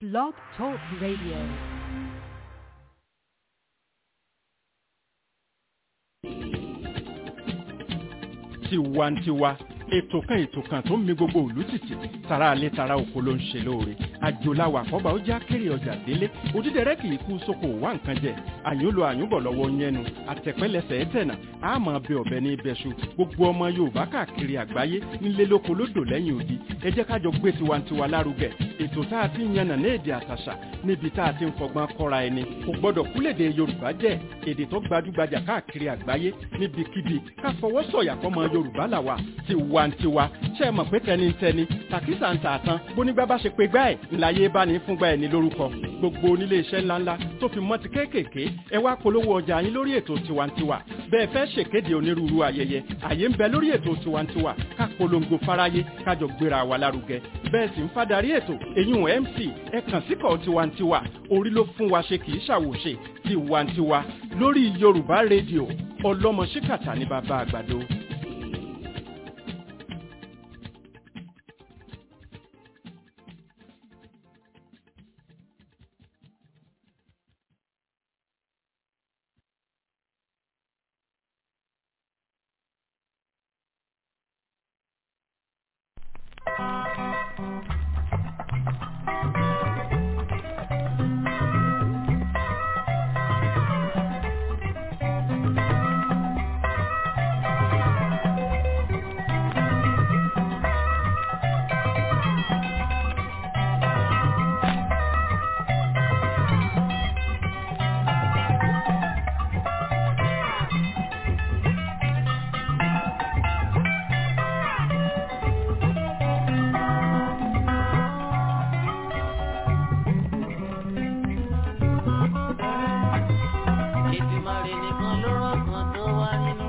Blog Talk Radio. tiwantiwa ètò kan ètò kan tó ń mi gbogbo òlú tìtì tara alẹ́ tara oko ló ń ṣe lóore àjòláwà àkọ́bà ó já kéré ọjà délé òdídẹrẹ́ kì í kú sóko wá nǹkan jẹ àyùnlò àyùnbọ̀ lọ́wọ́ yẹnu àtẹ̀pẹ́lẹsẹ̀ ẹ̀tẹ̀nà àmọ́ bẹ ọ̀bẹ ní ibẹ̀ṣu gbogbo ọmọ yorùbá káàkiri àgbáyé nílé lóko lódò lẹ́yìn odi ẹ jẹ́ kájọ gbé tiwantiwa lárugẹ ètò tá a ti ń yànnà ní èdè àtàṣà níbi tá a ti ń fọgbọ́n kọ́ra ẹni kò gbọ́dọ̀ kúlèdè yorùbá jẹ́ èdè tó gbajúgbajà káàkiri àgbáyé níbikíbi ká fọwọ́ sọ̀yà fọmọ yorùbá làwà tiwantiwa ṣe é mọ̀ pé tẹnitẹni tàkísà ń tààtàn bónígbà bá ṣe pé gbá ẹ̀ ńláyé bá ní fúngbà ẹ̀ ní lórúkọ gbogbo onílé iṣẹ́ ńláńlá tó fi mọ́ ti kéékèèké ẹ wá polówó ọjà yín lórí ètò tiwantiwa bẹ́ẹ̀ fẹ́ ṣèkéde onírúurú ayẹyẹ àyè ń bẹ lórí ètò tiwantiwa ká polongo fáráyé kájọ gbéra wa lárugẹ bẹ́ẹ̀ sì ń fadarí ètò èyún mc ẹ kàn síkọ̀ tiwantiwa orí ló fún wa ṣe kì í ṣàwòṣe tiwantiwa lórí yorùbá rédíò ọlọ́mọ ṣíkàtà ní bàbá àgbàdo. Èdùmàrè nìkan ló rọ̀kàn tó wá nínú.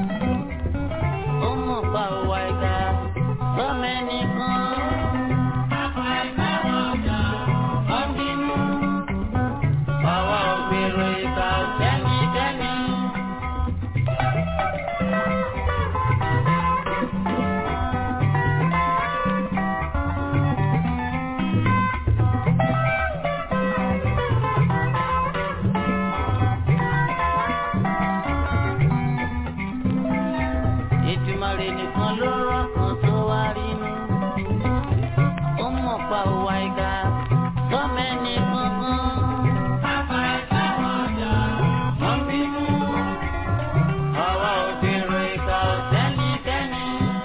Ó mọ̀ pa òwà ẹ̀dá sọ́mọ ẹnìkan. Wọ́n bínú. Àwa ò gbèrò ìkà sẹ́nikẹ́ni. Èdùmàrè nìkan ló rọ̀kàn tó wá rínú. Ó mọ̀ pa òwà ìkà sọ́mọ ẹnìkan Wọ́n bínú. Àwa ò gbèrò ìkà sẹ́nikẹ́ni.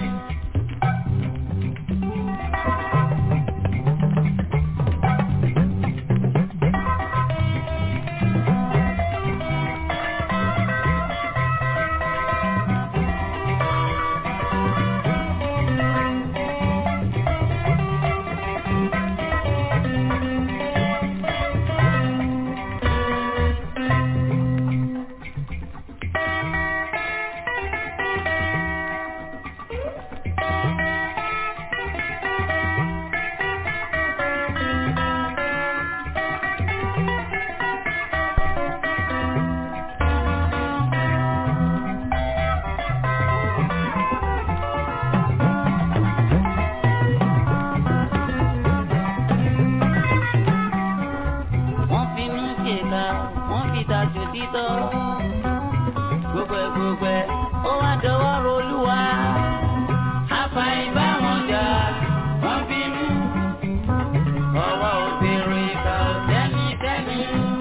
wọ́n finú ṣèkà wọ́n fi tàjò títọ́. gbogbo ẹ̀ gbogbo ẹ̀ ó wá dọwọ́ rolúwa. àfàìbá wọn jà wọ́n bínú. ọwọ́ òbèrè ìkà sẹ́nikẹ́ni.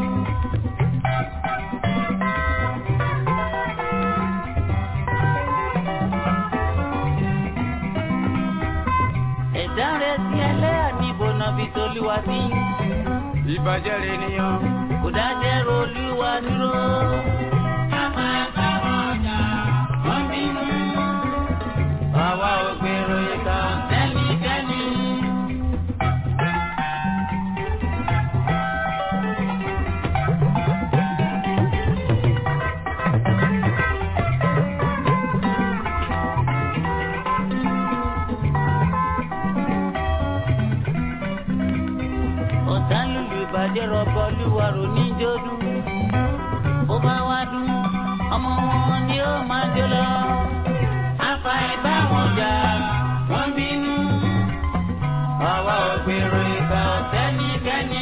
ẹ̀dá rẹ̀ sí ẹlẹ́yà níbo náà fi tolúwa sí ìbàjẹ́ rẹ̀ nìyàn. kò dájẹ́ rolúwa dúró. Àmọ́ ẹ̀ka ọjà wọ́n bínú. Àwa ò gbèrò ìkà sẹ́nikẹ́ni. ọ̀tá lùlù ìbàjẹ́ rọ̀bọ lúwa rò níjọ́dún. ó bá wá dún ọmọ wọn ni ó máa jó lọ. afa ìbá wọn jà wọ́n bínú. àwa ò gbèrò ìkà sẹ́nikẹ́ni.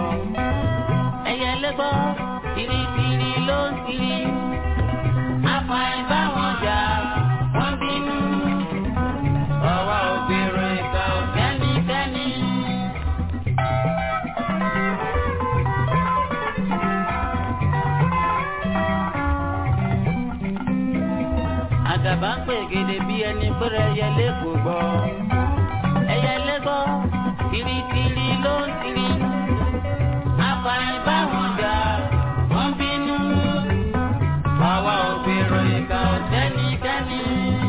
ẹyẹ lẹ́gbọ́ tìrìtìrì ló ń tìrì àfàì bá wọn jà wọ́n bínú ọwọ́ obìnrin ìka ò kẹ́nikẹ́ni. àdàbà ń pè gèdè bí ẹni pẹ́rẹ́ ẹyẹlé kò gbọ́. ẹyẹlé gbọ́ tìrìtìrì ló ń tìrì. àfààní báwọn jà wọ́n bínú. àwa ò gbèrò ìka ọ̀tẹ́nikẹ́ni.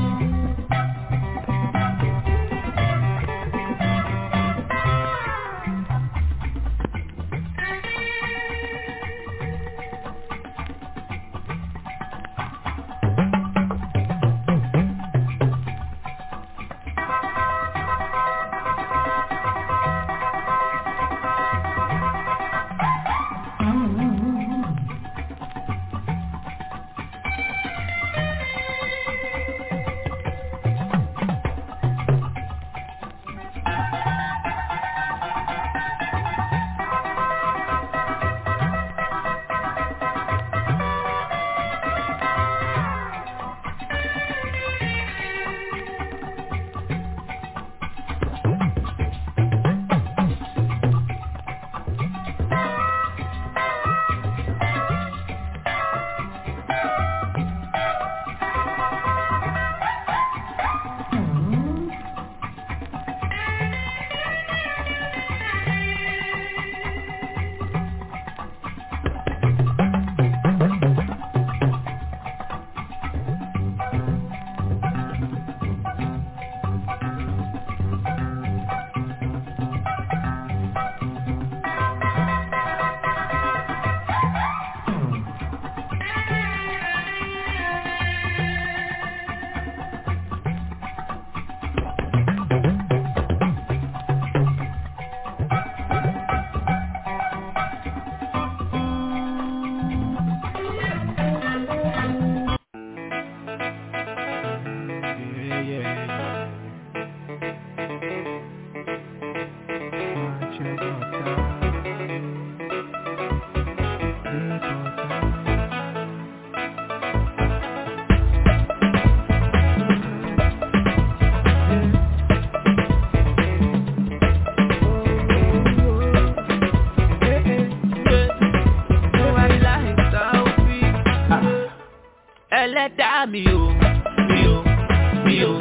ẹlẹ́dàá mi o mi o mi o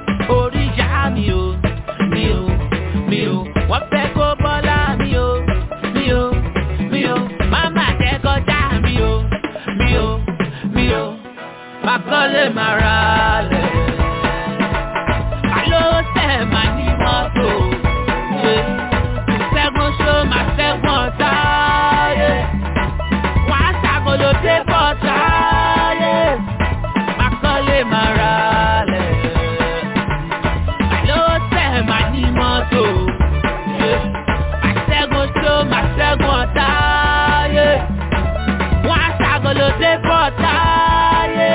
oríṣà mi o mi o mi o wọ́n fẹ́ kó bọ́lá mi o mi o mi o máma tẹ́ kọjá mi o mi o mi o makọ́lé mara lẹ̀ alo tẹ̀ ma ní mọ́tò ṣe ṣẹ́gun ṣó ma ṣẹ́gun ọ̀tá yẹ wọ́n á ṣàkóló dé bọ́tà yẹ makọ́lé mara lẹ̀ alo tẹ̀ ma ní mọ́tò ṣe ma ṣẹ́gun ṣó ma ṣẹ́gun ọ̀tá yẹ wọ́n á ṣàkóló dé bọ́tà yẹ.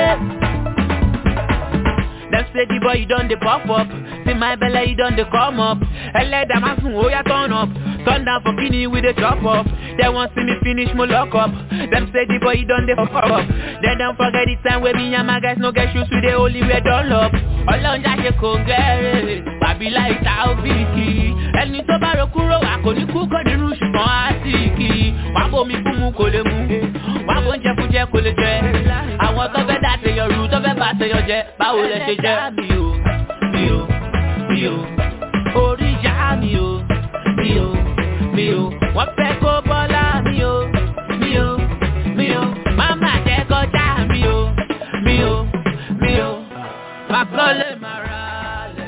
Them say the boy you done the pop up See my belly you done the come up Ẹlẹ́dàá máa sùn ó yá turn up Turn down for kini we dey chop up They wan see me finish mo lock up Them say the boy you done the pop up Then don't forget the time when me and my guys no get shoes we dey only wear dunlop Ọlọ́njà ṣe kò gẹ́rẹ́ Bàbí láì ta òbíkì Ẹni tó bá ro kúrò wà kò ní kú kò nínú ṣùgbọ́n á sì kì í Wà á bomi fún mu kò lè mu Wà á bó oúnjẹ fún jẹ kò lè jẹ Àwọn tó fẹ́ dá tèèyàn rú tó fẹ́ bá tèèyàn jẹ Báwo lẹ ṣe jẹ? Mi ò, mi ò, mi ò Orí ìyá mi ò, mi ò, mi ò Wọ́n fẹ́ kó bọ́lá mi ò, mi ò, mi ò Máma jẹ́ kọjá mi ò, mi ò, mi ò Màkọ́lé màrà lẹ̀.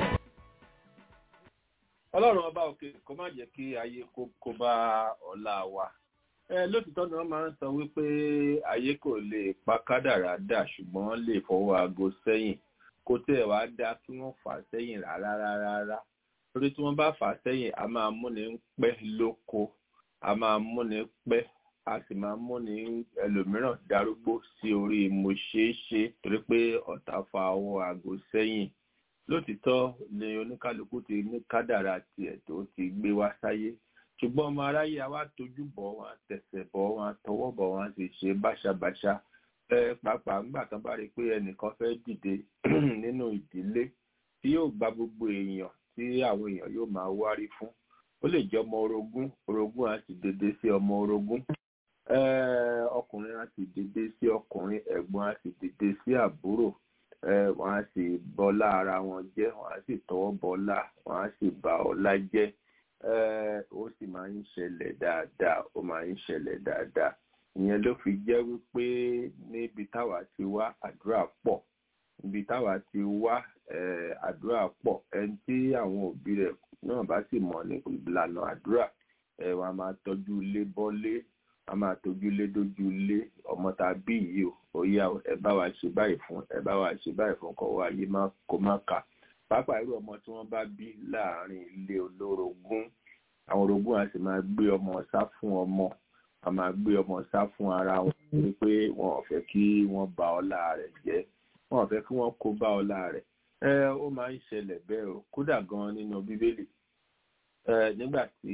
ọlọ́run ọba òkè kó má jẹ́ kí ayé kó kó bá ọ̀la wa ẹ lótìtọ́ ni wọ́n máa ń sọ wípé ayé kò lè pa kádàrá dà ṣùgbọ́n lè fọwọ́ aago sẹ́yìn kó tẹ̀ wá dá kí wọ́n fà á sẹ́yìn rárá rárá rárá torí tí wọ́n bá fà á sẹ́yìn a máa múni pẹ́ lóko a máa múni pẹ́ a sì máa múni ẹlòmíràn darúgbó sí orí mo ṣeé ṣe torí pé ọ̀tá fa ọwọ́ aago sẹ́yìn lótìtọ́ ni oníkálukú ti ní kádàrá tiẹ̀ tó ti gbé wá sáyé ṣùgbọ́n ọmọ aráyé a wá tójú bọ̀ wọn tẹ̀sẹ̀ bọ̀ wọn tọwọ́ bọ̀ wọn sì ṣe báṣabàṣa ẹ pàápàá ńgbà tán bá rí i pé ẹnìkan fẹ́ dìde nínú ìdílé tí yóò gba gbogbo èèyàn tí àwọn èèyàn yóò máa wárí fún ó lè jẹ́ ọmọ orogún orogún á sì dédé sí ọmọ orogún ọkùnrin á sì dédé sí ọkùnrin ẹ̀gbọ́n á sì dédé sí àbúrò wọ́n á sì bọ́lá ara wọn jẹ́ wọ́n á sì tọwọ́ bọ́lá wọ́n á sì bà ọlá jẹ́ ó sì máa ń ṣẹlẹ̀ dáadáa ó máa ń ṣẹlẹ̀ dáadáa ìyẹn ló fi jẹ́ wípé níbi táwa ti wá àdúrà pọ̀ níbi táwa ti wá àdúrà pọ̀ ẹni tí àwọn òbí rẹ̀ náà bá sì mọ̀ ní ìlànà àdúrà wọn a máa tọ́jú ilé bọ́lé a máa tọ́jú ilé dójú ilé ọmọ tá a bí yìí o ó yá ẹ bá wa ṣe báyìí fún ẹ bá wa ṣe báyìí fún kọ́ wa yé kó má kà pàápàá irú ọmọ tí wọ́n bá bí láàárín ilé olórogún àwọn orogún a sì máa gbé ọmọ sá fún ọmọ a máa gbé ọmọ sá fún ara wọn ní pé wọn ò fẹ́ kí wọ́n bà ọlá rẹ̀ jẹ́ wọn ò fẹ́ kí wọ́n kó bá ọlá rẹ̀ ẹ ó máa ń ṣẹlẹ̀ bẹ́ẹ̀ o kódà gan nínú bíbélì ẹ nígbà tí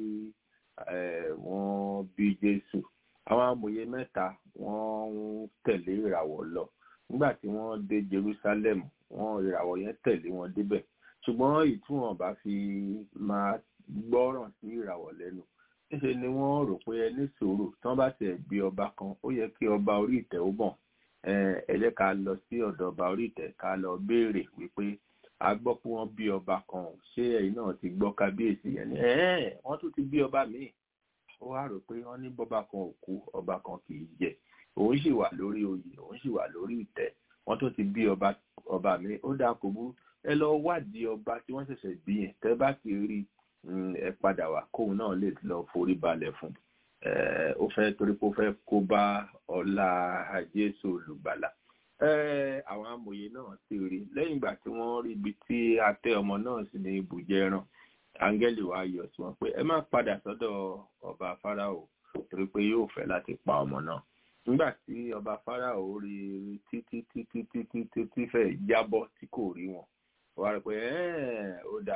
wọ́n bí Jésù àwọn amòye mẹ́ta wọ́n ń tẹ̀lé ìràwọ̀ lọ nígbà tí wọ́n dé Jerusalem wọ́n ìràwọ̀ yẹn tẹ̀lé wọn débẹ̀ ṣùgbọ́n ìtúwọ̀n bá fi máa gbọ́ràn sí ìràwọ̀ lẹ́nu níṣe ni wọ́n rò pé ẹni sòrò tí wọ́n bá tẹ̀ bí ọba kan ó yẹ kí ọba orí ìtẹ́ ó bọ̀ ẹ jẹ́ ká lọ sí ọ̀dọ̀ ọba orí ìtẹ́ ká lọ béèrè wípé a gbọ́ pé wọ́n bí ọba kan ṣé ẹ̀yin náà ti gbọ́ kábíyèsí yẹn ni wọ́n tún ti bí ọba míì ó wá rò pé wọ́n ní bọ́ba kan ò kú ọba kan kì í jẹ òun sì wà lórí oyè òun sì wà lórí ìtẹ́ wọ́n tún ti bí ọba ọba míì ó dáa kò burú ẹ lọ wádìí ọba tí wọ́n ṣẹ̀ṣẹ̀ bí yẹn tẹ́ bá ti rí ẹ padà wá kóun náà lè lọ forí balẹ̀ fún ó fẹ́ torí pé ó fẹ́ kó bá ọlá Jésù olùgbàlà àwọn amòye náà ti rí lẹ́yìn ìgbà tí wọ́n rí ibi tí a tẹ́ ọmọ náà sí ní ibùjẹ ẹran áńgẹ́lì wa yọ sí wọn pé ẹ má padà sọ́dọ̀ ọba Fáráò torí pé yóò fẹ́ láti pa ọmọ náà nígbà tí ọba Fáráò rí títí títí títí títí fẹ́ jábọ́ tí kò rí wọn wọ́n á rí pé ó dà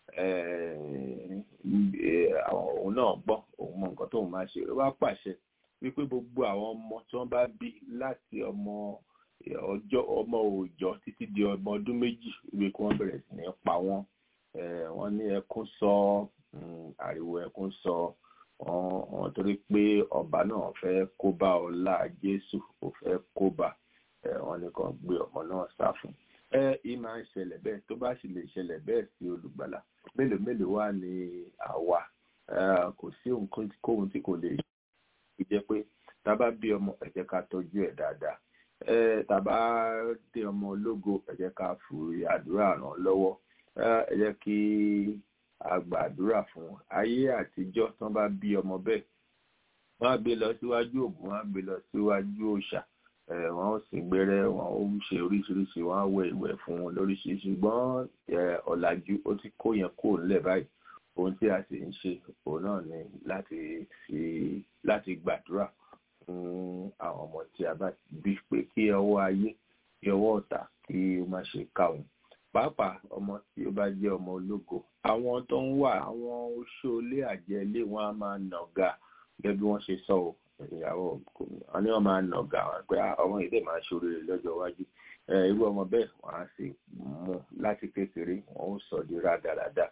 òun náà gbọ́ òun mọ nǹkan tóun máa ṣe ó bá pàṣẹ wípé gbogbo àwọn ọmọ tí wọ́n bá bí láti ọmọ ọjọ́ ọmọ òòjọ́ títí di ọmọ ọdún méjì wípé kí wọ́n bẹ̀rẹ̀ sí ní pa wọ́n wọ́n ní ẹkún sọ ariwo ẹkún sọ wọ́n torí pé ọba náà fẹ́ kó bá ọlá Jésù ó fẹ́ kó bá wọ́n ní kàn gbé ọmọ náà sá fún ẹ ì máa ń ṣẹlẹ̀ bẹ́ẹ̀ tó bá sì lè ṣẹlẹ̀ bẹ́ẹ̀ sí olùgbàlà mélòó mélòó wà ní àwa kò sí ohunkóhun tí kò lè jẹ́ pé tá a bá bí ọmọ ẹ jẹ́ ká tọ́jú ẹ̀ dáadáa tá a bá dé ọmọ ológo ẹ jẹ́ ká fi àdúrà ràn lọ́wọ́ ẹ jẹ́ kí a gbàdúrà fún ayé àtijọ́ tán bá bí ọmọ bẹ́ẹ̀ wọ́n á gbé lọ síwájú Ògún wọ́n á gbé lọ síwájú òòṣà wọ́n ó sì gbẹ́rẹ́ wọ́n ó ṣe oríṣiríṣi wọ́n á wẹ̀ ìwẹ̀ fún wọn lóríṣiríṣi ṣùgbọ́n ọ̀làjú ó ti kó yẹn kó nílẹ̀ báyìí ohun tí a sì ń ṣe òun náà ni láti fi láti gbàdúrà fún àwọn ọmọ tí a bá bí pé kí ọwọ́ ayé kí ọwọ́ ọ̀tá kí ó má ṣe ká wọn pàápàá ọmọ tí ó bá jẹ́ ọmọ ológo àwọn tó ń wà àwọn oṣoolé àjẹlé wọn á máa nàga gẹ́gẹ́ bí wọ́n ṣe sọ ọ́ ìyàwó wọn ni wọn máa nàga wọn pé ọmọ yìí lè máa ṣoríire lọ́jọ́ iwájú irú ọmọ bẹ́ẹ̀ wọ́n á sì mú láti kékeré wọ́n ó sọ di rádaràda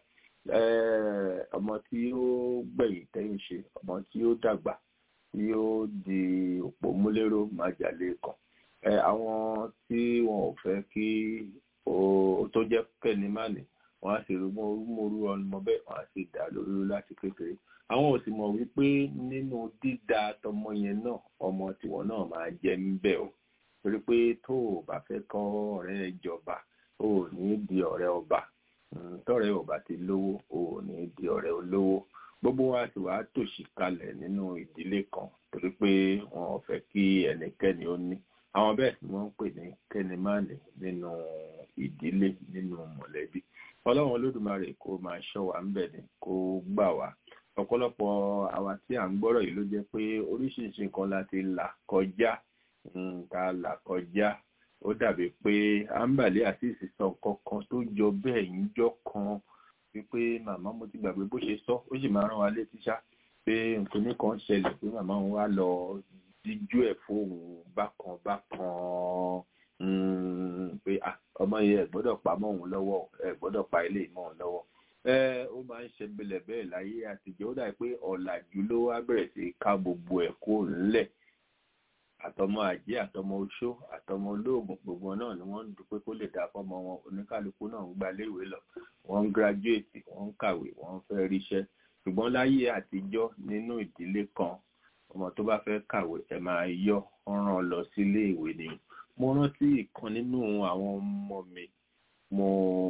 ọmọ tí ó gbẹ̀yìn tẹ́yìn ṣe ọmọ tí ó dàgbà tí ó di òpó múlẹ́rọ̀ májàlé kan àwọn tí wọn ò fẹ́ kí ó tó jẹ́ kẹ́ni mánì wọ́n á sì rúmọ́rú ọmọ bẹ́ẹ̀ wọ́n á sì dá lórí láti kékeré àwọn ò sì mọ̀ wípé nínú dídá tọmọ yẹn náà ọmọ tiwọn náà máa jẹ níbẹ̀ o torí pé tó o bá fẹ́ kọ́ ọ̀rẹ́ ìjọba o ò ní di ọ̀rẹ́ ọba tọ́rẹ́ ọba ti lówó o ò ní di ọ̀rẹ́ olówó gbogbo wa sì wá tòṣì kalẹ̀ nínú ìdílé kan torí pé wọn ò fẹ́ kí ẹnikẹ́ni ó ní àwọn bẹ́ẹ̀ ni wọ́n ń pè ní kẹ́nìmánì nínú ìdílé nínú mọ̀lẹ́bí ọlọ́run olódùmarè kó máa ṣọ́ wa ńbẹ̀ ni kó gbà wá ọ̀pọ̀lọpọ̀ àwa tí à ń gbọ́rọ̀ yìí ló jẹ́ pé oríṣiríṣi nǹkan láti là kọjá ta là kọjá ó dàbí pé àǹbàlẹ́ àti ìsìsọ nǹkan kan tó jọ bẹ́ẹ̀ ń jọ kan wípé màmá mo ti gbàgbé bó ṣe sọ ó sì máa rán wa létí ṣá pé nǹkan ní kan ṣẹlẹ̀ pé màmá òun wá lọ díjú ẹ̀ fóun bákan bákan pé ọmọ yẹn ẹ gbọ́dọ̀ pa mọ́ òun lọ́wọ́ ẹ gbọ́dọ̀ pa ilé mọ́ òun lọ́wọ́ ẹ ó máa ń ṣe bẹlẹ̀ bẹ́ẹ̀ láyé àtijọ́ ó dàbí pé ọ̀làjú ló wá bẹ̀rẹ̀ sí ká gbogbo ẹ̀ kó ńlẹ̀ àtọmọ àjẹ́ àtọmọ oṣó àtọmọ olóògùn gbogbo náà ni wọ́n ń dúpẹ́ kó lè dá fọ́mọ wọn oníkálukú náà ń gba léèwé lọ wọ́n ń gírájúètì wọ́n ń kàwé wọ́n ń fẹ́ ríṣẹ́ ṣùgbọ́n láyé àtijọ́ nínú ìdílé kan ọmọ tó bá fẹ́ kàwé ẹ máa yọ ọ̀ràn lọ sílé ìwé ni mo rántí ìkan nínú àwọn ọmọ mi mo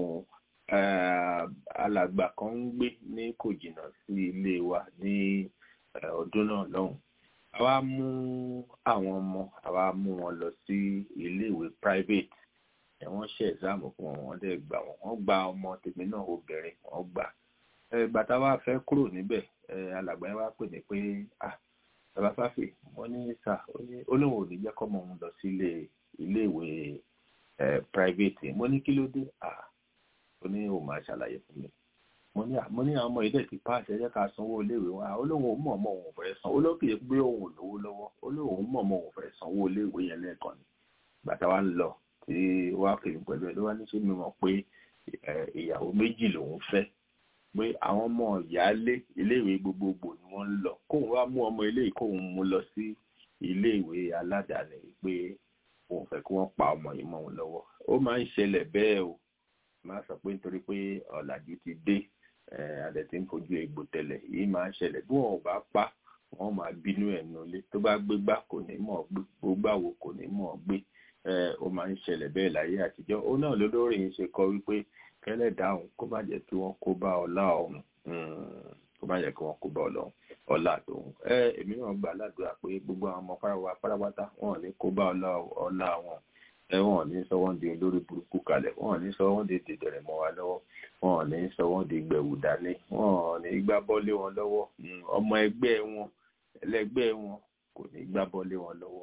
alàgbà kan ń gbé ní kò jìnnà sí ilé wa ní ọdún náà lọ́hùn àwa mú àwọn ọmọ àwa mú wọn lọ sí iléèwé private ẹ wọ́n ṣe ẹ̀sáàmù fún wọn wọ́n dẹ̀ gbà wọ́n wọ́n gba ọmọ tèmi náà obìnrin wọ́n gbà ìgbà tá a wá fẹ́ kúrò níbẹ̀ alàgbà yẹn wá pè ní pé ah bàbá fáfì wọ́n ní sà ó lóun ò ní jẹ́ kọ́mọ òun lọ sí iléèwé private mo ní kí ló dé ah ó ní òun máa ṣàlàyé fún mi mo ní mo ní àwọn ọmọ ilé ti pass ẹ jẹ́ ká sanwó iléèwé wa ó lóun ò mọ̀ ọmọ òun fẹ́ san ó lókè pé òun ò lówó lọ́wọ́ ó lóun mọ̀ ọmọ òun fẹ́ sanwó iléèwé yẹn lẹ́ẹ̀kan ni bàtà wa ń lọ tí wàá kiri pẹ̀lú ẹ̀ ló wá ní ṣé mi mọ̀ pé ìyàwó méjì lòun fẹ́ pé àwọn ọmọ ìyáálé iléèwé gbogbogbò ni wọ́n ń lọ kóun wá mú ọmọ ilé kóun mú lọ sí iléèwé aládàáni pé òun fẹ́ kí wọ́n pa ọmọ yìí mọ́ òun lọ́wọ́ ó máa ń ṣẹlẹ̀ bẹ́ẹ̀ o máa sọ pé nítorí pé ọ̀làjú ti dé adẹ̀ tí ń fojú egbò tẹ̀lẹ̀ yìí máa ń ṣẹlẹ̀ bí wọn ò bá pa wọn máa bínú ẹ̀ nulẹ̀ tó bá gbé gbá kò ní mọ̀ gbé gbógbàwò kò ní mọ̀ gbé ó máa ń ṣẹlẹ̀ bẹ́ẹ̀ láyé àtijọ́ ó náà lólórí yìí ṣe kọ wípé kẹ́lẹ̀ dáhùn kó má jẹ́ kí wọ́n kó bá ọlá ọ̀hún kó má jẹ́ kí wọ́n kó bá ọlá tòun ẹ èmi náà gbà ládùúrà pé gbogbo àwọn ọmọ páráwá pátápátá wọn ò ní kó bá ọlá wọn ẹ wọn ò ní sọ wọn di olórí burúkú kalẹ̀ wọn ò ní sọ wọn di dèdèrè mọ́ wa lọ́wọ́ wọn ò ní sọ wọn di gbẹ̀wù dání wọn ò ní gbá bọ́lé wọn lọ́wọ́ ọmọ ẹgbẹ́ wọn ẹlẹgbẹ́ wọn kò ní gbá bọ́lé wọn lọ́wọ́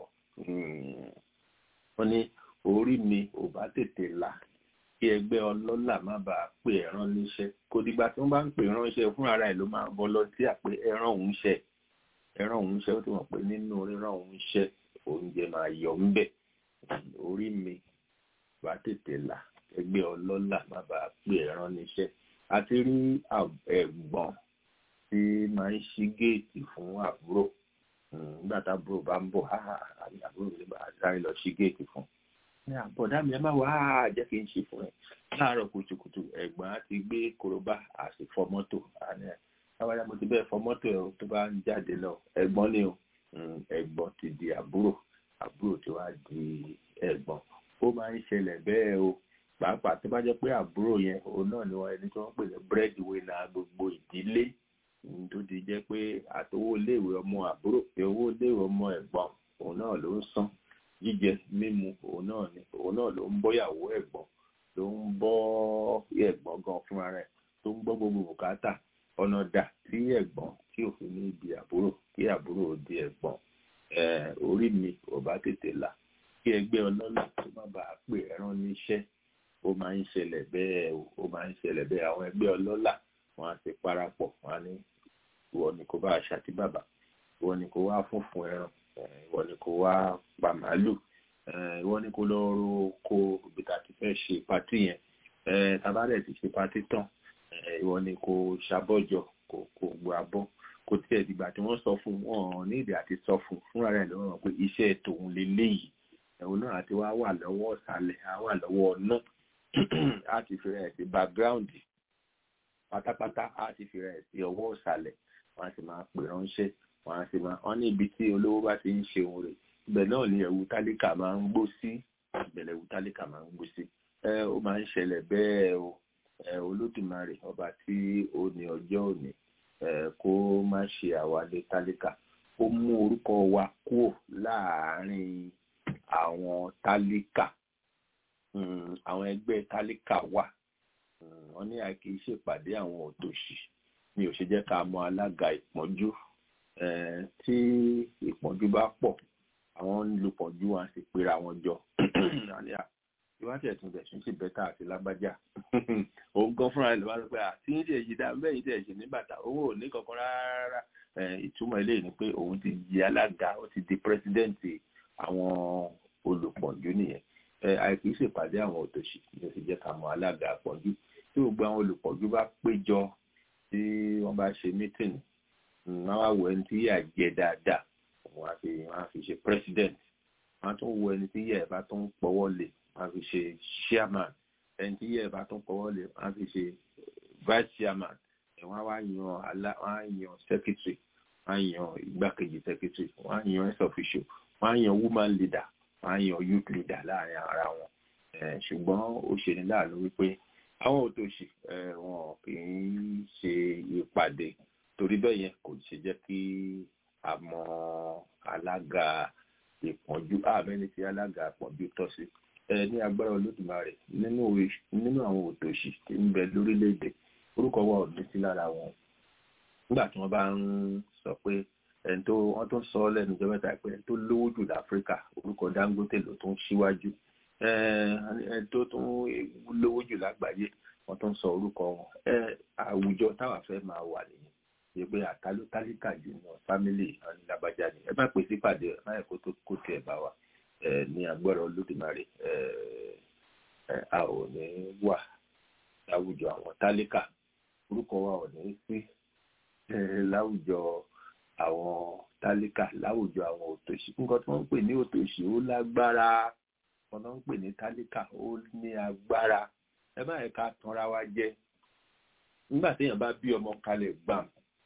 wọn ní orí mi ò bá tètè là kí ẹgbẹ́ ọlọ́lá má bàa pè ẹran níṣẹ́ kò dìgbà tí wọ́n bá ń pè ránṣẹ́ fún ara ẹ̀ ló máa volunteer pé ẹran òun ṣẹ ẹran òun ṣẹ ó ti mọ̀ pé nínú ríran òun ṣẹ oúnjẹ máa yọ ń bẹ̀ orí mi bá tètè là ẹgbẹ́ ọlọ́lá má bàa pè ẹran níṣẹ́ àti rí ẹ̀gbọ́n tí máa ń ṣí géètì fún àbúrò nígbà tábúrò bá ń bọ̀ àbúrò mi bá sáré lọ ṣí géètì fún ní àbọ̀dá mi ẹ má wá jẹ́ kí n ṣe fún ẹ láàárọ̀ kùtùkùtù ẹ̀gbọ́n á ti gbé korobá á sì fọ mọ́tò àní àwáyá mo ti bẹ́ẹ̀ fọ mọ́tò ẹ̀ tó bá ń jáde lọ ẹ̀gbọ́n ni o ẹ̀gbọ́n ti di àbúrò àbúrò tí wàá di ẹ̀gbọ́n ó máa ń ṣẹlẹ̀ bẹ́ẹ̀ o pàápàá tó bá jẹ́ pé àbúrò yẹn òun náà ni wọ́n ẹni tí wọ́n pè ní búrẹ́dì wínà gbogbo ìdílé tó ti jẹ́ pé àtowó iléèwé ọmọ àbúrò pé owó iléèwé ọmọ ẹ̀gbọ́n òun náà ló ń san jíjẹ mímu òun náà ni òun náà ló ń bọ́yàwó ẹ̀gbọ́n ló ń bọ́ ẹ̀gbọ́n gan fúnra rẹ̀ tó ń gbọ́ gbogbo bùkátà ọ̀nà dà tí ẹ̀gbọ́n tí òfin ní ibi àbúrò kí àbúrò di ẹ̀gbọ́n orí mi ò bá tètè là kí ẹgbẹ́ ọlọ́lá tó má bàa pè ẹran níṣẹ́ ó máa ń ṣẹlẹ̀ bẹ́ẹ̀ ó máa ń ṣẹlẹ̀ bẹ́ẹ̀ àwọn ẹgbẹ́ ọlọ́lá wọn á ti parapọ̀ wọn á ní ìwọ ni kò bá àṣà tí bàbá ìwọ ni kò wá funfun ẹran ìwọ ni kò wá pa màálù ìwọ ni kò lọ ro oko ibi tá a ti fẹ́ ṣe pátì yẹn tabalẹ̀ ti ṣe pátì tán ìwọ ni kò ṣàbọ̀jọ kò kò gbọ́ abọ́ kò tiẹ̀ dìgbà tí wọ́n sọ fún wọn ní ìdí àti sọ fún fúnra rẹ̀ lọ́wọ́ pé iṣẹ́ tòun lélẹ́yìí ẹ̀wọ̀n náà àti wá wà lọ́wọ́ ọ̀sàlẹ̀ á wà lọ́wọ́ ọ̀nà á ti fi rẹ̀ sí background pátápátá á ti fi rẹ̀ sí ọwọ́ ọ̀sàlẹ̀ wọ́n á sì máa pè ránṣẹ́ wọ́n á sì máa wọ́n ní ibi tí olówó bá ti ń ṣe òun rẹ̀ ibẹ̀ náà ni ẹ̀wù tálíkà máa ń gbó sí ìbẹ̀lẹ̀ ẹ̀wù tálíkà máa ń gbó sí ẹ ó máa ń ṣẹlẹ̀ bẹ́ẹ̀ o ẹ olódùmarè ọba tí ó ní ọjọ́ òní ẹ kó má ṣe àwálé tálíkà ó mú orúkọ wa kúrò láàárín àwọn tálíkà àwọn ẹgbẹ́ tálíkà wà wọ́n ní àìkí ṣèpàdé àwọn òtòṣì mi ò ṣe jẹ́ ká mọ alága ìpọ́njú tí ìpọ́njú bá pọ̀ àwọn ń lu pọ̀njú wọn sì pera wọn jọ ìwádìí ẹ̀tún bẹ̀ ṣe bẹ́tà àti lágbájá òun gan fúnra rẹ̀ ló wá sọ pé àti ń ṣe èyí dá bẹ́ẹ̀ yìí tẹ̀ ṣe ní bàtà owó ò ní kankan rárá ìtumọ̀ eléyìí ni pé òun ti di alága ó ti di pírẹsidẹ́ǹtì àwọn olùpọ̀njú nìyẹn àìkú ṣèpàdé àwọn òtòṣì ní ó ti jẹ́ ká mọ alága àpọ̀jù tí gbogbo àwọn olùpọ̀jù bá péjọ tí wọ́n bá ṣe mítìnì wọ́n wá wo ẹni tí yà jẹ dáadáa wọ́n á fi wọ́n á fi ṣe president wọ́n á tún wo ẹni tí yà ẹ̀ bá tún pọ̀wọ́ lé wọ́n á fi ṣe chairman ẹni tí yà ẹ̀ bá tún pọ̀wọ́ lé wọ́n á fi ṣe vice chairman wọ́n á wá yan alá wọ́n á yan secretary wọ́n á yan igbákejì secretary wọ́n á yan ex officio wọ́n á yan woman leader wọ́n á yan youth leader láàrin ara wọn ṣùgbọ́n ó ṣe ní láàánú wípé àwọn òtòṣì wọn kì í ṣe ìpàdé torí bẹ́ẹ̀ yẹn kò ṣe jẹ́ kí a mọ alága ìpọ́njú àmẹ́ni tí alága ìpọ́njú tọ́ sí ní agbára olódùmarè nínú àwọn òtòṣì tí ń bẹ lórílẹ̀‐èdè orúkọ wa ò ní sí lára wọn nígbà tí wọ́n bá ń sọ pé ẹni tó wọ́n tó ń sọ lẹ́nu ìjọba ìta pé ẹni tó lówó jù láfíríkà orúkọ Dangote ló tún síwájú ẹni tó tún lówó jù lágbàáyé wọ́n tó ń sọ orúkọ wọn àwùjọ táwa fẹ́ máa wà nìyẹn ṣe pé àtàló tálíkà jù ní fámílì alábàjá ni ẹ má pèsè pàdé ẹ má yẹ kó tó kó tiẹ̀ bá wa ní agbára olódùmarè a ò ní wà láwùjọ àwọn tálíkà orúkọ wa ò ní sí láwùjọ àwọn tálíkà láwùjọ àwọn òtòṣì nǹkan tí wọ́n ń pè ní òtòṣì ó lágbára wọn náà ń pè ní tálíkà ó ní agbára ẹ má yẹ ká tanra wa jẹ nígbà téèyàn bá bí ọmọ kalẹ̀ gbàm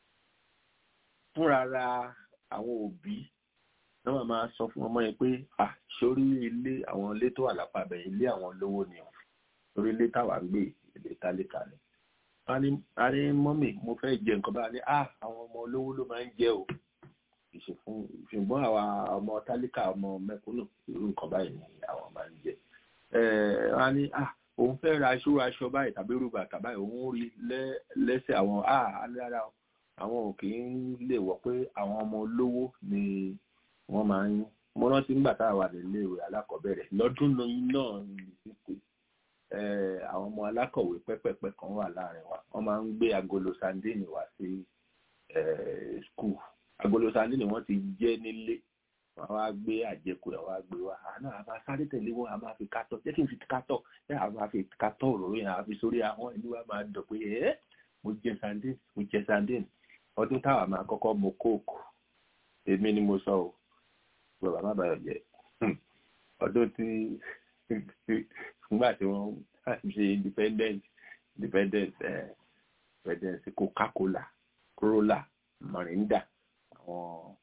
fúnra ra àwọn òbí náà wọ́n máa sọ fún ọmọ yẹn pé à sórí ilé àwọn ilé tó wà lápapẹ̀ ilé àwọn olówó ni ọ̀ sórí ilé táwa ń gbé ilé tálíkà ni a ní mọ́mì mo fẹ́ jẹ nǹkan báyìí à àwọn ọmọ olówó ló máa ń jẹ o ìṣe fún ṣùgbọ́n àwa ọmọ tálíkà ọmọ mẹ́kúnnù irú nǹkan báyìí ni àwọn máa ń jẹ a ní à òun fẹ́ ra aṣọ aṣọ báyìí tàbí irú bàtà báyìí òun rí lẹ́sẹ̀ àwọn à lára àwọn ò kì í lè wọ̀ pé àwọn ọmọ olówó ni wọ́n máa ń mo rántí nígbà tá a wà nílé ìwé alákọ̀ọ́bẹ̀rẹ̀ lọ́dún náà ní sísè àwọn ọmọ alákọ̀wé pẹ́pẹ́pẹ́ kan wà láàrin wa wọ́n máa ń gbé agolo sandini wá sí skul agolo sandini wọ́n ti jẹ́ nílé wọ́n wá gbé àjẹkù ẹ̀ wá gbé wá àná àbá sáré tẹ̀lé wọn a máa fi kátọ̀ jẹ́ kí n fi kátọ̀ ẹ̀ a máa fi kátọ̀ òróró yẹn a fi sórí ahọ́n ẹni wá máa dọ̀ pé ẹ́ mo jẹ sandini mo jẹ sandini ọdún táwa máa kọ́kọ́ mu kóòkù èmi ni mo sọ o bàbá má bàyọ̀ jẹ́ ọdún tí nígbà tí wọ́n ṣe independent independent independence coca-cola corolla marinda àwọn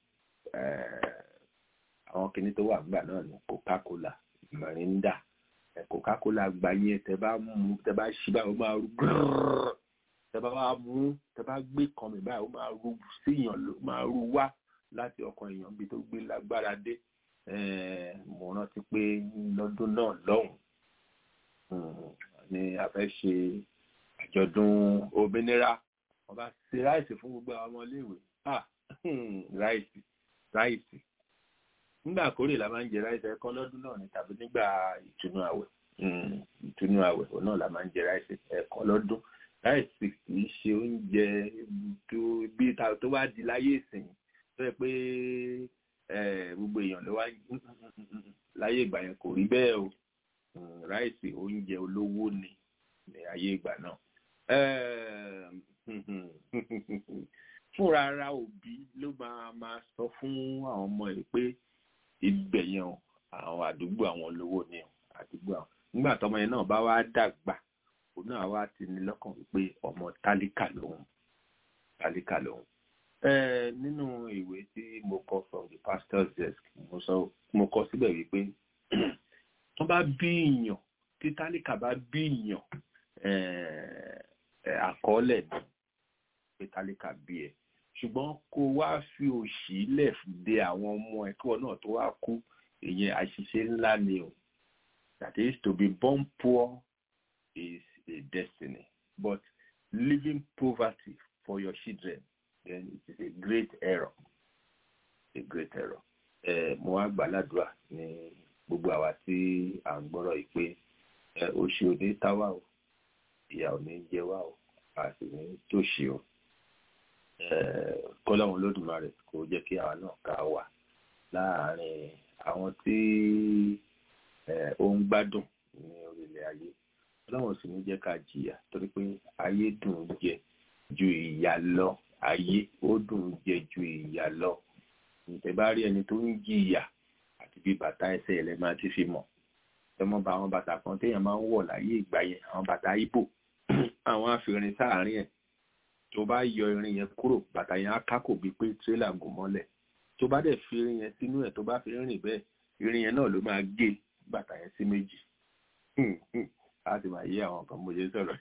àwọn kìíní tó wà gbà náà ní coca-cola marinda coca-cola gba yẹn tẹ bá mú tẹ bá ṣí báyìí ó máa rú grrrr tẹ bá wá mú tẹ bá gbé kan mi báyìí ó máa rú síyàn ló máa rú wá láti ọkàn èèyàn bí tó gbé lágbára dé mo rántí pé lọ́dún náà lọ́hùn ni a fẹ́ ṣe àjọ̀dún òmìnira wọ́n bá ṣe ráìsì fún gbogbo àwọn ọmọléèwé ah ráìsì ráìsì nígbà kórè la máa ń jẹ ráìsì ẹ̀kọ́ lọ́dún náà ni tàbí nígbà ìtùnú àwẹ̀ ìtùnú àwẹ̀ òun náà la máa ń jẹ ráìsì ẹ̀kọ́ lọ́dún ráìsì kì í ṣe oúnjẹ bí tó bá di láyé ìsìn tó yẹ pé gbogbo èèyàn ló wá láyé ìgbà yẹn kò rí bẹ́ẹ̀ o ráìsì oúnjẹ olówó ni ní ayé ìgbà náà fúnra ara òbí ló máa máa sọ fún àwọn ọmọ ẹ̀ pé ibẹ̀ yẹn àwọn àdúgbò àwọn olówó ni àdúgbò àwọn nígbà tọmọ yẹn náà bá wá dàgbà òun náà wá ti ní lọ́kàn wípé ọmọ tálíkà lòun tálíkà lòun nínú ìwé tí mo kọ from the pastor's desk mo sọ mo kọ síbẹ̀ wípé wọ́n bá bí ìyàn tí tálíkà bá bí ìyàn àkọọ́lẹ̀ ni pé tálíkà bí ẹ ṣùgbọ́n kó wá fi òṣì lẹ̀ de àwọn ọmọ ẹ̀kọ́ náà tó wá kú ìyẹn àṣìṣe ńlá ni o that is to be born poor is a destiny but living poverty for your children then it is a great error a great error ẹ mo wá gbàládùá ní gbogbo àwa tí à ń gbọ́rọ̀ yìí pé òṣì ò ní táwa o ìyà ò ní jẹ wá o a sì ní tòṣì o kọ́lọ́run lódùmarè kò jẹ́ kí àwa náà ká wà láàárín àwọn tí ó ń gbádùn ní orílẹ̀ ayé ọlọ́run sì ní jẹ́ ká jìyà torí pé ayé dùn ún jẹ ju ìyà lọ ayé ó dùn ún jẹ ju ìyà lọ ǹtẹ̀ bá rí ẹni tó ń jìyà àti bí bàtà ẹsẹ̀ rẹ̀ máa ti fi mọ̀ ẹ mọ̀ bá àwọn bàtà kan téèyàn máa ń wọ̀ láyé ìgbà yẹn àwọn bàtà ibo àwọn àfihàn sáàárín ẹ̀ tó bá yọ irin yẹn kúrò bàtà yẹn á kákò bíi pé tírélà gùn mọ́lẹ̀ tó bá dẹ̀ fi irin yẹn sínú ẹ̀ tó bá fi rìn bẹ́ẹ̀ irin yẹn náà ló máa gé bàtà yẹn sí méjì a ti máa yé àwọn kan mo ṣe sọ̀rọ̀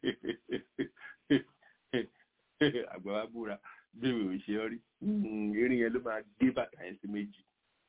àgbà wa búra bí mi ò ṣe ọ́ rí irin yẹn ló máa gé bàtà yẹn sí méjì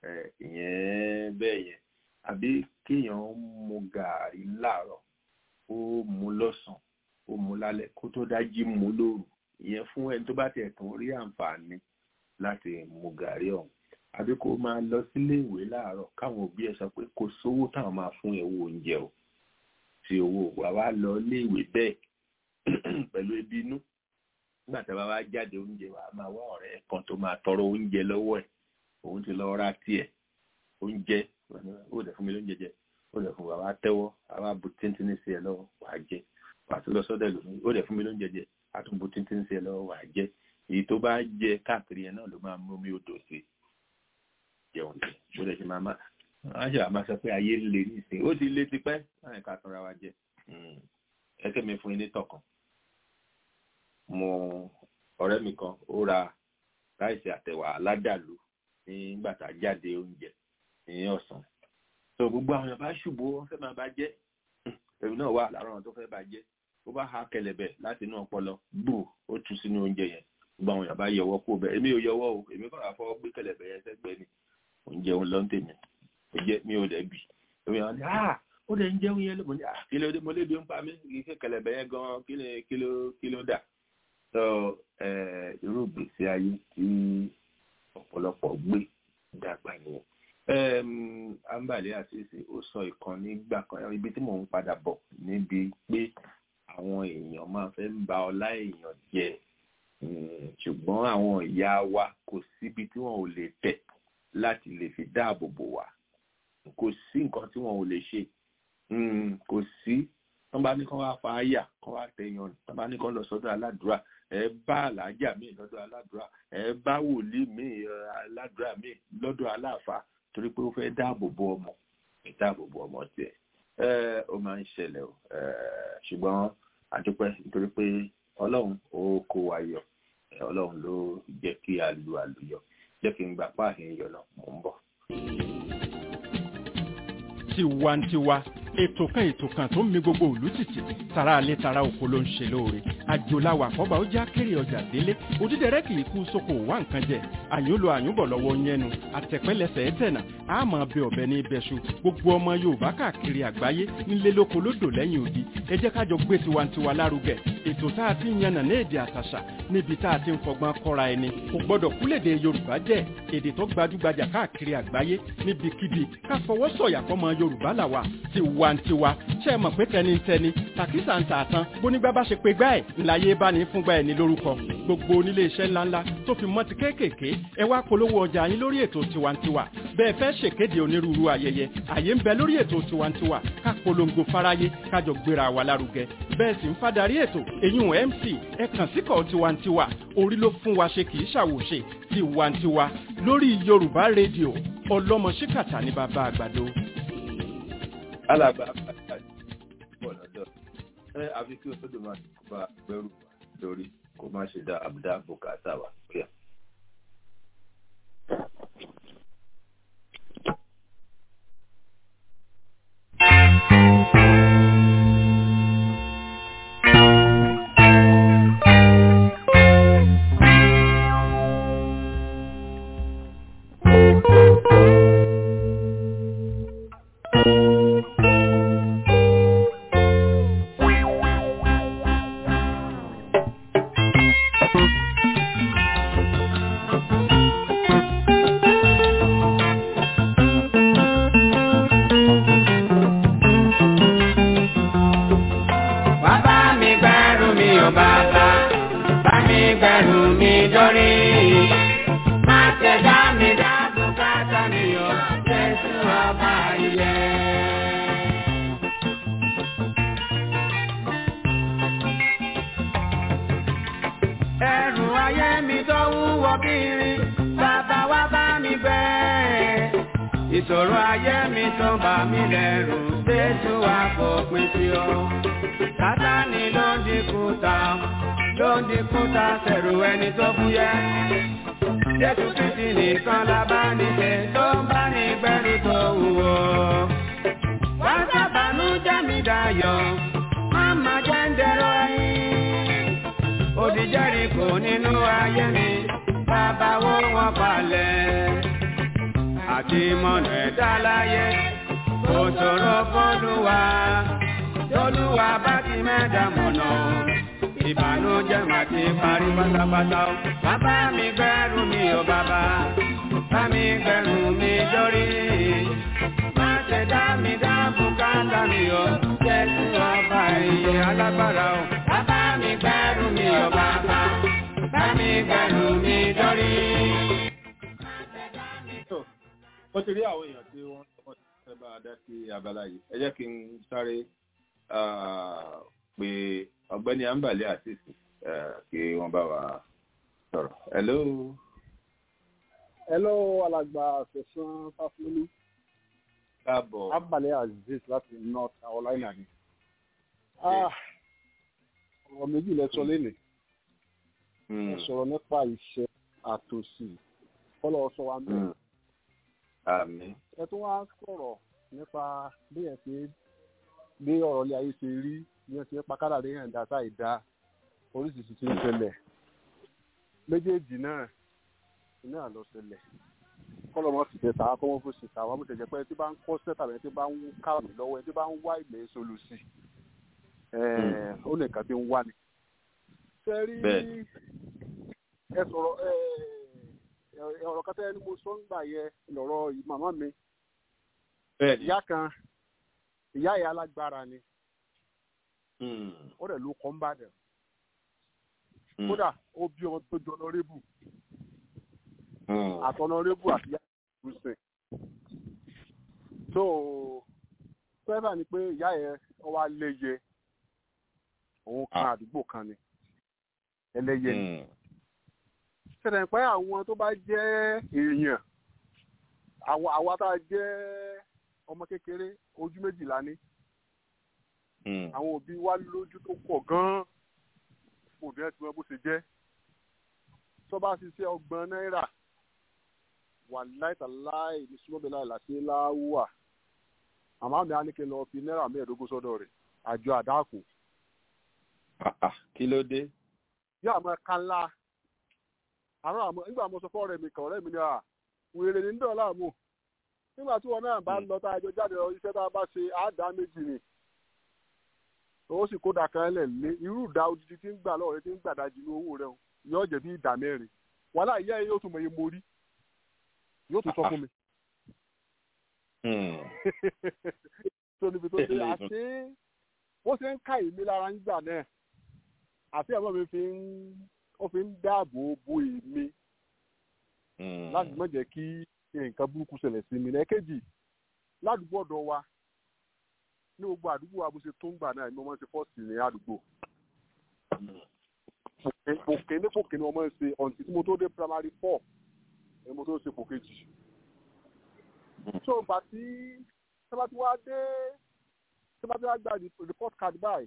ìyẹn bẹ́ẹ̀ yẹn àbí kéèyàn mu gàárì láàárọ̀ ó mu lọ́sàn ó mu lálẹ́ kó tó dájí mu lóru ìyẹn fún ẹni tó bá tiẹ̀ tún rí àǹfààní láti mu gàárì ọ̀hún àbí kó máa lọ sílé ìwé láàárọ̀ káwọn òbí ẹ̀ sọ pé kò sówó táwọn máa fún ẹ̀ owó oúnjẹ o tí owó wa wá lọ ilé ìwé bẹ́ẹ̀ pẹ̀lú ebi inú nígbà tí a bá wá jáde oúnjẹ wa máa wá ọ̀rẹ́ kan tó máa tọrọ oúnjẹ lọ́wọ́ ẹ̀ òun ti lọ ra tiẹ̀ oúnjẹ ó dẹ̀ fún mi lóúnjẹ jẹ ó dẹ̀ fún wa wá tẹ́wọ́ àwa bu tíntínní sí ẹ lọ́wọ́ wà á jẹ wà á tún lọ sọ́dọ̀ lómi ó dẹ̀ fún mi lóúnjẹ jẹ á tún bu tíntínní sí ẹ lọ́wọ́ wà á jẹ èyí tó bá jẹ káàkiri yẹn náà ló máa mú mi odò sí jẹun jẹ ó dẹ̀ ti máa má wọ́n ṣe àmà sọ pé ayé ń le nísìnyí ó ti le tipẹ́ láì ká tanra wa jẹ ẹsẹ̀ mi fún yín ní tọkàn mo ọ̀rẹ́ mi kan ó ra ráìsì àtẹ̀wà aládàlú nígbà tá a jáde oúnjẹ ní ọ̀sán tó gbogbo àwọn èèyàn bá ṣùgbọ́ wọ́n fẹ́ máa bá jẹ́ èmi náà wà lára àwọn tó fẹ́ bá jẹ́ ó bá ha kẹlẹ̀bẹ̀ láti inú ọpọlọ gbù ó tú sínú oúnjẹ yẹn gbogbo àwọn èèyàn bá yọwọ́ kó bẹ́ẹ̀ èmi ò yọwọ́ o èmi kọ́ àfọwọ́ gbé kẹlẹ̀bẹ̀ yẹn sẹ́gbẹ̀ẹ́ ni oúnjẹ òun lọ́n tèmi ó jẹ́ mi ò dẹ̀ bì èmi àwọn ni ah ó dẹ̀ ń jẹun yẹn lóko ní ah kí ló dé mo lébi ń pa mí kí kẹlẹ̀bẹ̀ yẹn gan kí ni kí ló kí ló dà so irú ìgbésí ayé tí ọ̀pọ̀lọpọ̀ gbé dàgbà nìyẹn ambale àṣìṣe ó sọ ìkan nígbà kan ibi tí mò ń padà bọ̀ níbi pé àwọn èèyàn máa fẹ́ ń ba ọlá èèyàn jẹ ṣùgbọ́n àwọn ìyá wa kò síbi tí wọn ò lè tẹ̀ láti lè fi dáàbò bò wá kò sí nǹkan tí wọn ò lè ṣe kò sí tán bá ní kán wá fa àyà kán wá tẹyàn tán bá ní kán lọ sọ́dọ̀ aládùúrà ẹ bá àlàájá mi lọ́dọ̀ aládùúrà ẹ bá wòlíì mi aládùúrà mi lọ́dọ̀ aláàfáà torí pé ó fẹ́ dáàbò bo ọmọ dáàbò bo ọmọ tiẹ̀ ẹ ó máa ń ṣẹlẹ̀ o ṣùgbọ́n àdúpẹ́ nítorí pé ọlọ́run ó kó wa yọ ọlọ́run ló jẹ́ kí a lu àlùyọ jẹ́ kí n gbà páàkì yọ náà mò ń bọ̀. tiwantiwa ètò kan ètò kan tó ń mi gbogbo òlú tìtì tara alẹ́ tara oko ló ń ṣe lóore àjòláwà àkọ́bà ó já kéré ọjà délé òdídẹrẹ́ kì í kú sóko wá nǹkan jẹ àyúnlò àyúnbọ̀ lọ́wọ́ yẹnu àtẹ̀pẹ́lẹsẹ̀ ẹ̀tẹ̀nà àmọ́ bẹ ọ̀bẹ ní ibẹ̀ṣu gbogbo ọmọ yorùbá káàkiri àgbáyé nílé lóko lódò lẹ́yìn odi ẹ jẹ́ kájọ gbé tiwantiwa lárugẹ ètò tá a ti ń yànnà ní èdè àtàṣà níbi tá a ti ń fọgbọ́n kọ́ra ẹni kò gbọ́dọ̀ kúlèdè yorùbá jẹ́ èdè tó gbajúgbajà káàkiri àgbáyé níbikíbi ká fọwọ́ sọ̀yà fọmọ yorùbá làwà tiwantiwa ṣe é mọ̀ pé tẹnitẹni tàkísà ń tààtàn bónígbà bá ṣe pé gbá ẹ̀ ńláyé bá ní fúngbà ẹ̀ ní lórúkọ gbogbo onílé iṣẹ́ ńláńlá tó fi mọ́ ti kéékèèké ẹ wá polówó ọjà yín lórí ètò tiwantiwa bẹ́ẹ̀ fẹ́ ṣèkéde onírúurú ayẹyẹ àyè ń bẹ lórí ètò tiwantiwa ká polongo fáráyé kájọ gbéra wa lárugẹ bẹ́ẹ̀ sì ń fadarí ètò eyín mc ẹ kàn síkọ̀ tiwantiwa orí ló fún wa ṣe kì í ṣàwòṣe tiwantiwa lórí yorùbá rédíò ọlọ́mọ ṣíkàtà ní bàbá àgbàdo. alàgbà pọ̀ lọ́dọ̀ ẹ àfi kí o tó dùn máa bá gbẹ́rù lórí kó má ṣe dá àbúdá bùkátà wa kíá. ìṣòro ayé mi tó bà mí lẹ́rù jésù wá fòpin sí o. sátani ló ń dínkù ta ló ń dínkù ta sẹ̀rù ẹni tó fúyẹ́. jésù kristi nìkan la bá níṣe tó ń bá ní gbẹ́rù tó wúwo. wá sábàánú jẹ́ mi dayọ̀ máma jẹ́ ń dẹ̀rọ ẹyin. odi Jẹ́ríkò nínú ayé mi bàbá wo wọn palẹ̀. àti mọ̀nà ẹ̀dá láyé kò ṣòro fọ́lùwà tọ́lùwà bá ti mẹ́ta mọ̀nà ìbànújẹ́ mà ti parí pátápátá o. bàbá mi gbẹ́rù mi ò bàbá bá mi gbẹ́rù mi dórí. má ṣe dá mi dá bùkátà mi o jésù ọba ìyè alágbára o. bàbá mi gbẹ́rù mi ò bàbá bá mi gbẹ́rù mi dórí. mo ti rí àwọn èèyàn tí wọ́n wọ́n ti fẹ́ bá a dá sí abala yìí ẹ jẹ́ kí n sáré ah, pé ọ̀gbẹ́ni ambale àtìsí kí wọ́n bá wa sọ̀rọ̀. hello. hello alàgbà fẹsán fáfúlú káàbọ̀. abalẹ aziz láti north carolina ni Ah, ọ̀rọ̀ méjì lẹ sọ lénìí ẹ sọ̀rọ̀ nípa ìṣẹ́ àtòsí kọ́lọ́ sọ wa mẹ́rin àmín. ẹ tún wá sọ̀rọ̀ nípa bí ẹ ṣe bí ọ̀rọ̀ ilé ayé ṣe rí bí ẹ ṣe pa kádàrí hàn dá sáì dá oríṣiríṣi ti ń ṣẹlẹ̀ méjèèjì náà iná àlọ́ ṣẹlẹ̀ kọ́lọ́ mọ́ sì ṣe tàwa kọ́ wọ́n fún ṣe tàwa bó ṣe jẹ́ pé ẹni tí bá ń kọ́ sẹ́tà rẹ̀ ẹni tí bá ń kàwé lọ́wọ́ ẹni tí bá ń wá ìgbẹ́ solùsì ó nìkan tí ń wá ni. ṣe rí Bẹ́ẹ̀ni. ẹ sọ̀rọ̀ ẹ ẹ ọ̀rọ̀ kan tẹ́ ni mo sọ ń gbà yẹ lọ́rọ̀ màmá mi bẹ́ẹ̀ni. ìyá kan ìyá ìyá alágbára ni Mm. ó dẹ̀ ló kọ́ ń bàdàn Mm. kódà ó bí ọmọ tó jọ lọ́rẹ́bù Mm. àtọ̀nọ́rẹ́bù àti ìyá ìrúsìn so fẹ́fà ni pé ìyá yẹn ó wá léye òun kan Ah. àdúgbò kan ni ẹlẹ́yẹ ni Mm. ṣẹlẹ̀ pé àwọn tó bá jẹ́ èèyàn àwa àwa tá a jẹ́ ọmọ kékeré ojú méjìlá ní Mm. àwọn òbí wa lójú tó pọ̀ gan-an òbí ẹ̀ tí wọ́n bó ṣe jẹ́ tó bá ṣiṣẹ́ ọgbọ̀n náírà wà láìtàláì ní súnmọ́bìnrin àìlàṣẹ láwùwà àmọ́ àmì àníkè lọ fi náírà mẹ́ẹ̀ẹ́dógún sọ́dọ̀ rẹ̀ àjọ àdáàkù Ah, ah, kí ló dé. yóò àmọ́ ká ńlá àárọ̀ àmọ́ nígbà mo sọ fún ọ̀rẹ́ mi kan ọ̀rẹ́ mi ni à wèrè ní dọ̀là mù nígbà tí wọn náà bá lọ tá a jọ jáde lọ iṣẹ́ tá a bá ṣe àádá méjì ni ó sì kó dàkan lẹ̀ lé irú ìdá odidi tí ń gbà lọ́wọ́ rẹ tí ń gbàdájì ní owó rẹ o yóò jẹ́ bí ìdá mẹ́rin wàhálà ìyá yẹn yóò tún mọ iye mo rí yóò tún sọ fún mi Mm. tó níbi tó dé àti bó ṣe ń ká èmi lára ń gbà náà àti ẹ̀mọ́ mi fi ń ó fi ń dáàbò bo èmi Mm. láti má jẹ́ kí nǹkan burúkú ṣẹlẹ̀ sí mi lẹ́ẹ̀kejì ládùúgbò ọ̀dọ̀ wa ní gbogbo àdúgbò wa bó ṣe tó ń gbà náà ni wọ́n máa ń ṣe fọ́ọ̀sì ní àdúgbò òkè ní kòkè ni wọ́n máa ń ṣe ọ̀ǹtí tí mo tó dé primary four ni mo tó ṣe kò kejì so ìgbà tí sábà tí wàá dé sábà tí wàá gba report card báyìí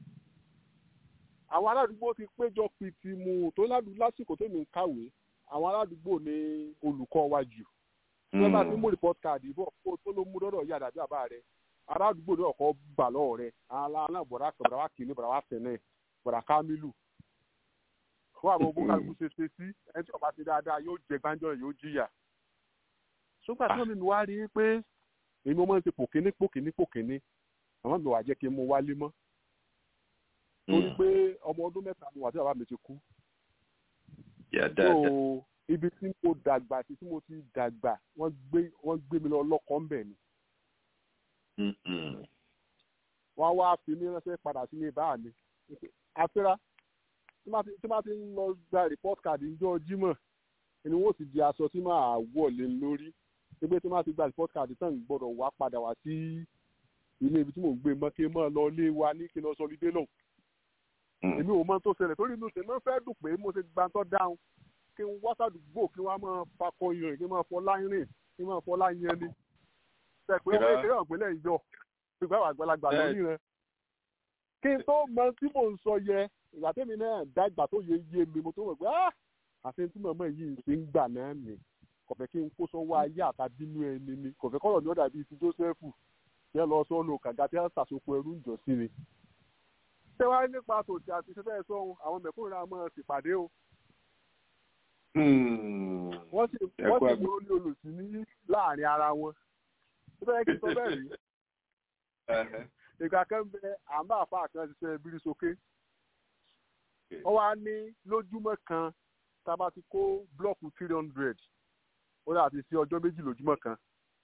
àwọn aládùúgbò ti péjọ pìtì mu tó ládùúgbò lásìkò tó mi ń kàwé àwọn aládùúgbò ní olùkọ́ wa jù tí wọ́n bá ti mú report card bọ̀ kó tó ló mú dọ́dọ̀ yá àdàbí àbá rẹ̀ aládùúgbò ní ọ̀kọ́ gbà lọ́wọ́ rẹ̀ aláàánà bọ̀dá kan bọ̀dá wa kìíní bọ̀dá wa tẹ̀lé bọ̀dá kámílù fún àwọn ogún kálukú ṣe ṣe sí ẹni tí ọba ti dáadáa yóò jẹ gbájọ yóò jìyà ṣùgbọ́n àti wọn mi wá rí i pé èmi mo máa ń ṣe pòkíní pòkíní pòkíní àwọn mi wà jẹ́ kí n mú wálé mọ́ torí pé ọmọ ọdún mẹ́ta ni wà tí bàbá mi ti kú Yà so dáadáa. ibi tí mo dàgbà àti tí mo ti dàgbà wọ́n gbé wọ́n gbé mi lọ lọ́kọ̀ ńbẹ̀ ni Mm, mm. wọ́n wá fi mí ránṣẹ́ padà sílé báà mi àfẹ́rá tí má ti- tí má ti ń lọ gba report card níjọ́ jímọ̀ ni wọ́n sì di aṣọ tí máa wọ̀ lé lórí pé tí má ti gba report card tán gbọ́dọ̀ wá padà wá sí ilé ibi tí mò ń gbé mọ́ kí n máa lọ ilé wa ní kí n lọ sọ lídé lọ́hùn Mm. èmi ò mọ tó ṣẹlẹ̀ torí inú tèmi fẹ́ dùn pé mo ṣe gbàtọ́ dáhùn kí n wá sàdúgbò kí wọ́n á máa fakọ yan kí n máa fọ láyìn kí n máa fọ láyìn ni ṣe pé ọmọ ìṣeré ọ̀gbẹ́lẹ̀ ìjọ ìgbà wà àgbàlagbà lórí rẹ. kí n tó mọ tí mò ń sọ yẹ ìgbà tẹ́mi náà dàgbà tó yẹ yé mi mo tó wọ̀ pé ah àfi tí màmá yìí ṣe ń gbà náà nì kọ̀fẹ́ kí n kó sọ́wọ́ ayé àtàbínú ẹni ni kọ̀fẹ́ kọ́rọ̀ ní ọ̀dà bíi ti Jósẹ́fù tí ẹ lọ sọ́nù kàga tí ẹ ṣàṣokò ẹrú ń jọ sí ni. ṣé wàá nípa tòtí àti ṣe fẹ́ sọ́hun àwọn mẹ̀kúnrin náà máa ṣèpàdé o. wọ́n sì wọ́n sì mú ní olùsí ní láàrin ara wọn. ṣé bẹ́ẹ̀ kí n sọ bẹ́ẹ̀ rí. ìgbà kan bẹ àmbá àfa kan ṣiṣẹ́ bírí sókè. wọ́n wá ní lójúmọ́ kan tá a bá ti kó blọọkù three hundred ó dà ti sí ọjọ́ méjì lójúmọ́ kan.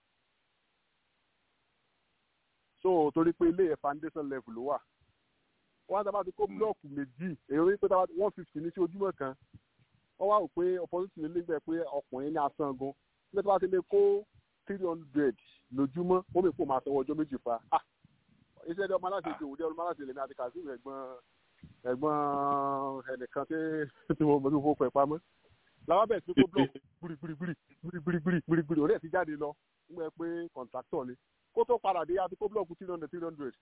so torí pé ilé ẹ̀ foundation level ló wà wọ́n á dábàá ti kó blọọkù méjì èyí orí pé dábàá one fifty ní sí ojúmọ́ kan wọ́n wá rò pé opportunity lè gbẹ pé ọkùnrin ní asan gan nígbà tí wọ́n ti lè kó three hundred lójúmọ́ ó lè kó máa sanwó ọjọ́ méjì fa ah iṣẹ́ ẹ̀dọ́ ọmọ aláṣẹ ti òwúdẹ́ ọmọ aláṣẹ lèmi àti kazeem ẹ̀gbọ́n ẹ̀gbọ́n ẹnìkan tí mo mọ̀ tó fowó pẹ̀ pamọ́ làwọn bẹ̀rẹ̀ sí kó blọọkù gbìrìgbìrì gbìrìgbìrì gbìrìgbìrì orí ẹ̀ ti jáde lọ nígbà pé kọ̀ǹtráktọ̀ ni kó tó padà dé àti kó blọọkù three hundred three hundred.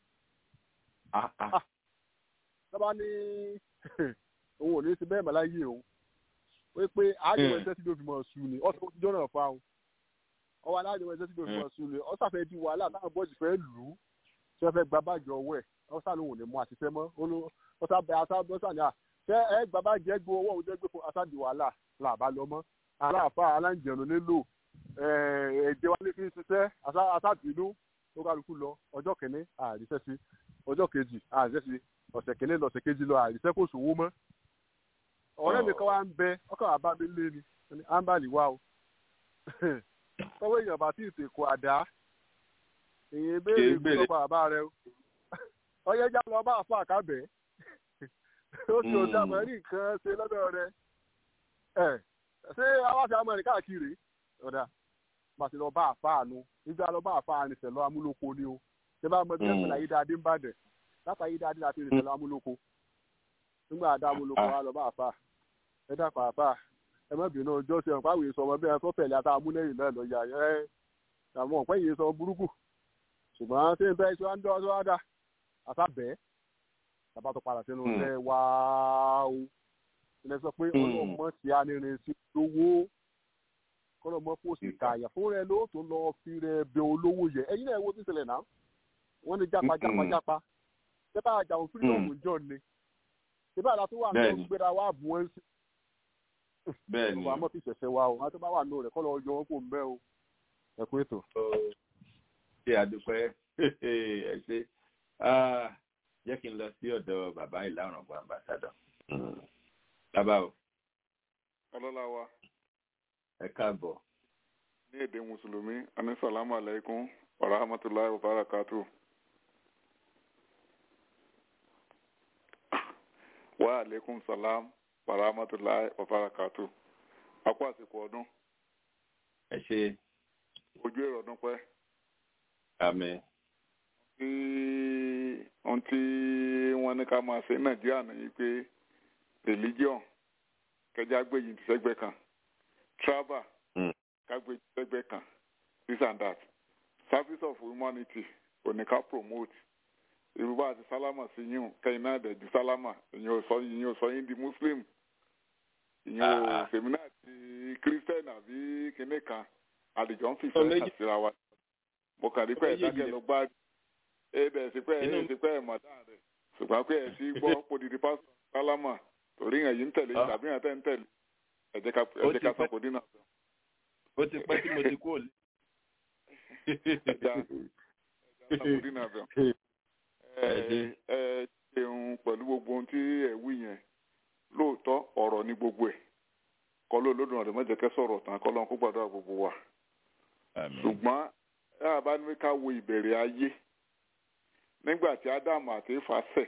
lọ́ba ní òun ò ní sí bẹ́ẹ̀ mọ́láyé òun wí pé àjẹwò ẹsẹ̀ tí ló fi mọ̀ ṣù ni ọ̀sán ti jọ́nà fa o ọwọ́ alájẹwò ẹsẹ̀ tí ló fi mọ̀ ṣù ni ọ̀sàfẹ́ di wàhálà táwọn bọ́ọ̀sì fẹ́ lù ú tí wọ́n fẹ́ gba báàgì ọwọ́ ẹ̀ ọ̀sán lòun ò ní mú àṣìṣe mọ́ ọ̀sán bẹ ọ̀sán ni à ṣé ẹ gba báàgì ẹ gbé owó òun jẹ́ gbé fún aṣáájú wàhálà làbá lọ mọ́ aláàfáà aláǹjẹ̀nu nílò ẹ̀jẹ̀ wálé fi ń ṣiṣẹ́ aṣáàbínú tó kálukú lọ ọjọ́ kìíní àríṣẹ́ sí ọjọ́ kejì àríṣẹ́ sí ọ̀sẹ̀ kìíní lọ́sẹ̀ kejì lọ àríṣẹ́ kò sówó mọ́ ọ̀rẹ́ mi kan wá ń bẹ ọkọ̀ àbá mi lé ni ámbàlì wá o tọ́wọ́ èèyàn bá tí ì tèkó àdá èyí béèrè ìgbésọ̀pọ̀ àbá rẹ o ọyẹ já lọ bá àfọ àkábẹ́ ó sì ò dàmọ́ rí nǹkan ṣe lọ́dọ̀ rẹ ẹ ṣé awáṣẹ amọ̀rìn káàkiri ọ̀dà pàṣẹ lọ bá àfáànù nígbà lọ bá àfáànù ìṣẹ̀lọ amúlòkọ ni o ṣé bá mọ bí ẹ pẹ̀lú ayédáadé ń bàdẹ látà ayédáadé láti rìn ìṣẹ̀lọ amúlòkọ nígbà àdá amúlòkọ wa lọ bá àfáà ẹ dàpọ̀ àfáà ẹ má bínú ọjọ́ ṣe ọ̀pá àwòye sọmọ bí ẹ tó tẹ̀lé ata amúlẹ́yìn náà lọ yà ẹ àwọn ọ̀pẹ́ yìí sọ burúkú ṣùgbọ́n ṣé n fẹ́ ṣe wá ń dọ́ wá dá àtàbẹ́ tàbá tó padà sínú ilé wá o ilé sọ pé ọlọ́mọ ti anírin sí lówó kọlọmọ pósì kààyà fún rẹ ló tó lọ fi rẹ bẹ olówó yẹ ẹyin náà wo ti ṣẹlẹ̀ náà wọn ní jápa jápa jápa ṣẹba àjàwọn fírídọọmù jọ ni ṣẹba àdá tó wà ní gbéra wà bù wọn sí. bẹ́ẹ̀ ni ọba àmọ́ fi ṣẹ̀ṣẹ̀ wa o wọn tó bá wà nù rẹ̀ kọ́ lọ yọ wọn kó ń bẹ́ o ẹ kú ètò. ṣé àdúpẹ́ ẹ ṣe jẹ́ kí n lọ sí ọ̀dọ̀ bàbá ìlànà ọ̀gbọ̀n àmbàsádọ̀. bàbá o. ọlọ́lá wa ẹ káàbọ̀. ní èdè mùsùlùmí àní sàlámù aláìkún wa rahmatulahi wa barakatu. wa alaykum salam wa rahmatulahi wa barakatu. a kú àsìkò ọdún. ẹ ṣe. ojú èrò ọdún pẹ́. àmín. tí ohun tí wọ́n ní ká máa ṣe nàìjíríà nìyí pé religion kẹjá gbé yìí sẹ́gbẹ́ kan travel kágbé sẹ́gbẹ́ kan this and that service of humanity oníká promote yorùbá àti sálámà sí yín kẹyìn náà dẹ̀ ju sálámà ìyẹn ò sọ ìyẹn ò sọ yín di muslim ìyẹn ò sèmínà ti christian àbí kinní kan àdìjọ ń fìfẹ́ àtìra wa mo kàn rí pé ẹ̀dákẹ́ ló gbá ẹ̀ dẹ̀ sí pé ẹ̀ sí pé ẹ̀ mọ̀ dáa rẹ̀ ṣùgbọ́n pé ẹ̀ sí gbọ́ podidi pásítọ̀ sálámà torí yẹn yìí ń tẹ̀lé tàbí yẹn tẹ̀ ń tẹ̀lé ẹ jẹ́ ká ẹ jẹ́ ká sọ̀kò dínà. ó ti pẹ́ tí mo ti kú òlé. ẹja ẹja sọ̀kò dínà bẹ̀. ẹ ẹ ṣeun pẹ̀lú gbogbo ohun tí ẹ wí yẹn lóòótọ́ ọ̀rọ̀ ní gbogbo ẹ̀ kọ́ ló lódùn ọ̀dẹ̀ mọ́jẹ̀kẹ́ sọ̀rọ̀ tán kọ́ lọ́n kó gbàdúrà gbogbo wa. ṣùgbọ́n ẹ àbá ní ká wo ìbẹ̀rẹ̀ ayé nígbà tí ádámù àti éfà ṣẹ̀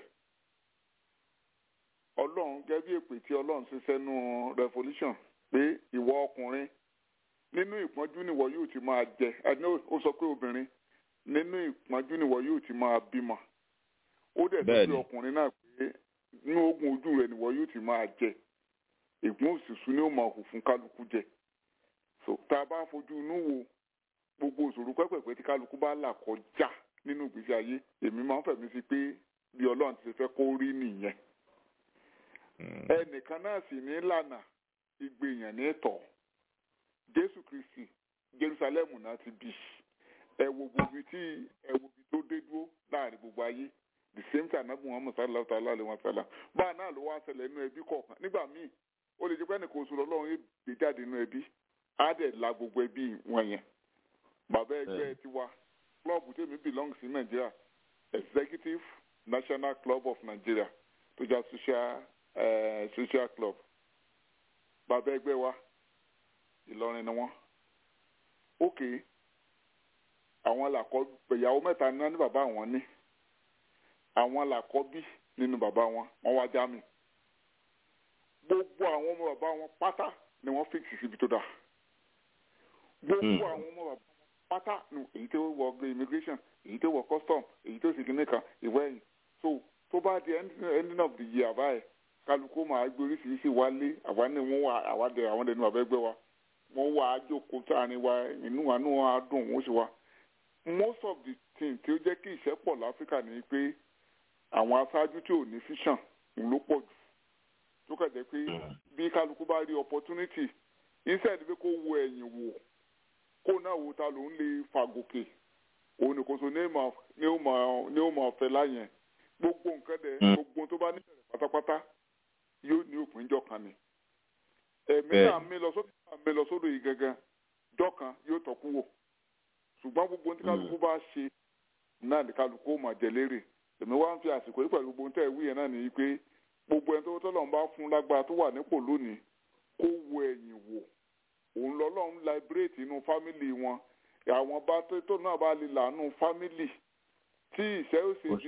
ọlọ́run gẹ́gẹ́ bí èpè tí ọlọ́run ṣe sẹ́nu revolution pé ìwọ ọkùnrin nínú ìpọ́njú nìwọ yóò ti máa jẹ ẹni ó sọ pé obìnrin nínú ìpọ́njú nìwọ yóò ti máa bímọ ó dẹ̀ sọ pé ọkùnrin náà pé nínú ogun ojú rẹ nìwọ yóò ti máa jẹ ìgbọ́n òṣìṣú ni ó máa hù fún kálukú jẹ so tá a bá fojú inú wo gbogbo òṣòro pẹ́pẹ̀pẹ́ tí kálukú bá là kọjá nínú ìgbésí ayé èmi máa ń fẹ̀mí sí pé bí ọlọ́run ti fẹ́ kó rí nìyẹn ẹnìkan náà sì ní lànà ìgbèyàn ní tọ̀ jésù kristi jerusalem náà ti bì ẹ wo gbogbo tí ẹ wo ibi tó dé dúró láàrin gbogbo ayé the same time anabi muhammad sallallahu ta'ala alayhi wa sallam báà náà ló wá ṣẹlẹ̀ nínú ẹbí kọ̀ọ̀kan nígbà míì ó lè jẹ́ pé ẹnìkan oṣù lọ́lọ́run yóò gbé jáde nínú ẹbí á dẹ̀ la gbogbo ẹbí wọn yẹn bàbá ẹgbẹ́ tiwa klọ́ọ̀bù tèmi belong sí nàìjíríà executive national club of nigeria tó jẹ́ social uh, social club bàbá ẹgbẹ́ wa ìlọrin ni wọ́n ok àwọn làkọ́ ìyàwó mẹ́ta ní wọ́n ní bàbá àwọn ní àwọn làkọ́bí nínú bàbá wọn wọ́n wá já mi gbogbo àwọn ọmọ bàbá wọn pátá ni wọ́n fíìsì síbi tó dáa gbogbo àwọn ọmọ bàbá wọn pátá ni èyí tó wọ immigration èyí tó wọ custom èyí tó sì kíní kan ìwé ẹ̀yìn so tó bá di ending of the year báyìí kálukú máa gbé oríṣiríṣi wálé àwa ní wọn wà àwa dẹ àwọn dẹnu àbẹgbẹ wa wọn wà á jókòó sáàrin wa inú wa náà á dùn wọn sì wá most of the thing tí ó jẹ́ kí ìṣẹ́pọ̀ láfíríkà ni pé àwọn aṣáájú tí ò ní fíṣàn ló pọ̀ jù tó kàn jẹ́ pé bí kálukú bá rí opportunity instead pé kó wo ẹ̀yìn wò kó náà wo ta ló ń lè fàgòkè òun nìkan so ní ó mọ̀ ọ̀fẹ́ láyẹn gbogbo nǹkan dẹ̀ gbogbo tó bá níbẹ̀rẹ̀ pátápátá yóò ní òpin jọ kan ni ẹ̀mí náà mi lọ sódò náà mi lọ sódò yìí gangan jọ kan yóò tọ́kú wò ṣùgbọ́n gbogbo tí kálukú bá ṣe náà ní kálukú ó máa jẹ lérè èmi wá ń fi àsìkò yìí pẹ̀lú gbogbo tẹ́ ẹ̀ wí yẹn náà nìyí pé gbogbo ẹni tó tọ́lọ̀ ń bá fún lágbára tó wà nípò lónìí kó wo ẹ̀yìn wò òun lọ́lọ́run liberate inú fámìlì wọn àwọn bá tó náà bá lè lànà fámìlì tí ìṣẹ́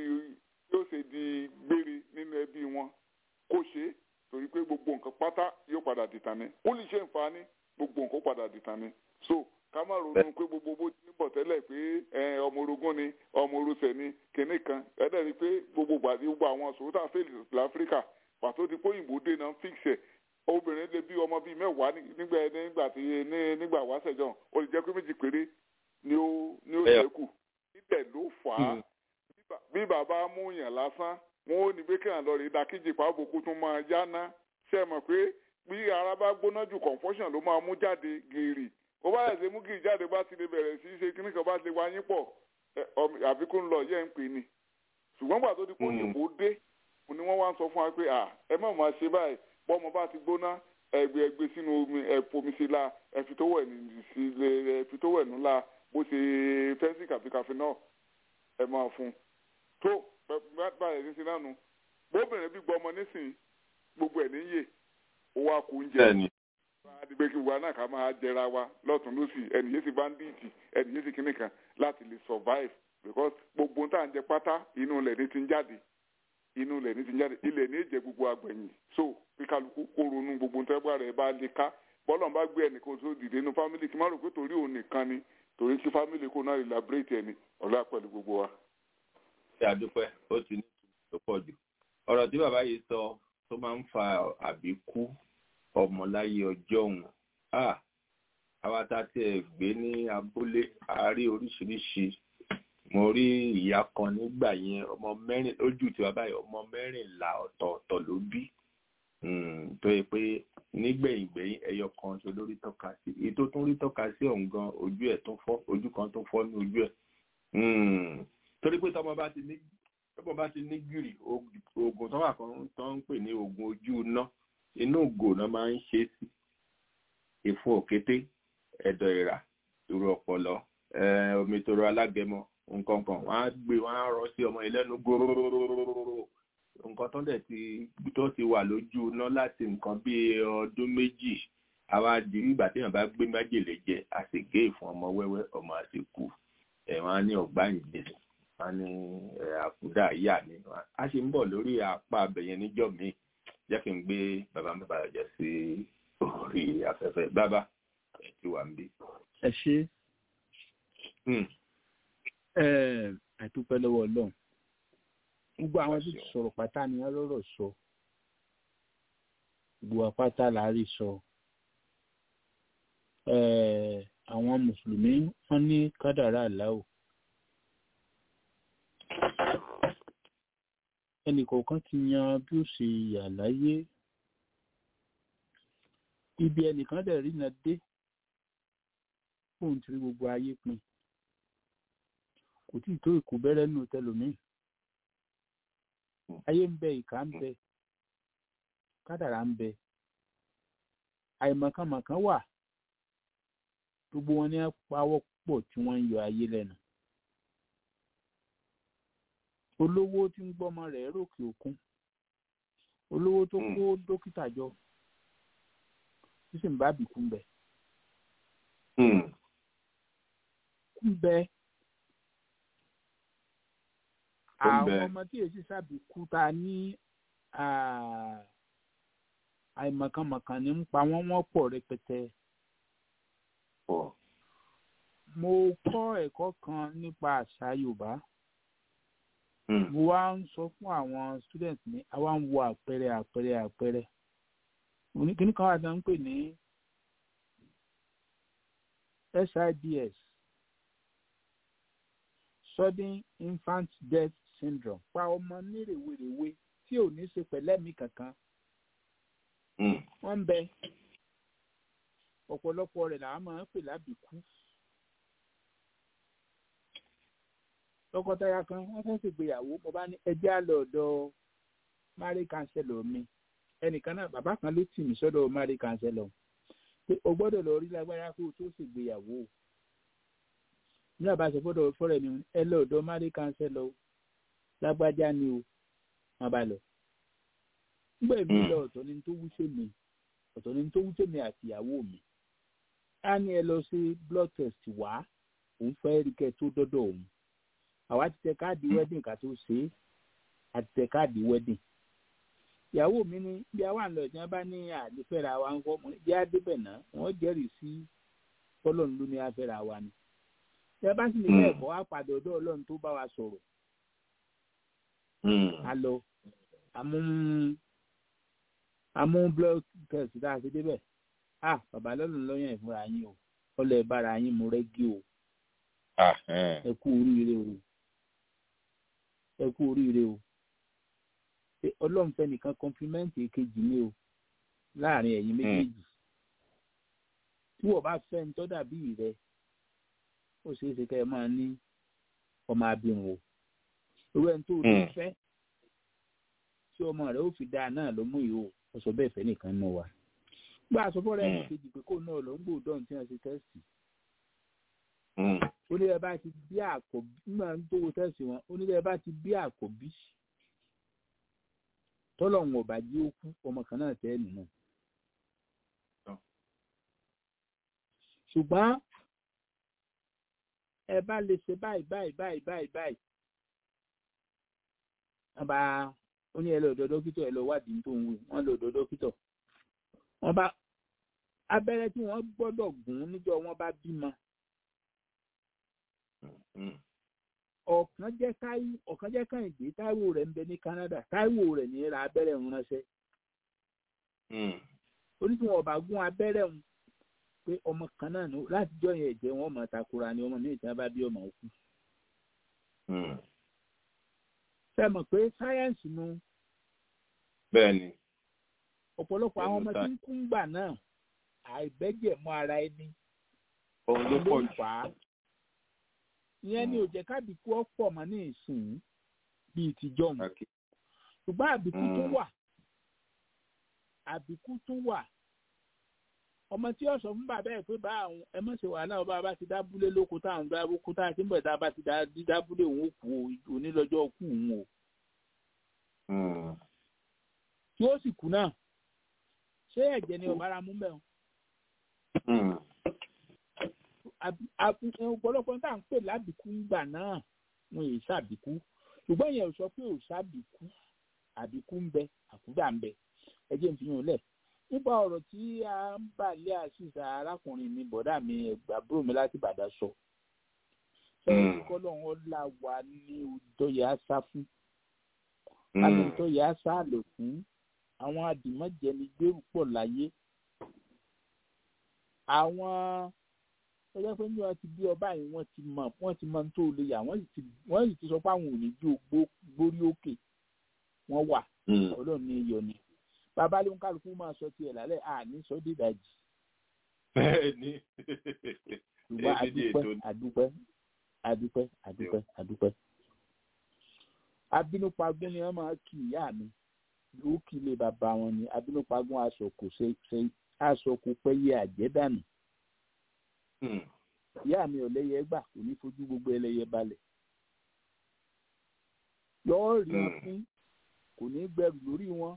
yóò ṣe di gbére nínú ẹbí wọn kó ṣe é torí pé gbogbo nǹkan pátá yóò padà dìtàn ni ó lè ṣe nǹfààní gbogbo nǹkan padà dìtàn ni so ká má ronú pé gbogbo bó ti ń bọ̀ tẹ́lẹ̀ pé ọmọ orogún ni ọmọ orosẹ̀ ni kinní kan ẹ̀dẹ̀ rí pé gbogbo gbàdí gbogbo àwọn sòwòtà fèlè láfíríkà pàtó ti kóyìnbó dé náà fix ẹ̀ obìnrin lè bí ọmọ bíi mẹ́wàá nígbà nígbà tí nígbà wáṣẹ̀jọ́ ó lè jẹ́ pé méjì péré ni ó ni ó ṣẹ́kù níbẹ̀ ló fà á bí bàbá mú yàn lásán wọn ò ní pé kí n lọ rí dákíjì pàbòkú tún máa yáná ṣe mọ̀ pé bí ara bá gbóná jù confusion ló máa mú jáde gèrè ó bá yẹ ṣe mú gírì jáde bá ti lè bẹ̀rẹ̀ sí í ṣe kíní kan bá ti wáyé pọ̀ àfikún lọ yẹ ń pè ní ṣùgbọ́n gbà tó di pé òyìnbó dé ni wọ́n wá ń sọ fún wa pé ẹ má máa ṣe báyìí bọ́mọ bá ti gbóná ẹgbẹ́ ẹgbẹ́ sínú omi ẹ̀fọ́mi sí la ẹ̀fi tó wẹ̀ sí ẹ̀fi tó wẹ̀ nù la bó ṣe fẹ́ǹsì kàfíkàfí náà ẹ máa fún tó báyìí ní sí náà nu bóbìnrin bí gbọmọ nísìnyí gbogbo ẹ̀ níyè owó akó oúnjẹ adigun kí wa náà ká máa jẹra wa lọ́tún lọ́sì ẹnì yéé sì báńdíìtì ẹnì yéé sì kíní kan láti lè survive because gbogbo tá à ń jẹ pátá inú ilẹ̀ ní ti ń jáde inú ilẹ̀ ní ti ń jáde ilẹ̀ ní ìjẹ gbogbo àgbẹ̀yìn so bí kálukú kó ronú gbogbo tẹ́gbà rẹ̀ bá lè ká bọ́lọ̀ bá gbé ẹnìkan tó dìde inú fámìlì kí má rò pé torí òun nìkan ni torí kí fámìlì kó náà elaborate ẹni ọ̀la pẹ̀lú gbogbo wa. ṣé àdúpẹ́ ó ti ní ìtumọ̀ tó pọ̀ jù ọ̀rọ̀ tí bàbá yìí sọ tó máa ń fa àbíkú ọmọláyé ọjọ́ òun àwa tá a tiẹ̀ gbé ní abúlé a rí oríṣiríṣi mo rí ìyá kan nígbà yẹn ọmọ mẹ́rin lójú tí bàbá yìí ọmọ mẹ́rìnlá ọ̀tọ̀ọ̀tọ̀ ló bí tó yẹ pé nígbẹ̀yìngbẹ̀yìn ẹyọ kan tó lórí tọ́ka sí èyí tó tún rí tọ́ka sí ọ̀hún gan ojú ẹ̀ tó fọ́ ojú kan tó fọ́ ní ojú ẹ̀ torí pé tọmọ bá ti ní tọmọ bá ti ní gírì oògùn tó wà kan tó ń pè ní oògùn ojú iná inú ògò náà máa ń ṣe sí ìfun òkété ẹ̀dọ̀ ìrà ìrù ọ̀pọ̀lọ́ omi toro alágẹmọ nǹkan kan wọ́n á gbé wọ́n á rọ sí ọmọ ìlẹ́nu gbòòrò nǹkan tó dẹ̀ ti tó ti wà lójú iná láti nǹkan bí ọdún méjì àwa di nígbà tí èèyàn bá gbé májèlé jẹ a sì gé ìfun ọmọ wẹ́wẹ́ ọmọ àti kú ẹ̀ wọ́n á ní ọ̀gbá ìjẹ wọ́n á ní àkúdà yà ni a ṣe ń bọ̀ lórí apá abẹ̀yẹn níjọ́ míì jẹ́ kí n gbé bàbá mi bàbá jẹ sí orí afẹ́fẹ́ bàbá ẹ̀ ti wà ń bí. ẹ ṣe ẹ dúpẹ́ lọ́wọ́ ọlọ́run gbogbo àwọn tó ti sọ̀rọ̀ pátá ni wọ́n lọ́rọ̀ sọ gbogbo apáta là á rí sọ àwọn mùsùlùmí wọ́n ní kádàrá àláwò ẹnìkọ̀ọ̀kan ti yan bí ó ṣe yà láyé ibi ẹnìkan dẹ̀ rí na dé fóun ti rí gbogbo ayé pin kò tí ì tó ìkú bẹ́rẹ́ nù tẹlòmíì ayé ń bẹ ìkà ń bẹ kádàrá ń bẹ àìmọ̀kànmọ̀kàn wà gbogbo wọn ní pawọ́ pọ̀ tí wọ́n ń yọ ayé lẹ́nu olówó tí ń gbọ́mọ rẹ̀ ròkè òkun olówó tó kó dókítà jọ tí sì ń bá bìkú ń bẹ kú ń bẹ àwọn ọmọ tí èsì sábìkú ta ní àìmọ̀kànmọ̀kàn ní ń pa wọ́n wọ́n pọ̀ rẹpẹtẹ. mo kọ́ ẹ̀kọ́ kan nípa àṣà yorùbá mo wá ń sọ fún àwọn student mi àwa ń wo àpẹẹrẹ àpẹẹrẹ àpẹẹrẹ kíní kan wà tí wọ́n ń pè ní SIDS sudden infant death syndrome pa ọmọ ní rèwerèwe tí ò ní ṣe pẹ̀lẹ́mì kankan wọ́n ń bẹ ọ̀pọ̀lọpọ̀ rẹ̀ làwọn máa ń pè lábìkú tọkọtaya kan wọ́n fẹ́ẹ́ ṣègbéyàwó mo bá ní ẹjẹ́ àlọ́ ọ̀dọ̀ marriage counselor mi ẹnìkan náà bàbá kan ló tì mí sọ́dọ̀ marriage counselor pé o gbọ́dọ̀ lọ rí lágbára kó o tó ṣègbéyàwó ní àbáṣe gbọ́dọ̀ fọ́rẹ̀ mi ẹ lọ ọ̀dọ̀ marriage counselor lágbájá ni o wọ́n bá lọ nígbà èmi lọ ọ̀tọ̀ ni tó wú sí mi ọ̀tọ̀ ni tó wú sí mi àti ìyàwó mi á ní ẹ lọ sí blood test wá òun fẹ́ rí kẹ́ tó dọ́dọ̀ òun àwa ti tẹ káàdì wedding ká tó ṣe é àti tẹ káàdì wedding ìyàwó mi ní bí àwa ń lọ ìjọba bá ní àlefẹ́ra wa ń kọ́ bí adébẹ̀ náà wọ́n jẹ́rìí sí ọlọ́run ló ní afẹ́ra wa ni ẹ bá sì ní bẹ́ẹ̀ kọ́ á padà ọ̀dọ̀ ọlọ́run tó bá wa sọ̀rọ̀ a lọ àmú àmú blood test tá a ṣe débẹ̀ ah bàbá lọ́lọ́run lọ́yàn ìfúnra yín o ọlọ́ ẹ̀ bára yín mú rẹ́gí o ẹ kú oríire o ẹ kú oríire o ọlọ́run fẹ́ nìkan kọ́ńpímẹ́ǹtì kejì ni o láàrin ẹ̀yin méjèèjì tí wọ́n bá fẹ́ ń tọ́ dàbí rẹ ó ṣeé ṣe kẹ́ ẹ máa ní ọmọ abirùn o irú ẹni tó rí fẹ́ tí ọmọ rẹ ó fi dáa náà ló mú ìhò ọsọ bẹ́ẹ̀ fẹ́ nìkan náà wà gbọ́ àsọfọ́ rẹ̀ ní kejì pé kó náà lọ ń gbòdọ̀ tí wọ́n ṣe tẹ́sì onílẹ̀ bá ti bí àkọ́bí nígbà tó wo tẹ́sí wọn onílẹ̀ bá ti bí àkọ́bí tọ́lọ̀hún ọ̀bà jí ó kú ọmọ kan náà tẹ́ nínú. ṣùgbọ́n ẹ bá lè ṣe báyìí báyìí báyìí báyìí báyìí wọ́n bá ó ní ẹ lọ ọ̀dọ̀ dókítà ẹ lọ wádìí tó ń wí wọ́n lọ ọ̀dọ̀ dókítà wọ́n bá abẹ́rẹ́ tí wọ́n gbọ́dọ̀ gún níjọ́ wọ́n bá bímọ ọ̀kan jẹ́ táíwò ọ̀kan jẹ́ kàìndé táíwò rẹ̀ ń bẹ ní Canada táíwò rẹ̀ ní ra abẹ́rẹ́ ń ránṣẹ́ oníṣòwò ọba gún abẹ́rẹ́ ń pé ọmọ kan náà ní láti jọ yẹn ẹ̀jẹ̀ wọn máa takora ni ọmọ míì tí wọ́n bá bí ọmọ òkú. ṣe mọ̀ pé sáyẹ́ǹsì nu bẹ́ẹ̀ni ọ̀pọ̀lọpọ̀ àwọn ọmọ tí ń kú ń gbà náà àìbẹ́jẹ̀ mọ́ ara ẹni òun ló pọ̀ jù ìyẹn ni ò jẹ́ kábìkú ọ̀pọ̀ mọ́ ní ìsìn bíi tìjọ́ mu ṣùgbọ́n àbíkú tó wà àbíkú tó wà ọmọ tí ó sọ fún bàbá ẹ̀ pé bá àwọn ẹ mọ̀ ṣe wàhálà ọba bá ti dábúlé lóko táwọn dábú kó tá a ti ń bọ̀ tá a bá ti dábúlé òun kú onílọ́jọ́ kú òun o. tí ó sì kú náà ṣé ẹ̀jẹ̀ ni ọ̀bára mú bẹ́ẹ̀ ọ̀pọ̀lọpọ̀ tá à ń pè lábìkú ńgbà náà wọn èyí ṣàbìkú ṣùgbọ́n yẹn ò sọ pé ò ṣàbìkú àbìkú ń bẹ àkúdà ń bẹ ẹ jẹ́ n fi hàn lẹ̀ nípa ọ̀rọ̀ tí a ń bà lé àṣìṣà arákùnrin mi bọ̀dá mi àbúrò mi láti bàdá sọ fẹ́ẹ́ kọ́lọ́hún ọ̀la wà ní òtọ́yẹ àṣà fún láti òtọ́yẹ àṣà lò fún àwọn àdìmọ́jẹni gbèrú pọ̀ láyé àwọn ó jẹ́ pé ní wọ́n ti bí ọba yìí wọ́n ti mọ̀ wọ́n ti mọ̀ tó lè yà wọ́n sì ti wọ́n sì ti sọ pé àwọn ò ní jó gbórí òkè wọ́n wà ọlọ́run ní iyọ̀ ni bàbá ló ń kálukú máa sọ tiẹ̀ lálẹ́ àní sọ dídàjì. bẹ́ẹ̀ni ṣùgbọ́n adúpẹ́ adúpẹ́ adúpẹ́ adúpẹ́ adúpẹ́. abínúpagún ni wọ́n máa kí ìyá mi ó kí ilé bàbá wọn ni abínúpagún aṣọ kò ṣe ṣe aṣọ kò pẹ́ yẹ àjẹ́dànù. ìyá mi ò lẹ́yẹ gbà kò ní fojú gbogbo ẹlẹ́yẹ balẹ̀. yọ̀ọ́ rí wọn fún kò ní gbẹrù lórí wọn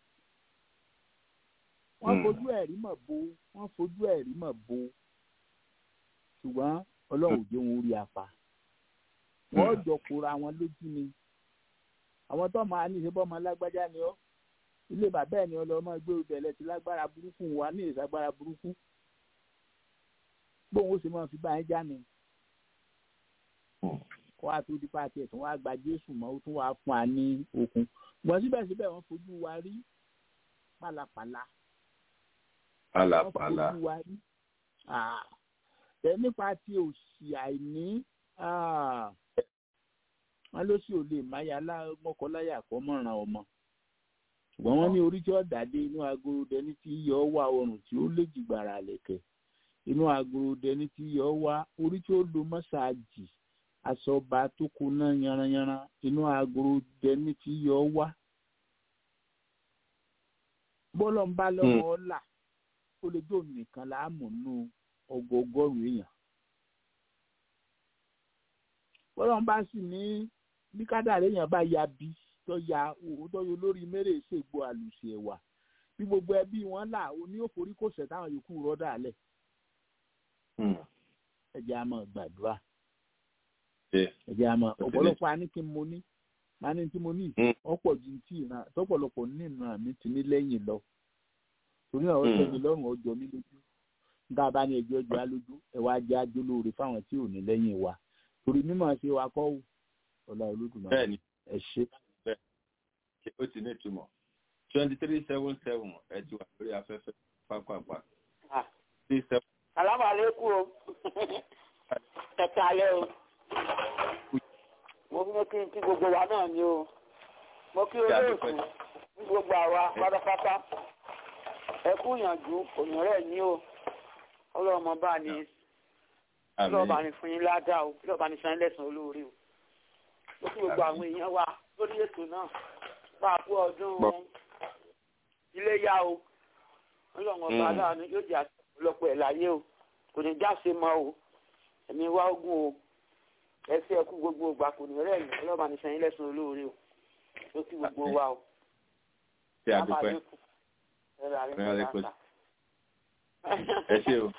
wọ́n fojú ẹ̀rí mọ̀ bo wọ́n fojú ẹ̀rí mọ̀ bo ṣùgbọ́n ọlọ́run jẹ́ wọn orí apá wọ́n jọ kóra wọn lójú ni àwọn tó máa ní ìṣe bọ́mọ lágbájá ni ọ́ ilé bàbá ẹ̀ ni ọlọ́mọ gbé obìnrin ti lágbára burúkú wa ní ìsagbára burúkú bóun ó sì máa fi bá ẹ já ni kó wá tó dípá tiẹ̀ tó wá gba jésù mọ́ ó tún wá fún wa ní okun ṣùgbọ́n síbẹ̀síbẹ̀ wọ́n fojú wa rí pálapàla pálapàla wọ́n fojú wa rí ẹ nípa ti òsì àìní wọn ló sì ò lè máyà mọ́kọ́láyà kọ́ mọ̀ràn ọmọ ṣùgbọ́n wọ́n ní orí tí ó dàdé inú agolo dẹni tí yọ wá ọrùn tí ó lè jìgbàrà lẹ̀kẹ̀ inú agolo dẹni tí yọ wá orí tí ó lo mọ́sáàjì asọba tó kuná yanranyanran inú agolo dẹni tí yọ wá bọ́lọ̀ ń bá lọ́wọ́ ọ̀la ó lè jó nìkan láàmú nù ọgọgọ́rùn èèyàn bọ́lọ̀ ń bá sì ní bí kádàrá èèyàn bá ya bí tó ya òwò tó yọ lórí mẹ́rẹ̀ ṣègbò àlùsì ẹ̀wà bí gbogbo ẹbí wọn là ó ní òforí kò sẹ̀ táwọn yòókù rọ́dà lẹ̀ ẹ̀jẹ̀ á máa gbàdúrà ẹ̀jẹ̀ á máa ọ̀pọ̀lọpọ̀ á ní kí n mo ní máa ní tí mo ní ọ̀pọ̀ ju tí ìran tọ́pọ̀lọpọ̀ nínú àmì ti ní lẹ́yìn lọ torí àwọn ọ̀sẹ̀ mi lọ́rùn ọjọ́ mi lójú nígbà bá ní ẹjọ́ ọjọ́ alójú ẹ wá jẹ́ ajólóore fáwọn tí ò ní lẹ́yìn wa torí mímọ̀ ṣe wa kọ́ ọ̀la olódùmarè ẹ ṣe. bẹ́ẹ̀ni ó ti ní ìtumọ̀ twenty three seven seven ẹ ti wà lórí afẹ́fẹ́ pápápá. salamu aleykum o ẹ kálẹ́ o mo ní kí n kí gbogbo wa náà ni o mo kí olóòtú ní gbogbo àwa pátápátá ẹ kú ìyànjú òmìnirẹ́ ní o ọlọ́mọ bá ní ọlọ́ọ̀bá ní fún yín ládàá o ọlọ́ọ̀bá ní san lẹ́sàn olóore o mo kí gbogbo àwọn èèyàn wa lórí ètò náà bá a kú ọdún iléyá o ọlọ́mọ bá láàánú yóò jẹ́ àtọ̀pọ̀lọpọ̀ ẹ̀ láyé o kò ní jáse mọ́ o ẹ̀mí wá ogún o ẹsẹ ẹkú gbogbo ìgbà kò ní rẹ yìí ọlọ́ba ní sẹ́yìn lẹ́sùn olóore o ló kí gbogbo wa o. ṣé àdúpẹ́ ẹ ṣe o.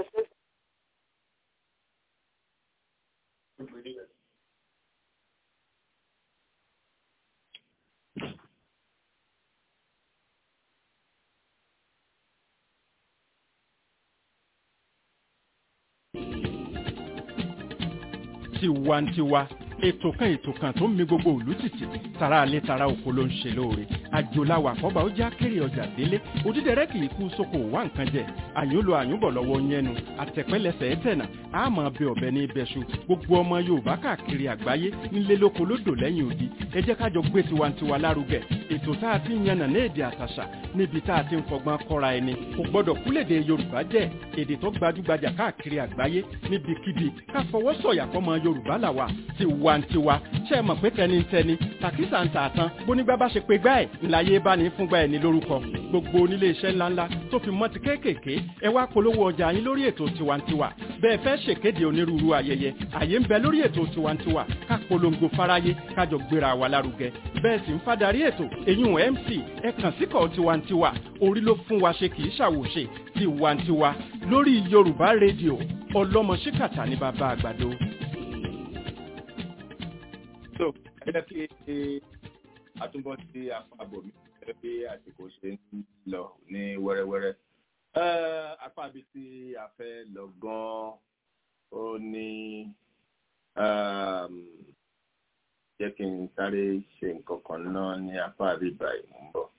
tiwantiwa ètò kan ètò kan tó ń mi gbogbo òlú tìtì tara alẹ́ tara oko ló ń ṣe lóore àjòláwà àkọ́bà ó já kéré ọjà délé òdídẹrẹ́ kì í kú sóko wá nǹkan jẹ àyùnlò àyùnbọ̀ lọ́wọ́ yẹnu àtẹ̀pẹ́lẹsẹ̀ ẹ̀tẹ̀nà àmọ́ bẹ ọ̀bẹ ní ibẹ̀ṣu gbogbo ọmọ yorùbá káàkiri àgbáyé nílé lóko lódò lẹ́yìn odi ẹ jẹ́ kájọ gbé tiwantiwa lárugẹ ètò tá a ti ń yànnà ní èdè àtàṣà níbi tá a ti ń fọgbọ́n kọ́ra ẹni kò gbọ́dọ̀ kúlèdè yorùbá jẹ́ èdè tó gbajúgbajà káàkiri àgbáyé níbikíbi ká fọwọ́ sọ̀yà fọmọ yorùbá làwà tiwantiwa ṣe mọ̀ pé tẹnitẹni tàkísà ń tààtàn bónígbà bá ṣe pé gbá ẹ̀ ńláyé bá ní fúngbà ẹ̀ ní lórúkọ gbogbo onílé iṣẹ́ ńláńlá tó fi mọ́ ti kéékèèké ẹ wá polówó ọjà yín lórí ètò tiwantiwa bẹ́ẹ̀ fẹ́ ṣèkéde onírúurú ayẹyẹ àyè ń bẹ lórí ètò tiwantiwa ká polongo fáráyé kájọ gbéra wa lárugẹ bẹ́ẹ̀ sì ń fadarí ètò èyún mc ẹ kàn síkọ̀ tiwantiwa orí ló fún wa ṣe kì í ṣàwòṣe tiwantiwa lórí yorùbá rédíò ọlọ́mọ ṣíkàtà ní bàbá àgbàdo. so ẹ jẹ́ kí àtúbọ̀ sí apá àbòmí gẹ́gẹ́ bí àsìkò ṣe ń lọ ní wẹ́rẹ́wẹ́rẹ́. apá ibi tí a fẹ́ lọ gan-an ó ní jẹ́ kí n sáré ṣe nǹkan kan náà ní apá àbíbá ìmú ń bọ̀.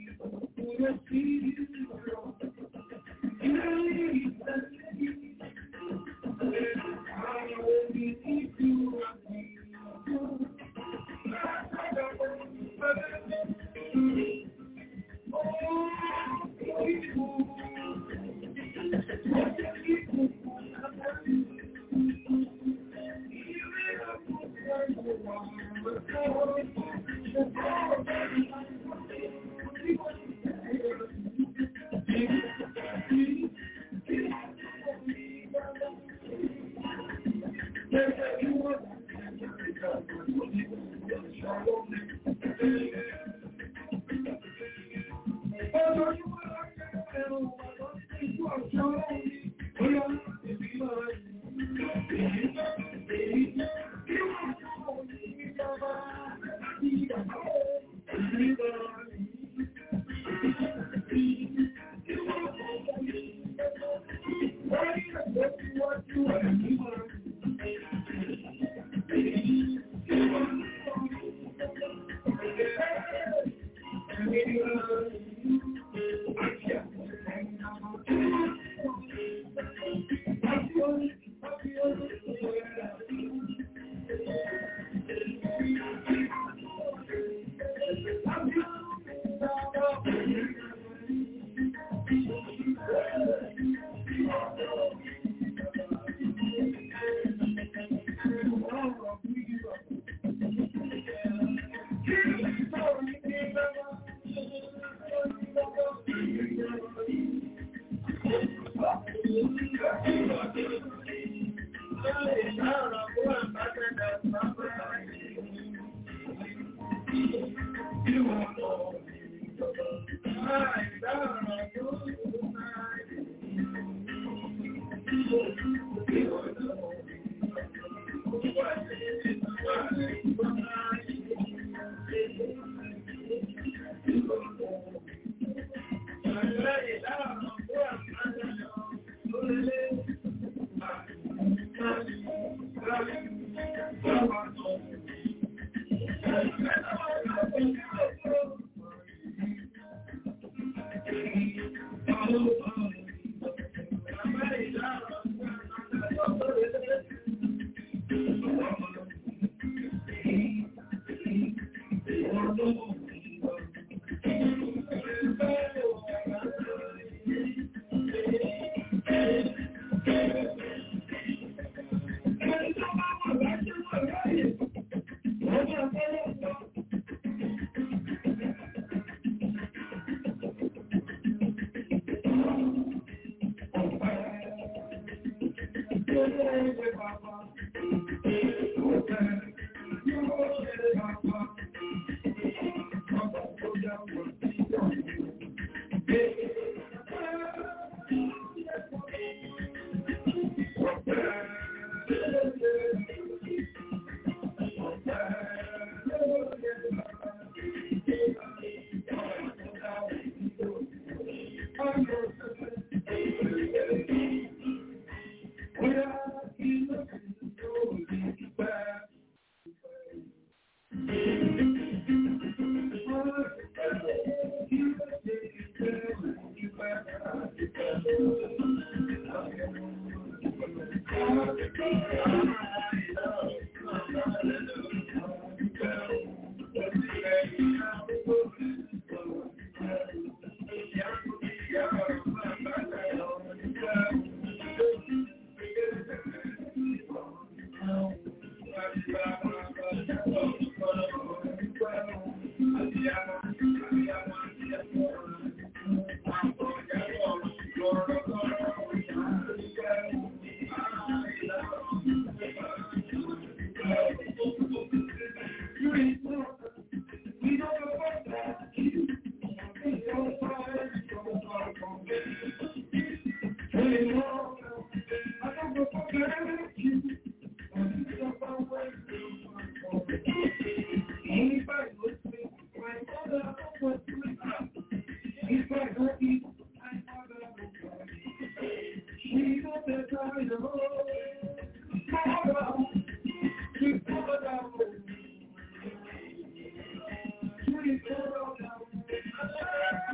Thank you.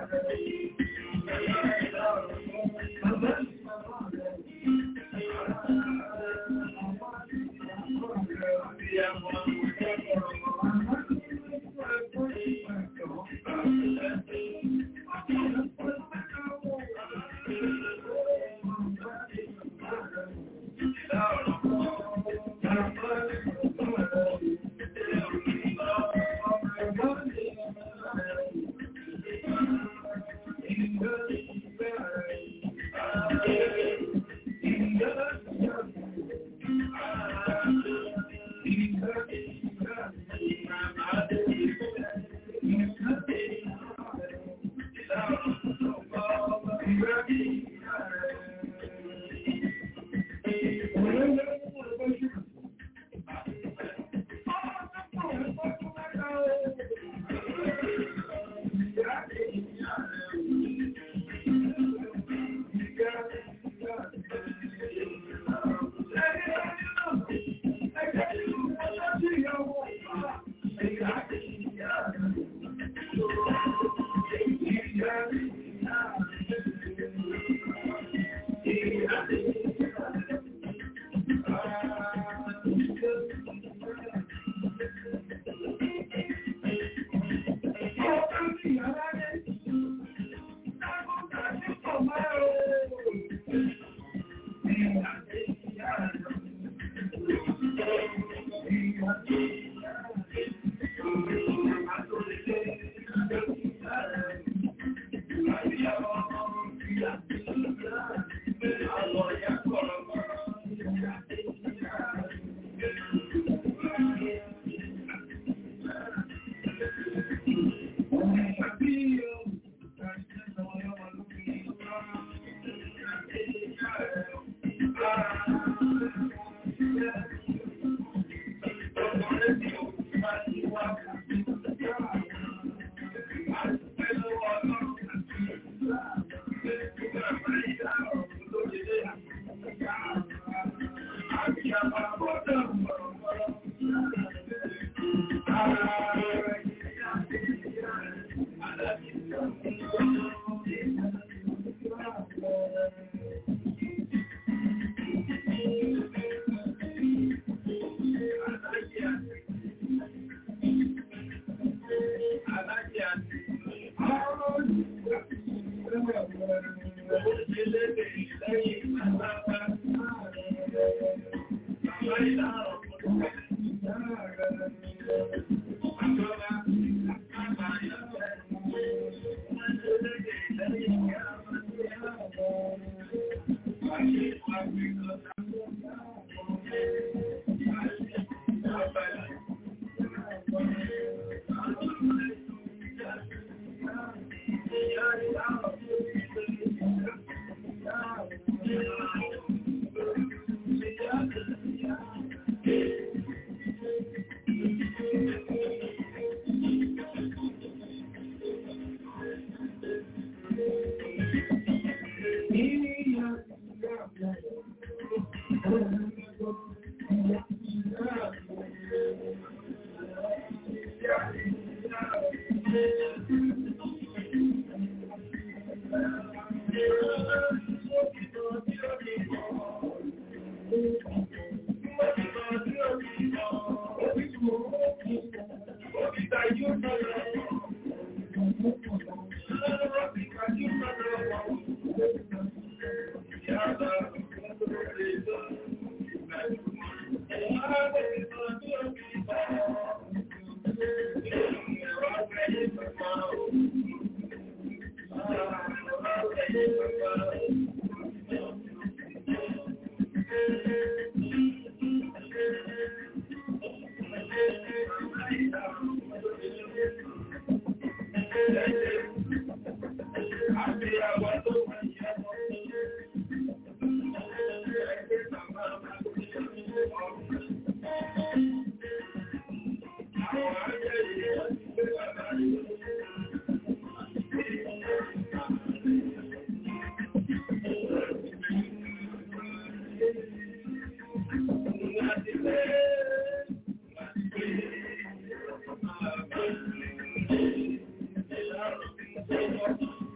Thank you.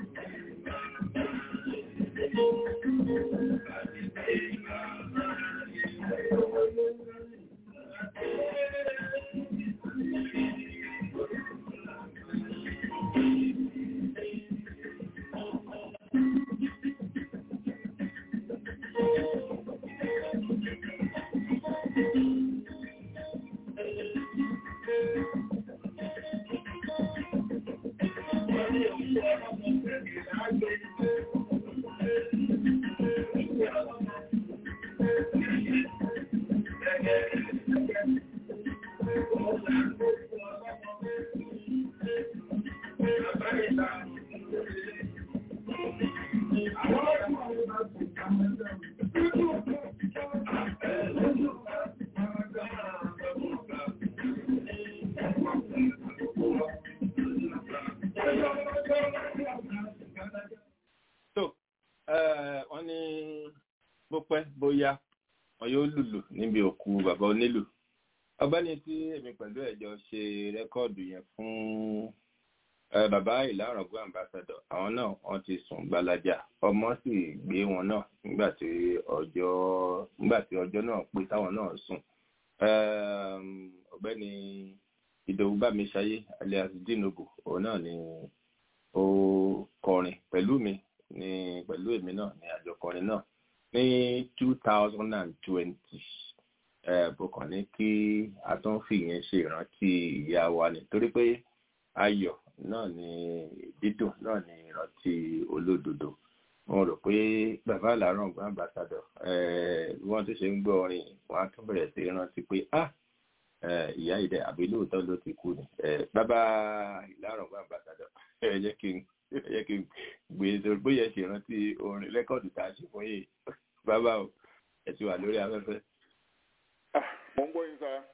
tó wọ́n ní bó pẹ́ bóyá wọn yóò lùlù níbi òkú bàbá onílù ọgbẹ́ni tí èmi pẹ̀lú ẹ̀jọ́ ṣe rẹ́kọ́ọ̀dù yẹn fún eh, bàbá ìlàrọ̀gbọ́ ambassador àwọn náà wọ́n ti sùn gbalaja ọmọ sì gbé wọn náà nígbà tí ọjọ́ nígbà tí ọjọ́ náà pé táwọn náà sùn Ehm, ọ̀gbẹ́ni ìdòwú bámiṣayé alias dinobu òun náà ni ó kọrin pẹ̀lú mi ní pẹ̀lú èmi náà ní àjọkọrin náà ní two thousand and twenty bùkàn ní kí a tún fi yẹn ṣe ìrántí ìyá wa ni torí pé ayọ̀ náà ni dídùn náà ni ìrántí olódodo mo rò pé bàbá àlárọ̀ ọ̀gbọ́n àmbàsádọ̀ bí wọ́n tún ṣe ń gbọ́ orin wọn á tún bẹ̀rẹ̀ sí rántí pé ah eh, ìyá ìdẹ àbí lóòótọ́ ló ti kú ni Eh, bàbá ìlàrọ̀ ọ̀gbọ́n àmbàsádọ̀ ẹ jẹ́ kí n ẹ jẹ́ kí n gbé e sórí bóyá ẹ ṣe rántí orin rẹ́kọ̀dù tá a ṣe fún yìí bàbá o ẹ ti wà lórí afẹ́fẹ́. mo ń gbọ́ yín sára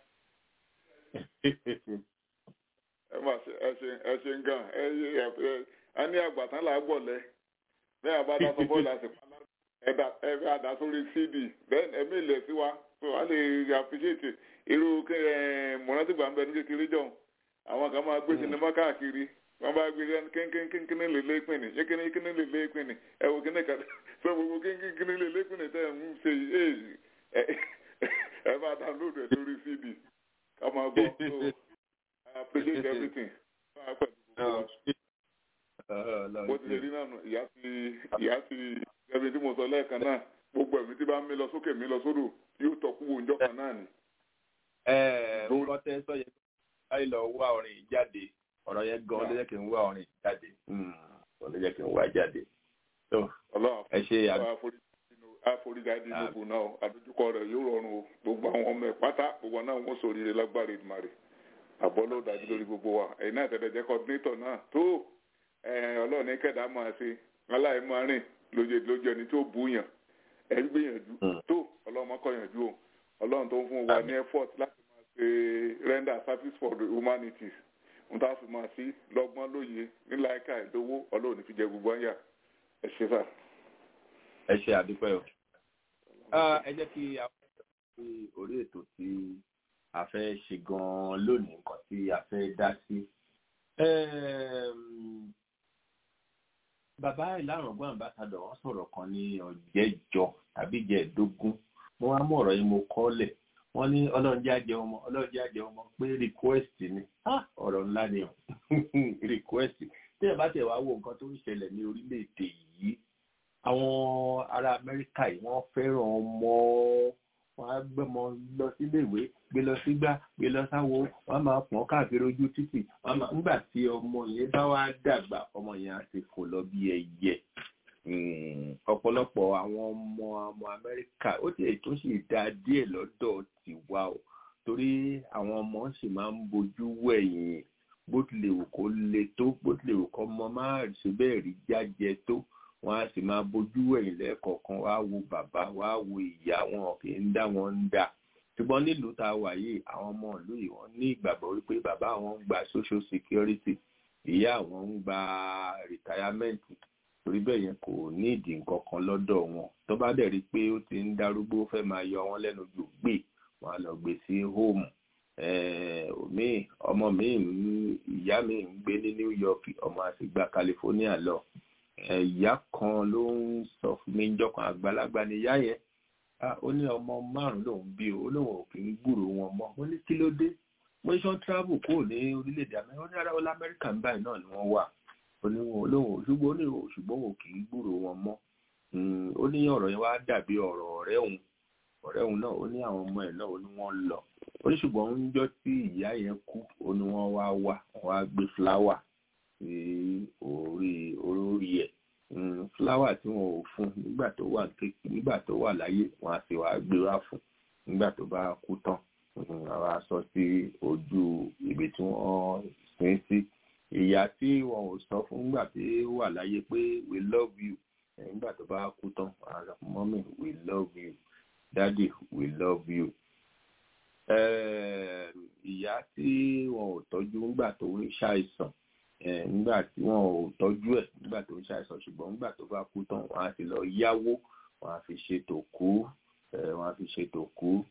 ẹ má ṣe ẹ ṣe ẹ ṣe ń gan ẹ yé ẹ ẹ ní àgbàtán là á gbọ̀lẹ́ bẹ́ẹ̀ àbá dá sọ bọ́ọ̀lù àsìkò ẹ̀dá ẹ̀fẹ́ àdá sórí cd bẹ́ẹ̀ ẹ̀mí ilẹ̀ sí wa so a lè appreciate irú mọ̀nàtìgbà ń bẹ ní kékeré jọ àwọn kan máa gbé sinimá káàkiri wọ́n bá gbé kínkínkínkíní lè lépin ní kínkíní kíní lè lépin ní ẹ wò kíní kan so gbogbo kínkínkíní lè lépin ní tẹ́ ẹ̀ ń ṣe yìí ẹ ẹ bá download ẹ̀ sórí cd ká máa gbọ́ so I appreciate everything. bó ti lè rí náà nù ìyá ti ìyá ti ẹbí tí mo sọ lẹ́ẹ̀kan náà gbogbo ẹ̀mí tí bá ń mí lọ sókè mí lọ sódò yóò tọ́kú wo njọ́ kan náà ni. nǹkan tẹ́ sọ yẹn báyìí lọ wá orin yìí jáde ọ̀rọ̀ yẹn gan ló jẹ́ kí n wá orin yìí jáde ló jẹ́ kí n wá jáde. ẹ ṣe àforíjáde lóko náà àdójúkọ rẹ̀ yóò rọrùn o gbogbo àwọn ọmọ ẹ̀ pátá gbogbo náà wọ́n sọ rire lágbára ìdùmarè àbọ̀ ló dájú lórí gbogbo wa ẹ̀yin náà tẹ̀lé jẹ́ coordinator náà tó ọlọ́run ní kẹ̀dá máa ṣe aláì máa rìn lóye lójú ẹni tó bú yàn ẹ̀ ń gbìyànjú tó ọlọ́run máa kọ̀yànjú o ọlọ́run tó ń fún wa ní effort láti máa ṣe render service for the humanities n ta fi máa sí lọ́gbọ́n lóye níláìka ìdówó ọlọ́run ní fi jẹ gbogbo ẹ̀yà ẹ ṣe sá. ẹ ṣe àdúpẹ́ o ẹ jẹ́ kí a fi orí ètò tí a fẹ́ ṣe gan-an lónìí nǹkan tí a fẹ́ dá sí. bàbá ìlàrọ̀gbọ́n àmbásádọ̀ wọ́n sọ̀rọ̀ kan ní ọ̀jẹ́jọ tàbí ìjẹ́ẹ̀dógún mo wá mú ọ̀rọ̀ yìí mo kọ́lẹ̀ wọ́n ní ọlọ́ọ̀jẹ́ àjẹ ọmọ ọlọ́ọ̀jẹ́ àjẹ ọmọ pé request ni ọ̀rọ̀ ńlá ni o request tí ẹ bá tẹ̀ wá wo nǹkan tó ń ṣẹlẹ̀ ní orílẹ̀-èdè yìí àwọn ará amẹ́ríkà yìí wọ́n fẹ́ràn ọmọ wọn á gbẹmọ lọ síléèwé gbé lọ sígbà gbé lọ sáwo wọn máa pọn káàkiri ojú títì wọn máa nígbà tí ọmọ yẹn bá wá dàgbà ọmọ yẹn á ti fò lọ bí ẹyẹ ọ̀pọ̀lọpọ̀ àwọn ọmọ ọmọ amẹ́ríkà ó ti ètò sì dá díẹ̀ lọ́dọ̀ tiwa o torí àwọn ọmọ sì máa ń bojú wẹ̀yìn bó tilẹ̀ wù kó le tó bó tilẹ̀ wù kó ọmọ máa ṣe bẹ́ẹ̀ rí jájẹ tó wọn á sì máa bójú ẹ̀yìn lẹ́ẹ̀kọ̀ọ̀kan wá wo bàbá wá wo ìyá wọn kì í dá wọn ń dà ṣùgbọ́n nílùú tá a wà yìí àwọn ọmọ ìlú yìí wọ́n ní ìgbàgbọ́ wípé bàbá wọn ń gba social security ìyá wọn ń gba retirement torí bẹ́ẹ̀ yẹn kò ní ìdí nǹkan kan lọ́dọ̀ wọn tó bá dẹ̀ rí i pé ó ti ń darúgbó fẹ́ máa yọ wọn lẹ́nu jù gbé wọn á lọ gbé sí home omi ọmọ mi ìyá mi ń gbé ní New York ọmọ àti gba California lọ ìyá kan ló ń sọ fún mi jọkàn àgbàlagbà ni ìyá yẹn ó ní ọmọ márùn lòún bí o lóun ò kì í gbúrò wọn mọ́ ó ní kí ló dé mo ní sọ travel kúrò ní orílẹ̀-èdè amẹ́ríkà ó ní ara ọlá amẹ́ríkà ń báyìí náà ni wọ́n wà ó ní wọn olóhùn ṣùgbọ́n ó ní ṣùgbọ́n wọn kì í gbúrò wọn mọ́ ó ní ọ̀rọ̀ yẹn wá dàbí ọ̀rọ̀ ọ̀rẹ́ òun ọ̀rẹ́ òun náà ó ní àwọn ọmọ ẹ̀ náà ó ní wọ́n lọ ó ní ṣùgbọ́n ń jọ́ tí ìyá yẹn kú ó ní wọ́n wá wá wọ́n wá gbé fúláwà sí orí orí ẹ̀ fúláwà tí wọn ò fún nígbà tó wà nígbà tó wà láyé wọn á sì wá gbé wá fún nígbà tó bá kú tán àwa sọ sí ojú ibi tí wọ́n sin sí ìyá tí wọn ò sọ fún nígbà tí ó wà láyé pé we love you nígbà tó bá kú tán àwọn mọ́mí we love you daddy we love you ìyá tí wọn ò tọ́jú nígbà tó ń ṣàìsàn nígbà tí wọn ò tọ́jú ẹ̀ nígbà tó ń ṣàìsàn ṣùgbọ́n nígbà tó bá kú tán wọn á ti lọ yáwó wọn á fi ṣètò kú wọn á fi ṣètò kú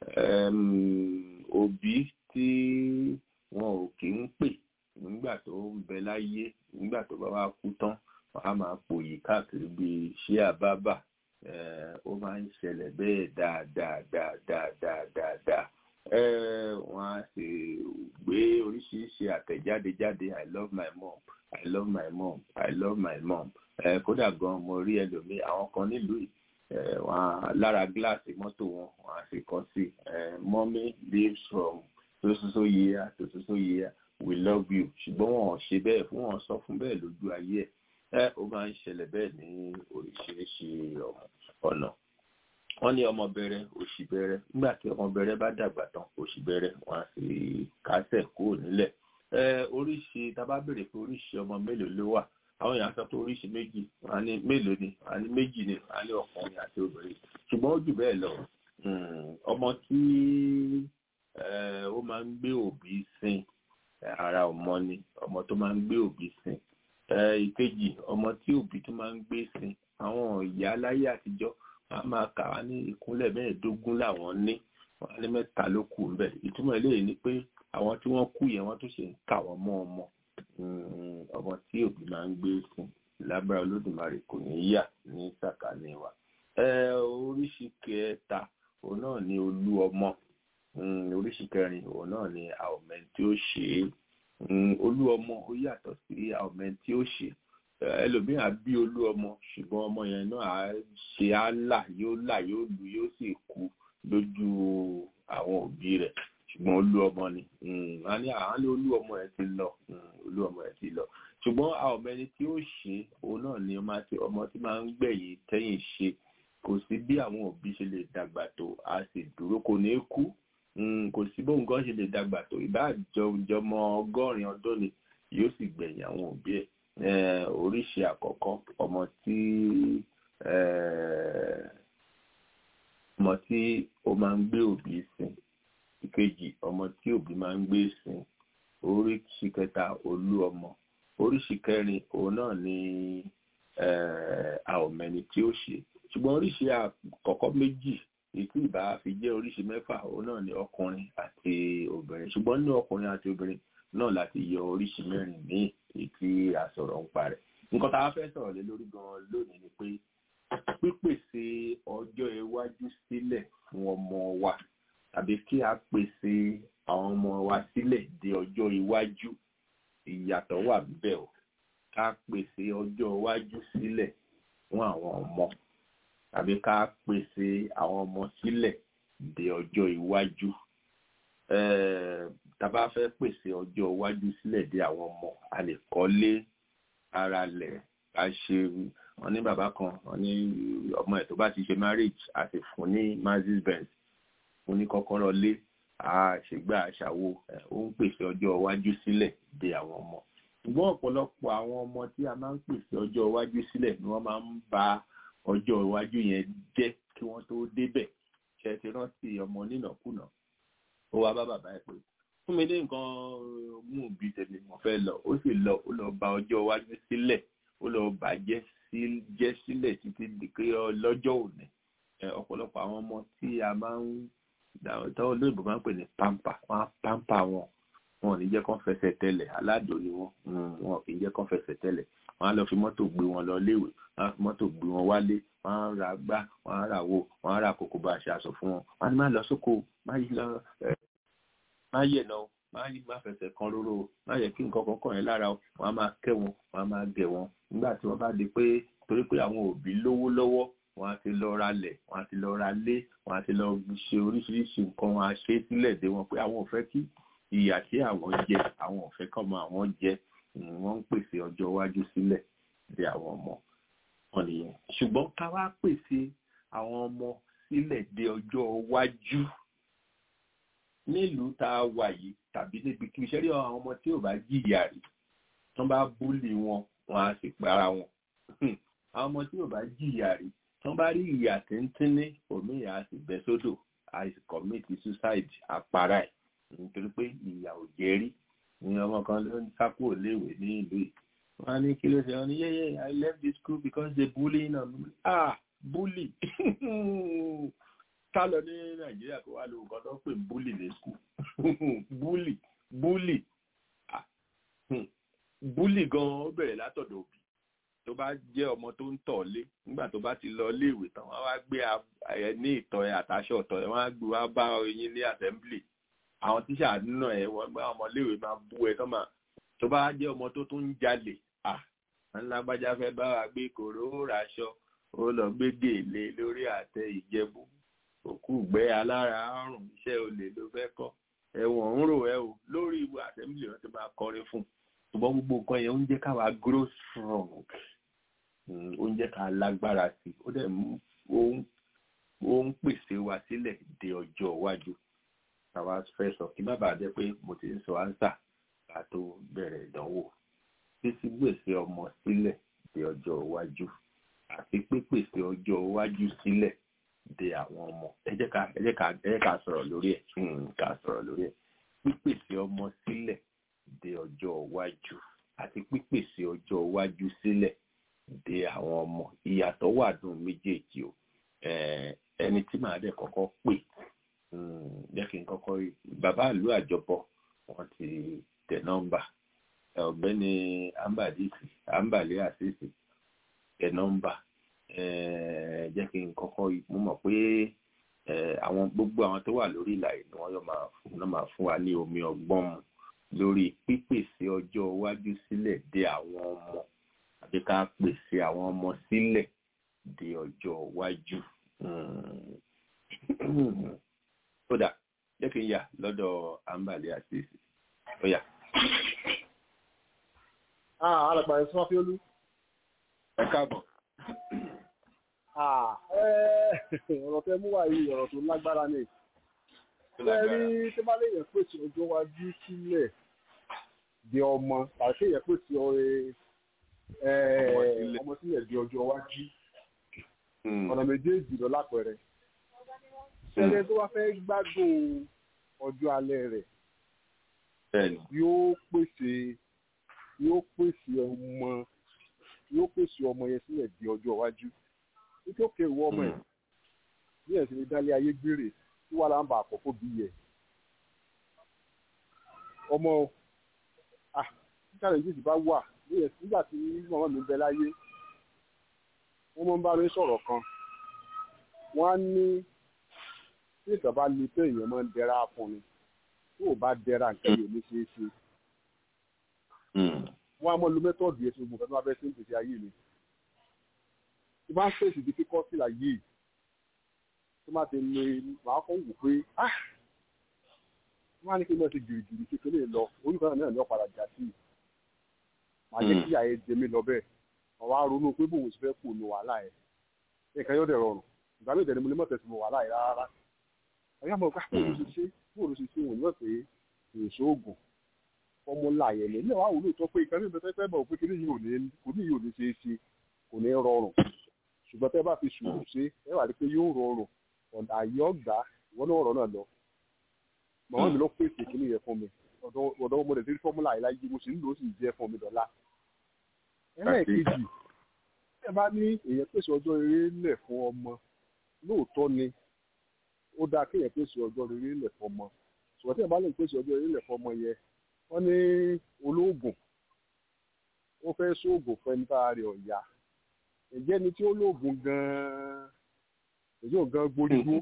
òbí tí wọn ò kí ń pè nígbà tó ń bẹ láyé nígbà tó bá wá kú tán wọn á máa pòyì káàkiri bíi ṣé àbábà ó máa ń ṣẹlẹ̀ bẹ́ẹ̀ dáadáa dáadáa dáadáa dáa wọ́n á sì gbé oríṣiríṣi àtẹ̀jáde jáde i love my mom i love my mom i love my mom kódà gan mo rí ẹlòmíì àwọn kan nílùú yìí wọ́n lára gíláàsì mọ́tò wọn wọ́n á sì kọ sí mommy lives from sososo year to soso year we love you ṣùgbọ́n wọn ò ṣe bẹ́ẹ̀ fún wọn sọ fún bẹ́ẹ̀ lójú ayé ẹ̀ ó máa ń ṣẹlẹ̀ bẹ́ẹ̀ ní oríṣiríṣi ọ̀nà wọ́n ní ọmọ bẹ̀rẹ̀ òṣì bẹ̀rẹ̀ nígbà tí ọmọ bẹ̀rẹ̀ bá dàgbà tán òṣì bẹ̀rẹ̀ wọ́n á sì kásẹ̀ kúrò nílẹ̀ oríṣi tábà béèrè pé oríṣi ọmọ mélòó ló wà àwọn èèyàn sọ pé oríṣi méjì wọ́n á ní mélòó ni wọ́n á ní méjì ni wọ́n á ní ọkùnrin àti obìnrin ṣùgbọ́n ó jù bẹ́ẹ̀ lọ ọmọ tí ó máa ń gbé òbí sin ara ọmọ ni ọmọ tó máa ń gbé òbí sin ìkejì ọmọ tí òbí tó máa ń gbé sin àwọn ìyá láyé àtijọ́ wọ́n máa kà wá ní ìkúnlẹ̀ mẹ́ẹ̀ẹ́dógún làwọn ní wọ́n á ní mẹ́ta ló kù ńbẹ̀ ìtumọ̀ eléyìí ni pé àwọn tí wọ́n kú yẹn wọ́n tún ṣe ń kà wọ́n mọ́ ọmọ ọmọ tí òbí máa ń gbé sìn lágbára olódùmarè kò ní yà ní sàkání wa. oríṣi kẹta òun náà ni olú ọmọ oríṣi kẹrin òun náà ni àwọmẹ tí ó ṣe é olú ọmọ ó yàtọ̀ sí àwọmẹ tí ó ṣe é ẹlòmíà bí olú ọmọ ṣùgbọ́n ọmọ yẹn náà á ṣe á là yóò là yóò lu yóò sì kú lójú àwọn òbí rẹ̀ ṣùgbọ́n olú ọmọ ni a ní àwọn ní olú ọmọ ẹ̀ ti lọ olú ọmọ ẹ̀ ti lọ ṣùgbọ́n àwọn ọmọ ẹni tí ó ṣe òun náà ni ọmọ tí máa ń gbẹ̀yìn tẹ́yìn ṣe kò sí bí àwọn òbí ṣe lè dàgbà tó a sì dúró kò ní kú kò sí bóun gan ṣe lè dàgbà tó ìbá jọmọ ọgọ́rin ọdún ni yóò sì gbẹ̀yìn àwọn òbí ẹ̀ oríṣi àkọ́kọ́ ọmọ tí ọmọ tí ó máa ń gbé òbí sìn ìkejì ọmọ tí òbí máa ń gbé sìn oríṣi kẹta olú ọmọ oríṣi kẹrin òun náà ni àòmẹni tí ó ṣe ṣùgbọ́n oríṣi àkọ́kọ́ méjì ètí ìbá fi jẹ́ oríṣi mẹ́fà òun náà ni ọkùnrin àti obìnrin ṣùgbọ́n nínú ọkùnrin àti obìnrin náà láti yọ oríṣi mẹ́rin míì ètí àsọ̀rọ̀ ń parẹ́ nǹkan tá a fẹ́ sọ̀rọ̀ lé lórí gan-an lónìí ni pé pípèsè ọjọ́ iwájú sílẹ̀ fún ọmọ wa tàbí kí a pèsè àwọn ọmọ wa sílẹ̀ de ọjọ́ iwájú ìyàtọ̀ wà níbẹ̀ o ká pèsè ọjọ́ iwájú sílẹ̀ fún àwọn ọmọ tàbí ká pèsè àwọn ọmọ sílẹ̀ de ọjọ́ iwájú tàbá fẹ́ pèsè ọjọ́ iwájú sílẹ̀ de àwọn ọmọ a lè kọ́lé ara lẹ̀ ká ṣe wọn ní bàbá kan wọn ní ọmọ ẹ̀ tó bá ti ṣe marriage a sì fún ní Mercedes Benz fún ní kọ́kọ́rọ́ lé àṣegbà àṣàwò ó ń pèsè ọjọ́ iwájú sílẹ̀ de àwọn ọmọ ṣùgbọ́n ọ̀pọ̀lọpọ̀ àwọn ọmọ tí a máa ń pèsè ọjọ́ iwájú sílẹ̀ ni wọ́n máa ń ba ọjọ́ iwájú yẹn jẹ́ kí wọ́n tó débẹ̀ ṣe ti rántí ọmọ nínàkúnà ó wá bá bàbá ẹ̀ pé fún mi ní nǹkan mú bí tèmi mo fẹ́ lọ ó sì lọ ó lọ ba ọjọ́ iwájú sílẹ̀ ó lọ bàjẹ́ jẹ́ sílẹ̀ títí di pé lọ́jọ́ òní ọ̀pọ̀lọpọ̀ àwọn ọmọ tí a máa ń tọ́wọ́ olóyìnbó máa ń pè ní pampa wọ́n á pampa wọn wọn ò ní jẹ́ kán fẹsẹ̀ tẹ̀lẹ̀ aládùn ni wọ́n wọn kì í jẹ́ kán fẹsẹ̀ tẹ̀lẹ̀ wọ́n á lọ fi mọ́tò gbé wọn lọ léèwé wọ́n á fi mọ́tò gbé wọn wálé wọ́n á ra gbá wọ́n á ra wo wọ́n á ra kòkó bá a ṣe aṣọ fún wọn wọ́n á ní má lọ sóko má yí lọ má yẹ lọ má yí má fẹsẹ̀ kan róró má yẹ kí nǹkan kan kàn yẹn lára wọn á máa kẹ́ wọn wọn á máa gẹ̀ wọn nígbà tí wọ́n bá di pé torí pé àwọn òbí lówó lọ́wọ́ wọ́n á ti lọ ra lẹ̀ wọ́n á ti lọ ra lé wọ́n á ti lọ ṣe oríṣiríṣi nǹkan wọn á ṣe sílẹ̀ dé wọn pé àwọn ò fẹ́ kí ìyà tí àwọn jẹ àwọn ò fẹ́ kọ́mọ àwọn jẹ wọ́n ń pèsè ọjọ́ iwájú sílẹ̀ de àwọn ọmọ wọn nìyẹn ṣùgbọ́n ká wá pèsè àwọn ọmọ sílẹ̀ de ọjọ́ iwájú nílùú tá a wà yìí tàbí níbi kí iṣẹ́ rí àwọn ọmọ tí ò bá jìyà rí tí wọ́n bá búlì wọn wọn á sì para wọn àwọn ọmọ tí ò bá jìyà rí tí wọ́n bá rí ìyà tíntínní òmíì á sì bẹ́ sódò á sì commit suicide àpárá ẹ̀ nítorí pé ìyà ò jẹ́ rí ní ọmọ kan ló ń sá kúrò léèwé ní ìlú yìí wọ́n á ní kí ló ṣe wọ́n ní yẹ́yẹ́ I left the school because they bully na ah bully ká lọ ní nàìjíríà kó wá lo nǹkan tó ń pè búlì ní skul búlì búlì búlì gan-an ó bẹ̀rẹ̀ látọ̀dọ̀ òbí tó bá jẹ́ ọmọ tó ń tọ̀ lé nígbà tó bá ti lọ iléèwé tán wọ́n wá gbé ẹ ní ìtọ̀ ẹ àtàṣọ ọ̀tọ̀ ẹ wọ́n á gbé wá bá yín ní assembly àwọn tíṣà náà ẹ wọ́n gbé ọmọ iléèwé máa bú ẹ tán máa tó bá jẹ́ ọmọ tó tún ń jalè à ńlágbájá fẹ́ bá wa gbé kòró raṣọ ó lọ gbé gèlè lórí àtẹ ìjẹ̀bú òkú gbẹ alára àrùn iṣẹ́ olè ló fẹ́ kọ́ ẹ̀wọ̀n ń rò ẹ o lórí ìwé assembly wọn ti máa kọrin fún ṣùgbọ́n gbogbo nǹkan yẹn ó ń jẹ́ káwa grow strong ó ń jẹ́ ká lágbára sí i ó dẹ̀ ó ń pèsè wa sílẹ̀ de ọjọ́ iwájú àwa fẹ́ sọ kí má bàa jẹ́ pé mo ti ń sọ ánsà ká tó bẹ̀rẹ̀ ìdánwò títí gbèsè ọmọ sílẹ̀ de ọjọ́ iwájú àti pípèsè ọjọ́ iwájú sílẹ̀ de àwọn ọmọ ẹ jẹ́ ká ẹ jẹ́ ká ẹ jẹ́ ká sọ̀rọ̀ lórí ẹ̀ ká sọ̀rọ̀ lórí ẹ̀ pípèsè ọmọ sílẹ̀ de ọjọ́ iwájú àti pípèsè ọjọ́ iwájú sílẹ̀ de àwọn ọmọ ìyàtọ̀ wà dùn méjèèjì o ẹni tí màá dẹ̀ kọ́kọ́ pè jẹ́ kí n kọ́kọ́ rí bàbá ìlú àjọpọ̀ wọ́n ti tẹ̀ nọ́mbà ọ̀gbẹ́ni ambadisi ambale asisi tẹ̀ nọ́mbà jẹ́ kí n kọ́kọ́ mú mọ̀ pé àwọn gbogbo àwọn tó wà lórí ìlà yìí ni wọ́n yóò máa fún wa ní omi ọgbọ́n mu lórí pípèsè ọjọ́ iwájú sílẹ̀ de àwọn ọmọ àti ká pèsè àwọn ọmọ sílẹ̀ de ọjọ́ iwájú. kódà jẹ́ kí n yà lọ́dọ̀ àǹbàlẹ̀ àṣìṣe ó yà. alàgbà ẹ̀sùn afẹ́olú. ẹ káàbọ̀ ọ̀rọ̀ tẹ mú wá yìí ọ̀rọ̀ tó lágbára ni rí tí bá lè yẹn pèsè ọjọ́ iwájú sílẹ̀ di ọmọ tàbí kí yẹn pèsè ọmọ sílẹ̀ di ọjọ́ iwájú ọ̀nà méjèèjì lọ lápẹẹrẹ ṣẹlẹ̀ tó wá fẹ́ gbádùn ọjọ́ alẹ́ rẹ̀ yóò pèsè yóò pèsè ọmọ yóò pèsè ọmọ yẹn sílẹ̀ di ọjọ́ iwájú títí ó kéwọ́ ọmọ ẹ̀ bí ẹ̀ sì ní dálé ayé gbére tí wàá láǹbà àkọ́kọ́ bí yẹ. ọmọ ah tí challenges bá wà bí ẹ̀ nígbà tí màmá mi bẹ láyé wọ́n máa ń bá mi sọ̀rọ̀ kan wọ́n á ní tí ìtàn bá le pé èèyàn máa ń dẹra fún ni tó o bá dẹra nǹkan yóò ní ṣeé ṣe. wọ́n á mọ lu mẹ́tọ́ọ̀dù yẹn tí gbogbo nǹkan tó bá fẹ́ sí ìpèsè ayé mi tí bá ń fèsì difficulty like yìí tí má ti lè máa kọ́ wò pé ah wọ́n á ní kí n lọ sí gìrìgìrì kékeré lọ orúkọ náà ní ọ̀padà jà sí màá jẹ́ kí àyè jẹ mí lọ bẹ́ẹ̀ wọ́n wá ronú pé bòun sì fẹ́ kù ní wàhálà ẹ̀ nǹkan yóò dẹ̀ rọrùn ìgbà mi ìdẹ̀ni mo lè mọ̀ tẹ̀sí mo wàhálà ẹ̀ rárá ọ̀yá mọ̀ ká bóun ṣe ṣe bóun ṣe ṣe wọ́n ní wọ́n pé èso oògùn fọ́múlà yẹn ní ilé wa wò lóòótọ́ pé ìkànnì ìbẹ̀tẹ̀ fẹ́ bọ̀ pé kí ni yóò ní ṣe é ṣe kò ní rọrùn ṣùgbọ́n tẹ́ bá fi sùúrù ṣe ẹ wà rí pé yóò rọrùn ọ̀nà àyè ọ̀gbà ìwọ náà rọ̀ náà lọ. màmá mi ló pèsè kíní yẹn fún mi ọ̀dọ́ mo lè fi fọ́múlà yìí láyé mo sì ń lò ó sì jẹ́ fún mi dọ̀la. ẹlẹ́ẹ̀kejì ẹ bá ní èèyàn pèsè ọjọ́ rere lẹ̀ fún ọmọ lóòótọ́ ni ó dáa kéèyàn pèsè ọjọ́ rere lẹ̀ fún ọmọ ṣùgbọ́n tí ẹ bá lè pèsè ọjọ́ rere lẹ̀ fún ọmọ yẹn wọ́n ní olóògùn ó fẹ́ sóògùn fún ẹni tá a rẹ̀ ọ̀yà ǹjẹ́ ni tí ó lóògùn gan-an èyí ò gan gbórígbó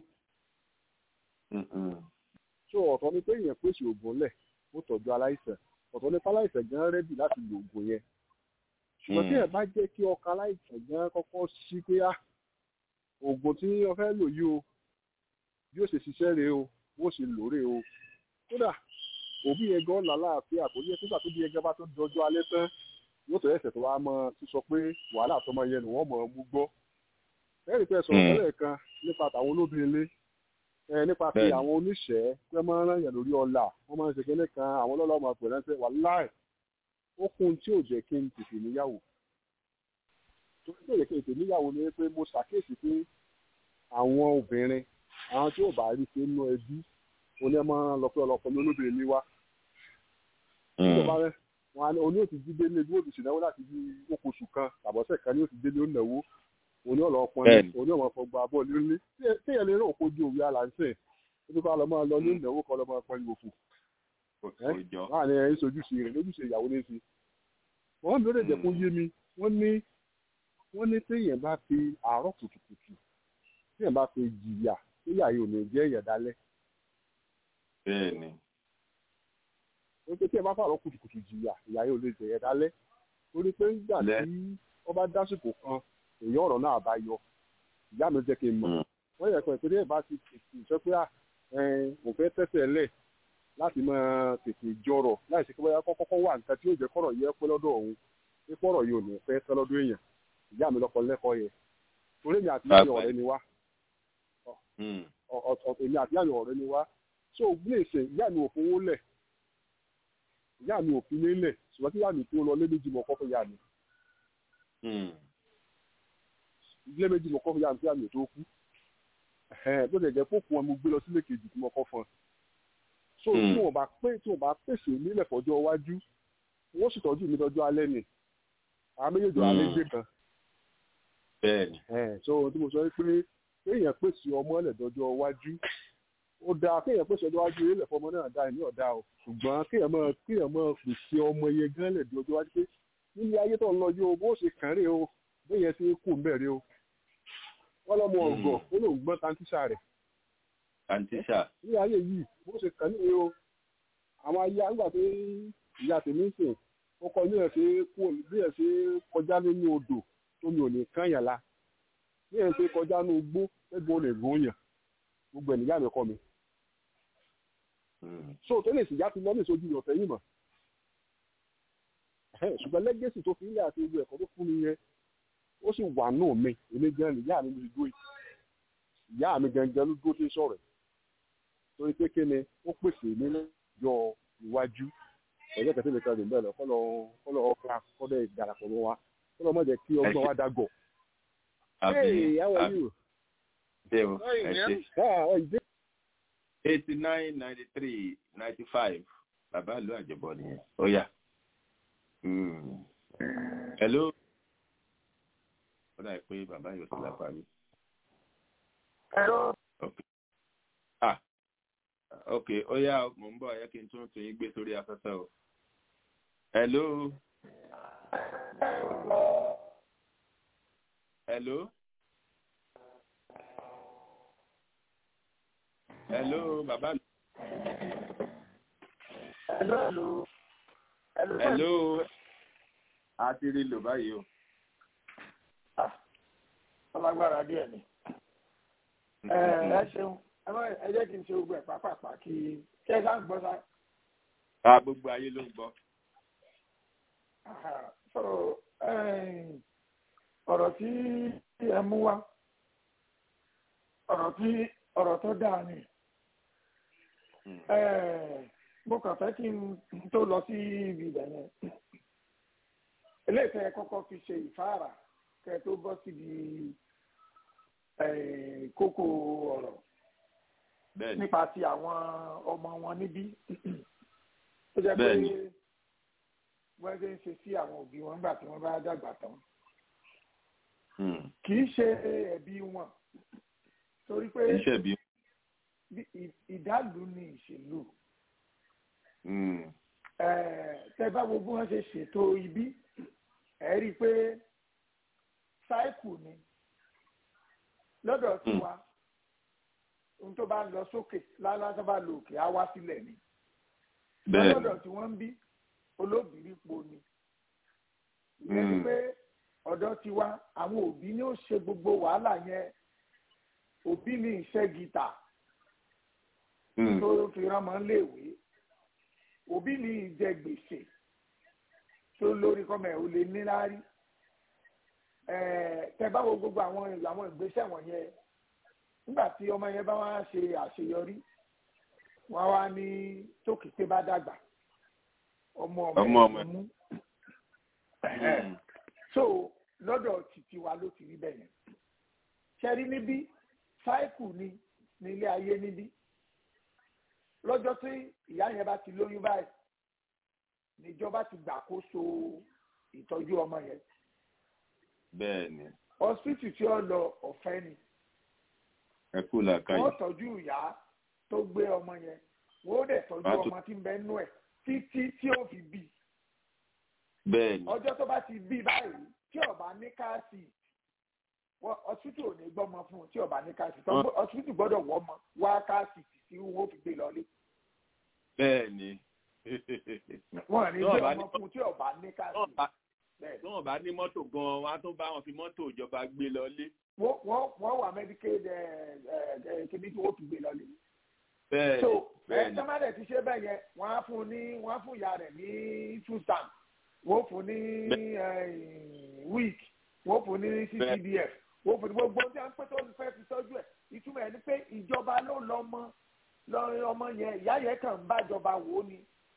so ọ̀tọ̀ ni pé èèyàn pèsè oògùn lẹ̀ ó tọ́jú aláìsàn ọ̀tọ̀ ni aláìsàn gan rẹ́dì láti lo oògùn yẹn ṣùgbọ́n tí ẹ̀ bá jẹ́ kí ọkà aláìsàn gan kọ́kọ́ sí pé á oògùn tí wọ́n fẹ́ lò yìí o bí ó ṣe ṣiṣẹ́ rèé o bó ṣe lò rèé o kódà òbí yẹn gan làlàáfíà kò yẹ nígbà tó bí yẹn gan bá tó dọjọ́ alẹ́ tán yóò tó ẹsẹ̀ tó wá mọ sísọ pé wàhálà tó máa yẹ nù wọ́n mọ̀ ọ́ mú gbọ́ ẹ̀rí pé sọ̀rọ̀ tẹ́lẹ̀ kan nípa tàwọn olóbìnrin ẹ nípa ti àwọn oníṣẹ́ pé máa ń ràn yàn lórí ọlà wọ́n máa ń ṣe kíní kan àwọn ọlọ́lọ́ máa pè ránṣẹ́ wàláì ó kún tí ò jẹ́ kí n tètè níyàwó tó ń tẹ̀lé kí n tètè níyàwó ni pé mo ṣàkíyèsí pé àwọn obìnrin àwọn tí ò bá rí ṣe nínú ẹbí oní ẹ máa ń lọ pé ọlọpọ ní olóbìnrin ní wá. ìjọba rẹ wọn ni oní òtí jíde ní ebi òtí ìnáwó láti bí okòṣù kan tàbọ̀sẹ̀ kan ní òtí délé ó náwó oní ọlọpọ ní oní ọmọ fọgbà abọ́ nílé téèyàn lè rán òkojú òwe aláǹsẹ̀ ebi ká lọ máa lọ ní ìnáwó kan lọ máa pọn ìwò fún. wọn ni ẹyin sojúṣe rẹ lójúṣe ìyàwó ní ti. wọn mi ò lè jẹ kó yé mi wọn ní wọn ní téèyàn bá fi àárọ̀ kùtùkùtù téèyàn bá fi jìyà téèyàn yìí ò ní jẹ́ ìyà dálẹ́ bẹ́ẹ̀ni. ó pé tí ẹ bá fàrọ kùtùkùtù jìyà ìyá yóò lè jẹyẹ dálẹ́ torí pé nígbà tí wọ́n bá dásìkò kan èyí ọ̀rọ̀ náà bá yọ ìyá mi jẹ́ kí n mọ̀ wọ́n yẹ pé tí ẹ bá ti tètè sọ pé mo fẹ́ tẹ́sẹ̀ lẹ̀ láti máa tètè jọrọ̀ láì sí pé bóyá kọ́kọ́ wà nǹkan tí yóò jẹ́ kọ́rọ̀ yẹ pé lọ́dọ̀ òun pé kọ́rọ̀ yìí ò ní fẹ́ tẹ́ lọ́dọ̀ èèyàn ìyá mi lọ́kọ lẹ́kọ̀ọ́ yẹ torí èmi àti ìyá mi ọ̀rẹ́ ni wá èmi àti ìyá mi ọ̀rẹ́ ni wá so gbèsè ìyá mi ò fowó lẹ̀ ìyá mi ò fi lé lẹ̀ ṣùgbọ́n tí ìyá mi tó lọ lé méjì mọ̀ kọ́ fún ìyá mi. ilé méjì mọ̀ kọ́ fún ìyá mi tí ìyá mi ò tó kú bó ṣe jẹ́ fóònù wọn mo gbé lọ sílé kejì tí mo kọ́ fún un. so tí wọn bá pé tí wọn bá pèsè nílẹ̀ fọjọ́ iwájú wọ́n sì tọ́jú mi lọ́jọ́ alẹ́ ni àwọn méjèèjì alẹ́ gbé kan. bẹ́ẹ̀ni. so tí mo sọ pé kéèyàn pèsè ọmọ ẹlẹ dọjọ́ iwájú ó dáa kéèyàn pèsè ọjọ́ iwájú ilẹ̀ fọmọ náà dáa ní ọ̀dà o ṣùgbọ́n kéèyàn máa kéèyàn máa pèsè ọmọ yẹn gan lẹ̀ di ọjọ́ iwájú pé nílé ayé tó ń lọ yóò bó ṣe kàn rè o bóyá ṣe kú mbẹ̀rẹ̀ o wọ́n lọ́mọ ọ̀gọ̀ ó lóun gbọ́n tantíṣà rẹ̀. tantíṣà. nílé ayé yìí bó ṣe kàn ní o àwọn ayé àgbà pé ìyá tèmi ń sìn ó kọ ní ẹ̀ ṣe bí ẹ̀ ṣe kọjá nínú odò tó mi ò ní kán yàn la bí ẹ̀ ṣe kọjá nínú igbó ẹgbẹ́ olè gbóyàn gbogbo ẹ̀ níyà mi kọ́ mi so tó lè sìyá ti lọ ní ìsojú rẹ̀ ọ̀fẹ́ yìí mọ̀ ṣùgbọ́n lẹ́gẹ̀sì tó fi ilẹ̀ àti ojú ẹ̀kọ́ tó fún mi yẹn ó sì wà náà mi èmi gan ni ìyá mi ló dúró ìyá mi gangan ló dúró tí ń sọ̀rọ̀ torí pé kíni ó pèsè mi lọ́jọ́ iwájú ẹ̀jẹ̀ kẹsì lè kan lè bẹ́ẹ̀ lọ kọ́lọ́ kọ́lọ́ ọ̀ka kọ́lọ́ ìdarapọ̀ mọ́ wa kọ́lọ́ mọ̀ jẹ́ kí ọgbọ́n wa dàgọ̀. Hey, how are you? Deo, Ah, oh, eighty nine ninety three ninety five bàbá ìlú àjọbọ nìyẹn ó yá hello ó dà pé bàbá yóò ti lápá mi. hello. ok ah ok ó yá mò ń bọ̀ ẹ kí n tún tún yín gbé sórí afẹ́fẹ́ o hello hello. hello bàbá. hello hello. hello. hello. a ti rí lò báyìí o. ọlágbára díẹ̀ ni. ẹ ṣeun ẹ jẹ́ kí n ṣe gbogbo ẹ̀ pápápá kí ṣé ẹ sá ń gbọ́ sá. a gbogbo ayé ló ń gbọ́. so ọ̀rọ̀ tí ẹ mú wá ọ̀rọ̀ tí ọ̀rọ̀ tó dáa ni mo kàn fẹ́ kí n tó lọ sí ibi ibẹ̀ yẹn eléyìí kọ́kọ́ fi ṣe ìfáàrà kẹ́ tó bọ́ síbi kókó ọ̀rọ̀ nípa ti àwọn ọmọ wọn níbí ó jẹ́ pé wọ́n ṣe ń ṣe sí àwọn òbí wọn nígbà tí wọ́n bá dàgbà tán kì í ṣe ẹ̀bi wọn torí pé ìdálù ni ìṣèlú tẹ bá gbogbo wọn ṣe ṣètò ibi ẹ rí i pé sáìkù ni lọ́dọ̀ tiwa ohun tó bá ń lọ sókè lálá tó bá lọ òkè á wá sílẹ̀ ni lọ́dọ̀ tí wọ́n ń bí olóbìrí po ni ìyẹn ni pé ọ̀dọ̀ tiwa àwọn òbí ni ó ṣe gbogbo wàhálà yẹn òbí ní iṣẹ́ gítà tó fi rán mọ́ léèwé òbí mi jẹ gbèsè tó lórí kọ́mọ ẹ̀ ò lè ní láárí tẹ bá wo gbogbo àwọn àwọn ìgbésẹ̀ wọ̀nyẹn nígbà tí ọmọ yẹn bá wá ṣe àṣeyọrí wọn wá ní tókìtì bá dàgbà ọmọ ọmọ ẹ̀ mú so lọ́dọ̀ títí wa ló ti rí bẹ́ẹ̀ yẹn ṣẹ́rí níbí sáìkù ni ní ilé ayé níbí lọ́jọ́ tí ìyá yẹn bá ti lóyún báyìí níjọba ti gbàkóso ìtọ́jú ọmọ yẹn. bẹ́ẹ̀ni. hospital tí ó lọ ọ̀fẹ́ ni. ẹ kú làákàyè. wọ́n tọ́jú ìyá tó gbé ọmọ yẹn wọ́n dẹ̀ tọ́jú ọmọ tí ń bẹ nú ẹ̀ títí tí ó fi bí. bẹ́ẹ̀ni. ọjọ́ tó bá ti bí báyìí tí ó bá ní káàsì hospital ò ní gbọ́mọ fún un tí ó bá ní káàsì hospital gbọ́dọ̀ wọ́ ọmọ wá káàsì tí wọ́n fi gbé lọlé. bẹ́ẹ̀ni wọn ní gbé ọmọ fún tí ọba ní káàsì. tí wọn bá ní mọ́tò gan-an wọn á tún bá wọn fi mọ́tò ìjọba gbé lọlé. wọ́n wà medicaid kìíní tí wọ́n fi gbé lọlé. bẹ́ẹ̀ni so bẹ́ẹ̀ni sọ́mádẹ̀ ti ṣe bẹ́ẹ̀ yẹn wọ́n á fún ní wọ́n á fún ìyá rẹ̀ ní two stamp wọ́n fún ní week wọ́n fún ní ccdf wọ́n fún ní gbogbo tí wọ́n pẹ́ tó fẹ́ fi tọ́jú ẹ̀ ìtumọ̀ ẹ̀ ni pé ìjọba ló lọ́mọ lọ́rin ọmọ yẹn ìyá yẹn kàn ń bájọba wò ó ni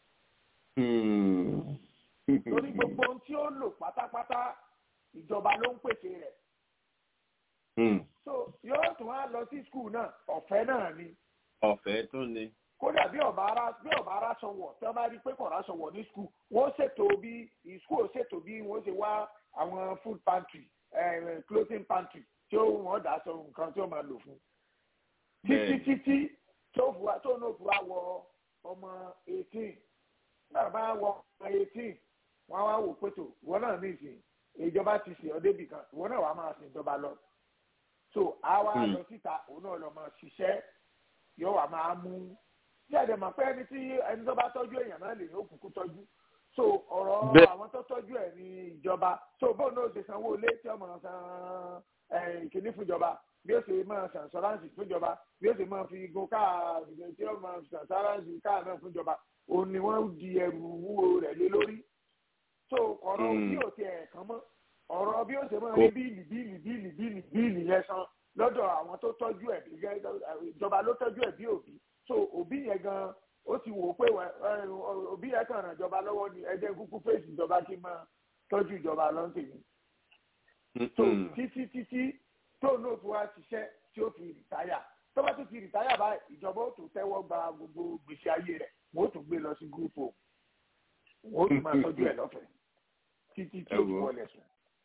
torí gbogbo ohun tí ó lò pátápátá ìjọba ló ń pèsè rẹ̀. so yóò tún wá lọ sí skul náà ọ̀fẹ́ náà ni. ọ̀fẹ́ tún ni. kódà bí ọba ara bí ọba ara sọwọ tí wọn bá rí pé kọ̀ọ̀rọ̀ sọwọ ní skul wọ́n ṣètò bí skul ṣètò bí wọ́n ṣe wá àwọn food pantry eh, clothing pantry tí ó wọ́n dà sọ nǹkan tí ó máa lò fún. títí títí tó náà fún wa wọ ọmọ eighteen náà bá wọ ọmọ eighteen wọn wá wò pé tó wọn náà ní ìsìn ìjọba ti sìn ọ débì kan wọn náà wàá máa sìn ìjọba lọ so àwa lọ síta òun náà lọ máa ṣiṣẹ́ yóò wá máa mú tí àdè mọ̀ pé ẹni tí ẹni tó bá tọ́jú èèyàn náà lè ní òkùnkùn tọ́jú so ọ̀rọ̀ àwọn tó tọ́jú ẹ̀ ní ìjọba so bóun náà ṣe sanwó ilé tí ọmọ san ìkíní fúnjọba bí ó ṣe máa san sọ́ráǹsì fúnjọba bí ó ṣe máa fi gun káà tí ó máa san sọ́ráǹsì káà náà fúnjọba òun ni wọ́n di ẹrù wúwo rẹ̀ lé lórí so ọ̀rọ̀ bí o ti ẹ̀ kàn mọ́ ọ̀rọ̀ bí o ṣe máa rí bíìlì bíìlì bíìlì bíìlì bíìlì yẹn san lọ́dọ̀ àwọn tó tọ́jú ẹ̀ ìjọba ló tọ́jú ẹ̀ bí òbí so òbí yẹn gan ó ti wò pé òbí yẹn kàn ràn ìjọba lọ́wọ́ ni ẹjẹ́ kúkú fèsì ìjọba kí n máa tọ́jú ìjọba lọ́ntì mi so títí títí tó náà fi wá ṣiṣẹ́ tí ó fi rìtáyà tó bá tún fi rìtáyà bá ìjọba ó tún tẹ́wọ́ gba gbogbo gbèsè ayé rẹ̀ wọ́n ó tún gbé lọ sí gúrúùpù wọ́n ó tún máa tọ́jú ẹ̀ lọ́fẹ̀ẹ́ títí tí ó fi wọlé sùn.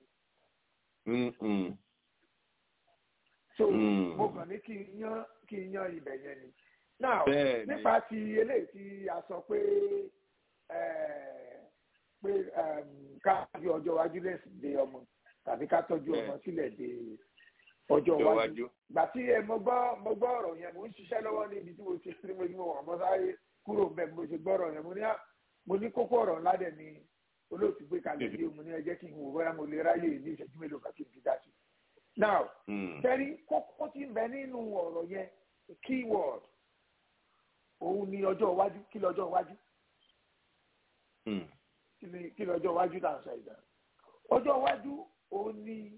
so mo kàn ní kí n yan kí n yan ibẹ̀ yẹn ni. now nípa ti eléyìí tí a sọ pé pé ká fi ọjọ́ iwájú lẹ́sìn dé ọmọ tàbí ká tọ́jú ọmọ sílẹ̀ dé ọjọ́ iwájú. gbà tí ẹ mo gbọ́ mo gbọ́ ọ̀rọ̀ yẹn mo ń ṣiṣẹ́ lọ́wọ́ níbi tí mo ti sí mo ní mo wà mọ́ sáré kúrò bẹ́ẹ̀ mo ṣe gbọ́ ọ̀rọ̀ yẹn mo ní mo ní kókó ọ̀rọ̀ ńlá dẹ̀ ni olóòtú gbé kalẹ̀ bí mo ní ẹ jẹ́ kí n wò bóyá mo lè ráyè ní ìṣẹ́jú mélòó kan kí n fi dá sí. now tẹ́rí kókó tí ń bẹ nínú ọ̀rọ̀ yẹn keyword òun ni ọjọ́ iwájú kí lọ́jọ́ iwájú kí lọ́jọ́ iwájú tá à ń sọ ìdá ọjọ́ iwájú òun ni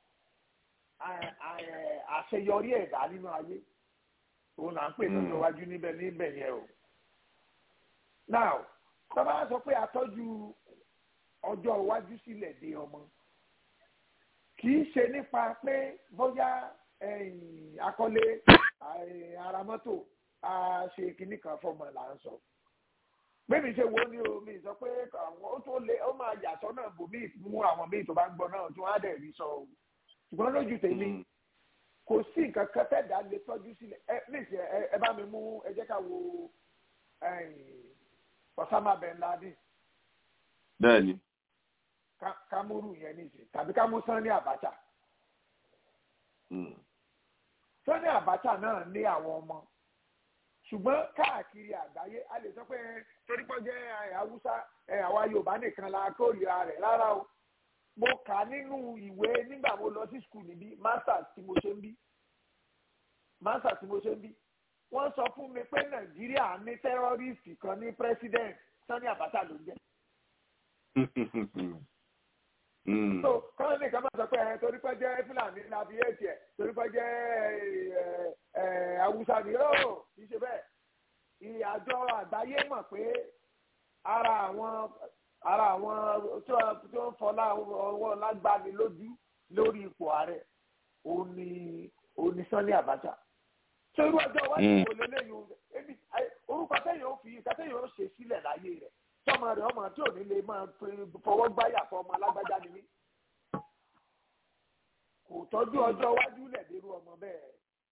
àṣeyọrí ẹ̀dá nínú ayé òun là ń pè lọ́jọ́ iwájú níbẹ̀ níbẹ̀ yẹn o now tọ́ba sọ pé àtọ́jú ọjọ́ iwájú sílẹ̀ dé ọmọ kì í ṣe nípa pé bóyá akọ́lé ara mọ́tò a ṣe kinní kan fọmọ là ń sọ bẹ́ẹ̀ni ṣe wo ni o mi sọ pé àwọn ó tó lé ó máa yà sọ́nà bòmí mú àwọn míì tó bá ń gbọ́ náà tí wọ́n á dẹ̀ rí sọ o ṣùgbọ́n lójú tèmi kò sí nǹkan kan tẹ̀dá lè tọ́jú sílẹ̀ ẹ níṣẹ́ ẹ bá mi mú ẹ jẹ́ ká wo Osama bin Laden. bẹ́ẹ̀ni. kámúrù yẹn níṣẹ́ tàbí kámú Sani Abacha. Sani Abacha náà ní àwọn ọmọ ṣùgbọ́n káàkiri àgbáyé a lè sọ pé torí pé jẹ́ haúsá àwa yorùbá nìkan la kórìíra rẹ̀ rárá o mo kà nínú ìwé nígbà mo lọ sí skul níbí masters tí mo ṣe ń bí masters tí mo ṣe ń bí wọ́n sọ fún mi pé nàìjíríà ní tẹ́rọ́rìsì kan ní president Sani Abacha ló ń jẹ́. so kọ́ńtà nìkan máa sọ pé ẹ torí pé jẹ́ Fúlàní láti èsì ẹ̀ torí pé jẹ́ Haúsá ni ó kì í ṣe bẹ́ẹ̀. ìyàjọ àgbáyé mọ̀ pé ara àwọn ara àwọn tó ń fọlá ọwọ́ lágbàáni lójú lórí ipò ààrẹ òun ni òun ni Sani Abacha ṣé irú ọjọ́ iwájú wo lélẹ́yìn ebi orúkọ tẹ́yìn ó fi ìka tẹ́yìn ó ṣe sílẹ̀ láyé rẹ̀ tọ́mọ rẹ̀ ọmọ tí ò ní lè máa fọwọ́ gbáyà fún ọmọ alágbájá ni mí kò tọ́jú ọjọ́ iwájú lẹ̀ dérú ọmọ bẹ́ẹ̀.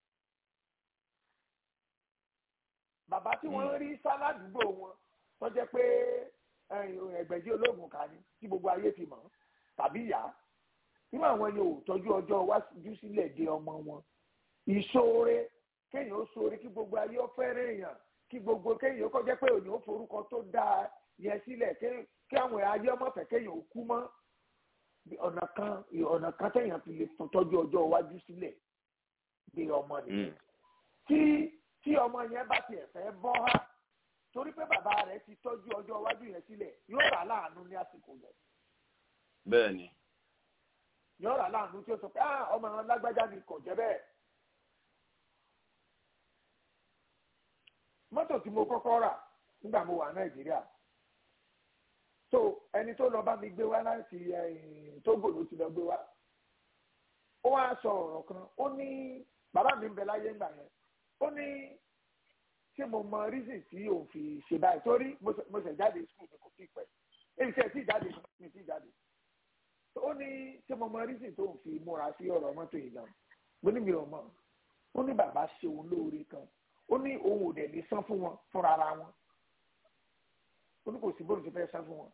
bàbá tí wọ́n rí sáládùúgbò wọn tó jẹ́ pé ẹgbẹ̀jì olóògùn kà ní tí gbogbo ayé ti mọ̀ tàbí ìyá nínú àwọn yẹn ò tọ́jú ọjọ́ iwájú sílẹ̀ dé ọmọ wọn ìṣoore kéèyàn ó ṣoore kí gbogbo ayé ó fẹ́rẹ̀ èèyàn kí gbogbo kéèyàn ó kọjá pé òyìn ó forúkọ tó dáa yẹn sílẹ̀ kí àwọn ayé ọmọ fẹ́ kéèyàn ó kú mọ́ ọ̀nà kan ọ̀nà kan téèyàn fi lè tọ́jú ọjọ́ iwájú sílẹ̀ dé ọmọ nìyẹn tí tí ọmọ yẹn bá tiẹ̀ fẹ́ bọ́ ha torí pé bàbá rẹ̀ ti tọ́jú ọjọ́ iwájú yẹn sílẹ̀ yóò rà láàánú ní àsìkò yẹn. bẹ́ẹ̀ni. yóò rà láàánú tí ó sọ pé ah ọmọ àwọn lágbájá ni kò jẹ́ bẹ́ẹ̀. mọ́tò tí mo kọ́kọ́ rà nígbà mo wà nàìjíríà so ẹni tó lọ bá mi gbé wá láti Tógò ló ti lọ gbé wá ó wá sọ ọ̀rọ̀ kan ó ní bàbá mi ń bẹ láyé ńgbà yẹn ó ní ṣé mo mọ reason tí òun fi ṣe báyìí torí mo ṣe jáde school mi kò tí ì pẹ́ èyí ṣe tí jáde mi tí jáde ó ní ṣé mo mọ reason tó òun fi múra sí ọ̀rọ̀ mọ́tò yìí náà mo ní mi ò mọ̀ ó ní bàbá ṣe òun lóore kan ó ní òun ò dẹ̀ lè san fún wọn fúnra ara wọn ó ní kò sí bóun ṣe fẹ́ san fún wọn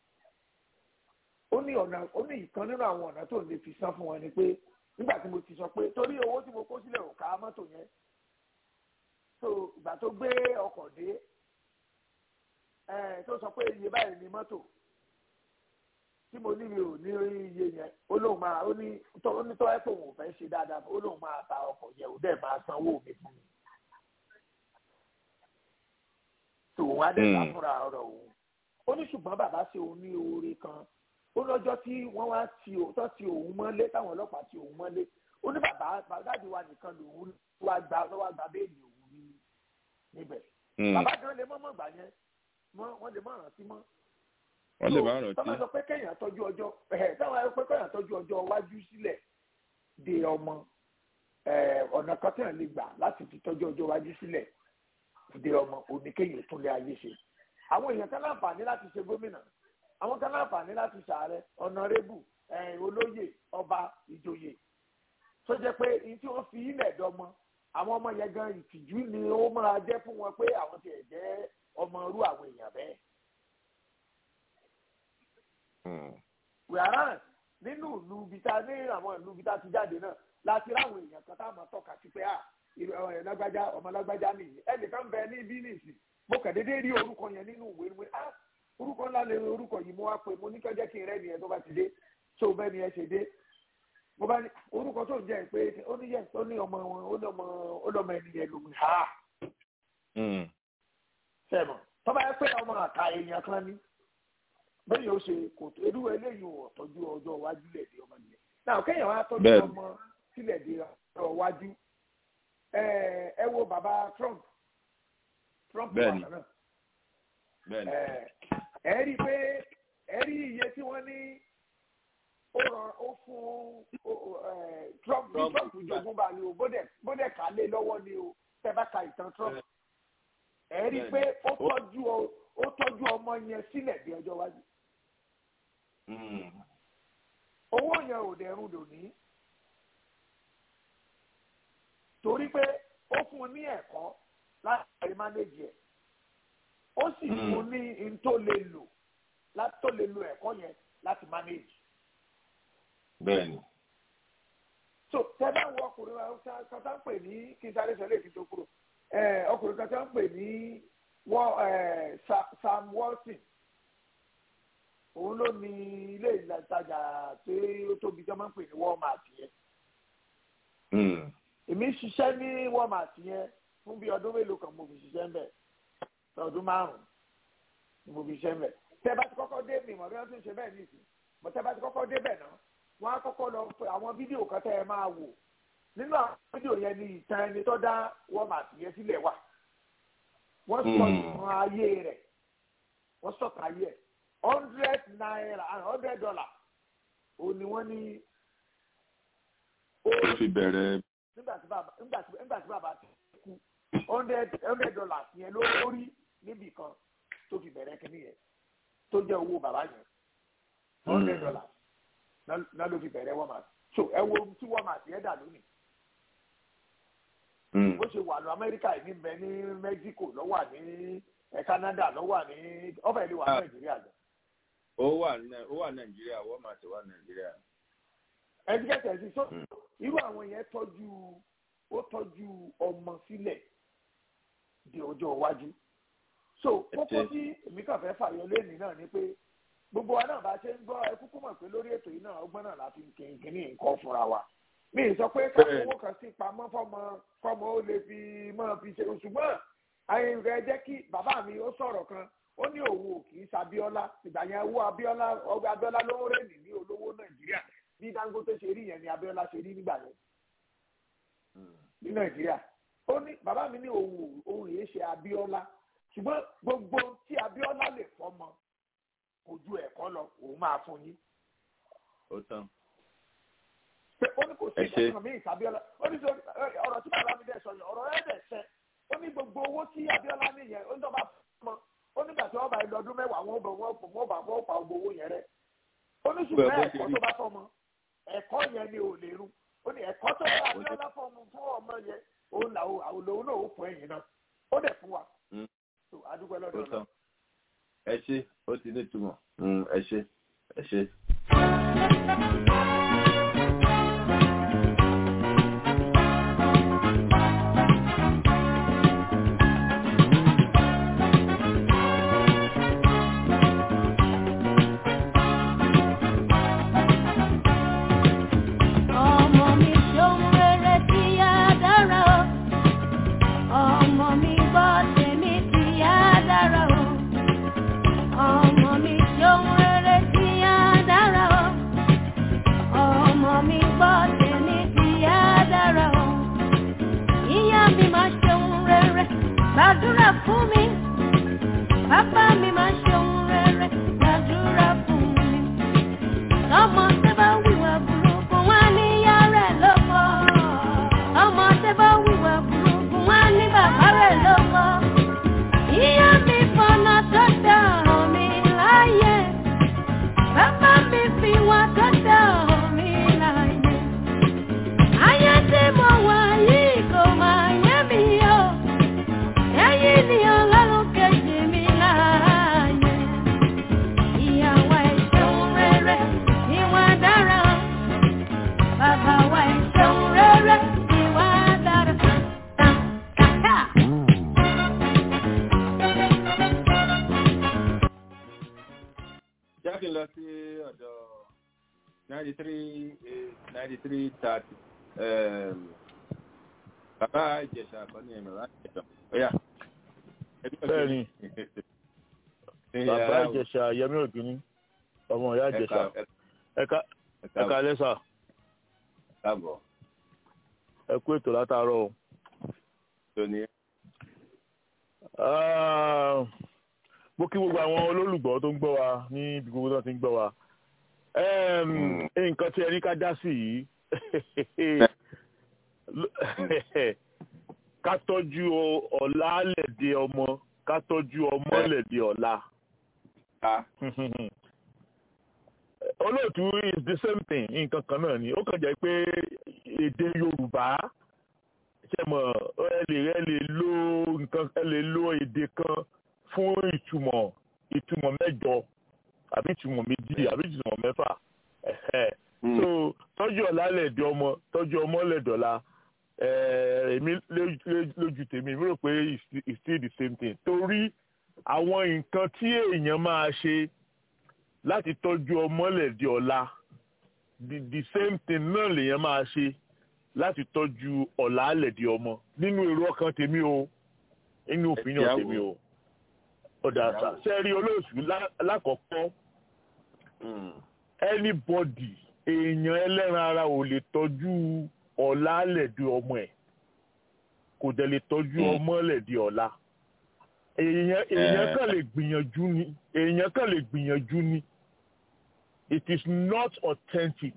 ó ní ọ̀nà ó ní ìkan nínú àwọn ọ̀nà tó lè fi san fún wọn ni pé nígbà tí mo ti sọ pé torí owó tí mo kó sílẹ̀ ò ká mọ́tò yẹn so ìgbà tó gbé ọkọ̀ dé ẹ̀ tó sọ pé iye báyìí ni mọ́tò tí mo ní mi ò ní iye yẹn ó lóun máa ó ní tó ní tó ẹ́ pé òun ò fẹ́ ṣe dáadáa ó lóun máa ta ọkọ̀ yẹn ò dẹ̀ máa sanwó mi fún mi. tòun á dẹ̀ ta fúnra ọ̀rọ̀ òun ó ní ṣùgbọ́n bàbá ṣe òun ní oore kan ó lọ́jọ́ tí wọ́n wá ti òótọ́ ti òun mọ́lé táwọn ọlọ́pàá ti òun mọ́lé ó ní bàbá bàdáàdì wa nìkan lòun wá gba wá gba béèlì òun ní níbẹ̀. bàbá gan lè mọ́ mọ́ gbà yẹn wọ́n lè mọ́ rántí mọ́. wọ́n lè má rántí. tọ́mọ sọ pé kéèyàn tọ́jú ọjọ́ ẹ̀ táwọn ẹ pé kéèyàn tọ́jú ọjọ́ iwájú sílẹ̀ de ọmọ ọ̀nà kan téèyàn lè gbà láti fi tọ́jú ọjọ́ iwájú sílẹ̀ de ọmọ òní kéèyàn tún lé ayé ṣe. àwọn èèyàn kan láǹfààní láti ṣe gómìnà àwọn kan láǹfààní láti ṣàárẹ̀ ọ̀nàrẹ́bù olóyè ọba ìjòyè tó jẹ́ pé ní tí wọ́n fi ilẹ̀ dọ́mọ àwọn ọmọ yẹn gan ìtìjú ni ó máa jẹ́ fún wọn pé àwọn tiẹ̀ jẹ́ ọmọ irú àwọn èèyàn bẹ́ẹ̀. wíwárán nínú ìlú bíta ní àwọn ìlú bíta ti jáde náà láti ráwọn èèyàn kan tá a máa tọ́ka sí pé à lágbájá ọmọ lágbájá nìyí ẹnìkan bẹ ní bínísì mo kàn déédéé rí orúkọ yẹn nínú ìwé ìwé ah orúkọ ńlá lè orúkọ yìí mo wá pé mo ní kí ọjọ́ kí n rẹ́ nìyẹn tó bá ti dé tó bẹ́ẹ̀ ni ẹ ṣe dé mo bá ní orúkọ tó ń jẹ́ pé ó ní yẹn ó ní ọmọ wọn ó ní ọmọ ó ní ọmọ ẹni yẹn lòun ha. sẹ́mọ̀ tọ́ba yẹ pé ọmọ àka èèyàn kan ní bẹ́ẹ̀ yóò ṣe kò tó irú eléyìí ò tọ́jú ọjọ́ iwájú lẹ̀ dé ọmọ nìyẹn. náà kéèyàn wá tọ́jú ọmọ sílẹ̀ dé ọjọ́ iwájú ẹ wo bàbá Trump Trump wà náà ẹ rí i pé ẹ rí iye tí wọ́n ní ó ràn ó fún Trump ní Trump jogún bá ní o bóde kà lé lọ́wọ́ ni o tẹ́ bá ka ìtàn Trump ẹ rí i pé ó tọ́jú ó tọ́jú ọmọ yẹn sílẹ̀ bí ọjọ́ iwájú owó yẹn ò dẹ̀rùn dòní torí pé ó fún un ní ẹ̀kọ́ láti mánéjì ẹ̀ ó sì fún ní n tó lè lò láti tó lè lo ẹ̀kọ́ yẹn láti manage. bẹ́ẹ̀ni. so tẹ́lẹ̀ wọ ọkùnrin kan tá ń pè ní kí n sáré sọ léèkì tó kúrò ọkùnrin kan tá ń pè ní Sam Walton òun ló ní ilé ìtajà tí ó tóbi tí wọ́n máa ń pè ní Walmart yẹn. èmi ṣiṣẹ́ ní Walmart yẹn fún bí ọdún mélòó kan mo fi ṣiṣẹ́ ń bẹ̀ ọdún márùn ni mo fi ṣe ń bẹ̀ tẹ́ bá ti kọ́kọ́ dé mi mọ̀ bí wọ́n tún ṣe bẹ́ẹ̀ nìsín mọ̀ tẹ́ bá ti kọ́kọ́ dé bẹ̀ náà wọ́n á kọ́kọ́ lọ fẹ́ àwọn fídíò kan tẹ́ ẹ máa wò nínú àwọn fídíò yẹn ni ìtàn ẹni tó dá walmart yẹn sílẹ̀ wà wọ́n sọ ìtàn ayé rẹ̀ wọ́n sọ̀tà ayé ẹ̀ hundred naira and hundred dollar ó ní wọ́n ní. ó fi bẹ̀rẹ̀. nígbà tí bàbá nígbà tí nígbà tí bàbá ti kú hundred hundred dollars yẹn lórí níbì kan tó fi bẹ̀rẹ̀ kínní yẹn tó jẹ́ owó bàbá yẹn hundred dollars náà ló fi bẹ̀rẹ̀ walmart so ẹ wo tí walmart yẹn dà lónìí bó ṣe wà lọ amẹ́ríkà yìí níbẹ̀ ní mexico ló wà ní canada ló wà ní ọ̀fẹ́ ìlú wa nàìjíríà lọ. ó wà ní ó wà nàìjíríà walmart wà nàìjíríà. ẹtikẹ́tẹ̀ sí so irú àwọn yẹn tọ́jú ó tọ́jú ọmọ sílẹ̀ di ọjọ́ iwájú so kókó tí èmi kàn fẹ́ fàyọ lẹ́nìí náà ni pé gbogbo wa náà bá ṣe ń gbọ́ ẹ kúkú mọ̀ pé lórí ètò yìí náà ọgbọ́n náà la fi ń kínkínní nǹkan fúnra wa mi ì sọ pé káwọn owó kan sí pamọ́ fọmọ fọmọ ó lè fi máa fi ṣe ṣùgbọ́n àyìn rẹ̀ jẹ́ kí bàbá mi ó sọ̀rọ̀ kan ó ní òun ò kì í sabiola ìgbà yẹn owó abiola ọgbà abiola ló ń rẹ́ẹ̀nì ní olówó nàìjíríà bí dangote ṣe rí yẹn ni abiola ṣe rí nígbà yẹn ní nàìjíríà ó ní bàbá mi ní òun òun yìí ṣe abiola ṣùgbọ́n gbogbo tí abiola lè fọmọ kò ju ẹ̀kọ́ lọ òun máa fún yín. ó tán pé ó ní kò sí ìtọ́jú mi ìsàbíọ́lá ó ní ọ̀rọ̀ tí bàbá mi dẹ̀ sọ yẹn ọ̀rọ̀ rẹ̀ dẹ̀ sẹ́ ó ní gbogbo owó tí abíọ́lá ní yẹn ó ní ọba mọ ó nígbà tí wọ́n bá ilé ọdún mẹ́wàá wọn bọ̀ wọ́n pọ̀ wọ́n bá wọ́n pa gbogbo owó yẹn rẹ̀ ó ní ṣùgbọ́n ẹ̀kọ́ tó bá fọmọ ẹ̀kọ́ yẹn ni ò lè rú ó ní ẹ̀kọ́ tó bá abíọ́lá fọmọ fún ọmọ yẹn òun là òun náà ó fún ẹ̀yìn náà ó dẹ̀ fún wa adúgbò lọ́dọ̀ náà. ẹ ṣe ó ti ní ìtumọ̀ ẹ ṣe ẹ ṣe. gbàdúrà fún mi bàbá mi máa ṣe ohun rere gbàdúrà fún mi ọmọ tẹ bá wíwà burúkú wá ní ìyá rẹ̀ lọ́kọ ọmọ tẹ bá wíwà burúkú wá ní bàbá rẹ̀ lọ́kọ ìyá mi fọnà tó dá mi láyé bàbá mi fi wá tó dá mi láyé ayé tí mo wà yìí kò máa yé mi o ẹ̀yin ni ọlọ́run kejì mi láàyè. Ìyàwó ẹ̀ṣẹ̀un rere ìwà dára. Bàbá wa ẹ̀ṣẹ̀un rere ìwà dára. Kàkà. jákè lọ sí ọ̀dọ̀ ninety three ninety three thirty bàbá ìjẹ̀sà àkọ́ni ẹ̀mí wá ìjẹ̀sà ọ̀yà. bẹ́ẹ̀ni bàbá ìjẹ̀sà yẹmí ògìní ọmọ ìyá ìjẹ̀sà ẹ̀ka ẹ̀ka lẹ́sà káàbọ̀ ẹ kú ètò látàárọ̀ o. tóní. mo kí gbogbo àwọn olólùgbọ́ tó ń gbọ́ wa ní ibi gbogbo tó ti ń gbọ́ wa nǹkan tí ẹni ká dá sí yìí ká tọ́jú ọ̀la lẹ̀dẹ̀ ọmọ ká tọ́jú ọmọ lẹ̀dẹ̀ ọ̀la. olóòtú is the same thing nǹkan kan náà ni ó kàn jẹ́ pé èdè yorùbá ṣe mọ̀ ẹ lè ẹ lè lo nǹkan ẹ lè lo èdè kan fún ìtumọ̀ ìtumọ̀ mẹ́jọ àbí ìtumọ̀ méjì àbí ìtumọ̀ mẹ́fà so tọ́jú ọ̀la lẹ̀dẹ̀ ọmọ tọ́jú ọmọ lẹ̀dọ̀la èmi lójú tèmi mi rò pé it's still the same thing torí àwọn nǹkan tí èèyàn máa ṣe láti tọ́jú ọmọlẹ̀dẹ̀ ọ̀la the the same thing náà lèèyàn máa ṣe láti tọ́jú ọ̀la lẹ̀dẹ̀ ọmọ nínú èrò ọkàn tèmi o nínú opinion tèmi o ọ̀dà sẹ́rí olóòṣù lákọ̀ọ́kọ́ anybody èèyàn ẹlẹ́ran ara ò lè tọ́jú ọ̀la lẹ̀dí ọmọ ẹ̀ kò dẹ̀ lè tọ́jú ọmọ lẹ̀dí ọ̀la èèyàn èèyàn kàn lè gbìyànjú ni èèyàn kàn lè gbìyànjú ni it is not authentic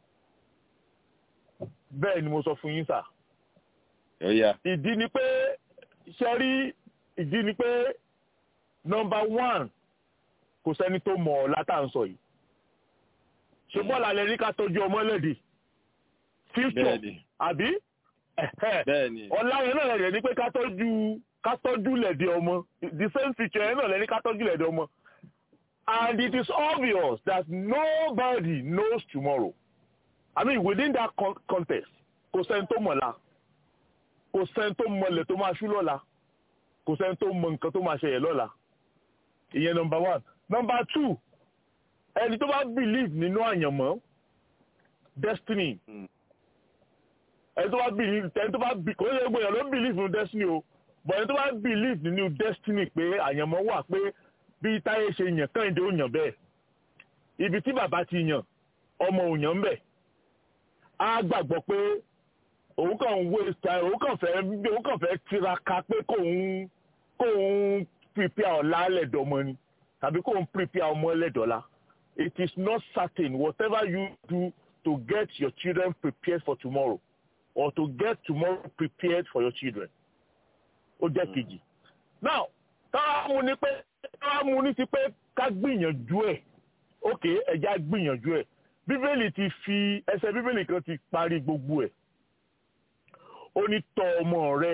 bẹ́ẹ̀ ni mo sọ fún yín sà ìdí ni pé sẹ́rí ìdí ni pé number one kò sẹ́ni tó mọ̀ ọ́ látàǹsọ yìí ṣe bọ́ọ̀lù alẹ́ ní ká tọ́jú ọmọ lẹ́dí future àbí ọ̀la yẹn náà lẹ́dí ni pé ká tọ́jú ká tọ́jú lẹ́dí ọmọ the same future yẹn náà lẹ́dí ká tọ́jú lẹ́dí ọmọ and it is obvious that nobody knows tomorrow I mean within that con context kò sẹ́ni tó mọ̀la kò sẹ́ni tó mọ̀lẹ̀ tó máa ṣú lọ́la kò sẹ́ni tó mọ nǹkan tó máa ṣẹlẹ̀ lọ́la ìyẹn number one number two ẹni tó bá believe nínú àyànmọ́ destiny ẹni tó bá believe ẹni tó bá kò ní gbogbo èèyàn ló believe nínú destiny o but ẹni tó bá believe nínú destiny pé àyànmọ́ wà pé bí táyé ṣe yàn kẹ́hìndé ò yàn bẹ́ẹ̀ ibi tí bàbá ti yàn ọmọ ò yàn bẹ́ẹ̀ á gbàgbọ́ pé òun kàn ń waste time òun kàn fẹ́ òun kàn fẹ́ tiraka pé kóun kóun prepare ọ̀la lẹ́dọ̀ọ́mọ ni tàbí kóun prepare ọmọ lẹ́dọ̀ọ́la it is not certain whatever you do to get your children prepared for tomorrow or to get tomorrow prepared for your children ó jẹ́ kejì now táwa mú ni pé táwa mú ní ti pé ká gbìyànjú ẹ̀ ok ẹ̀já gbìyànjú ẹ̀ bíbélì ti fi ẹsẹ̀ bíbélì kan ti parí gbogbo ẹ̀ ó ní tọ́ ọmọ rẹ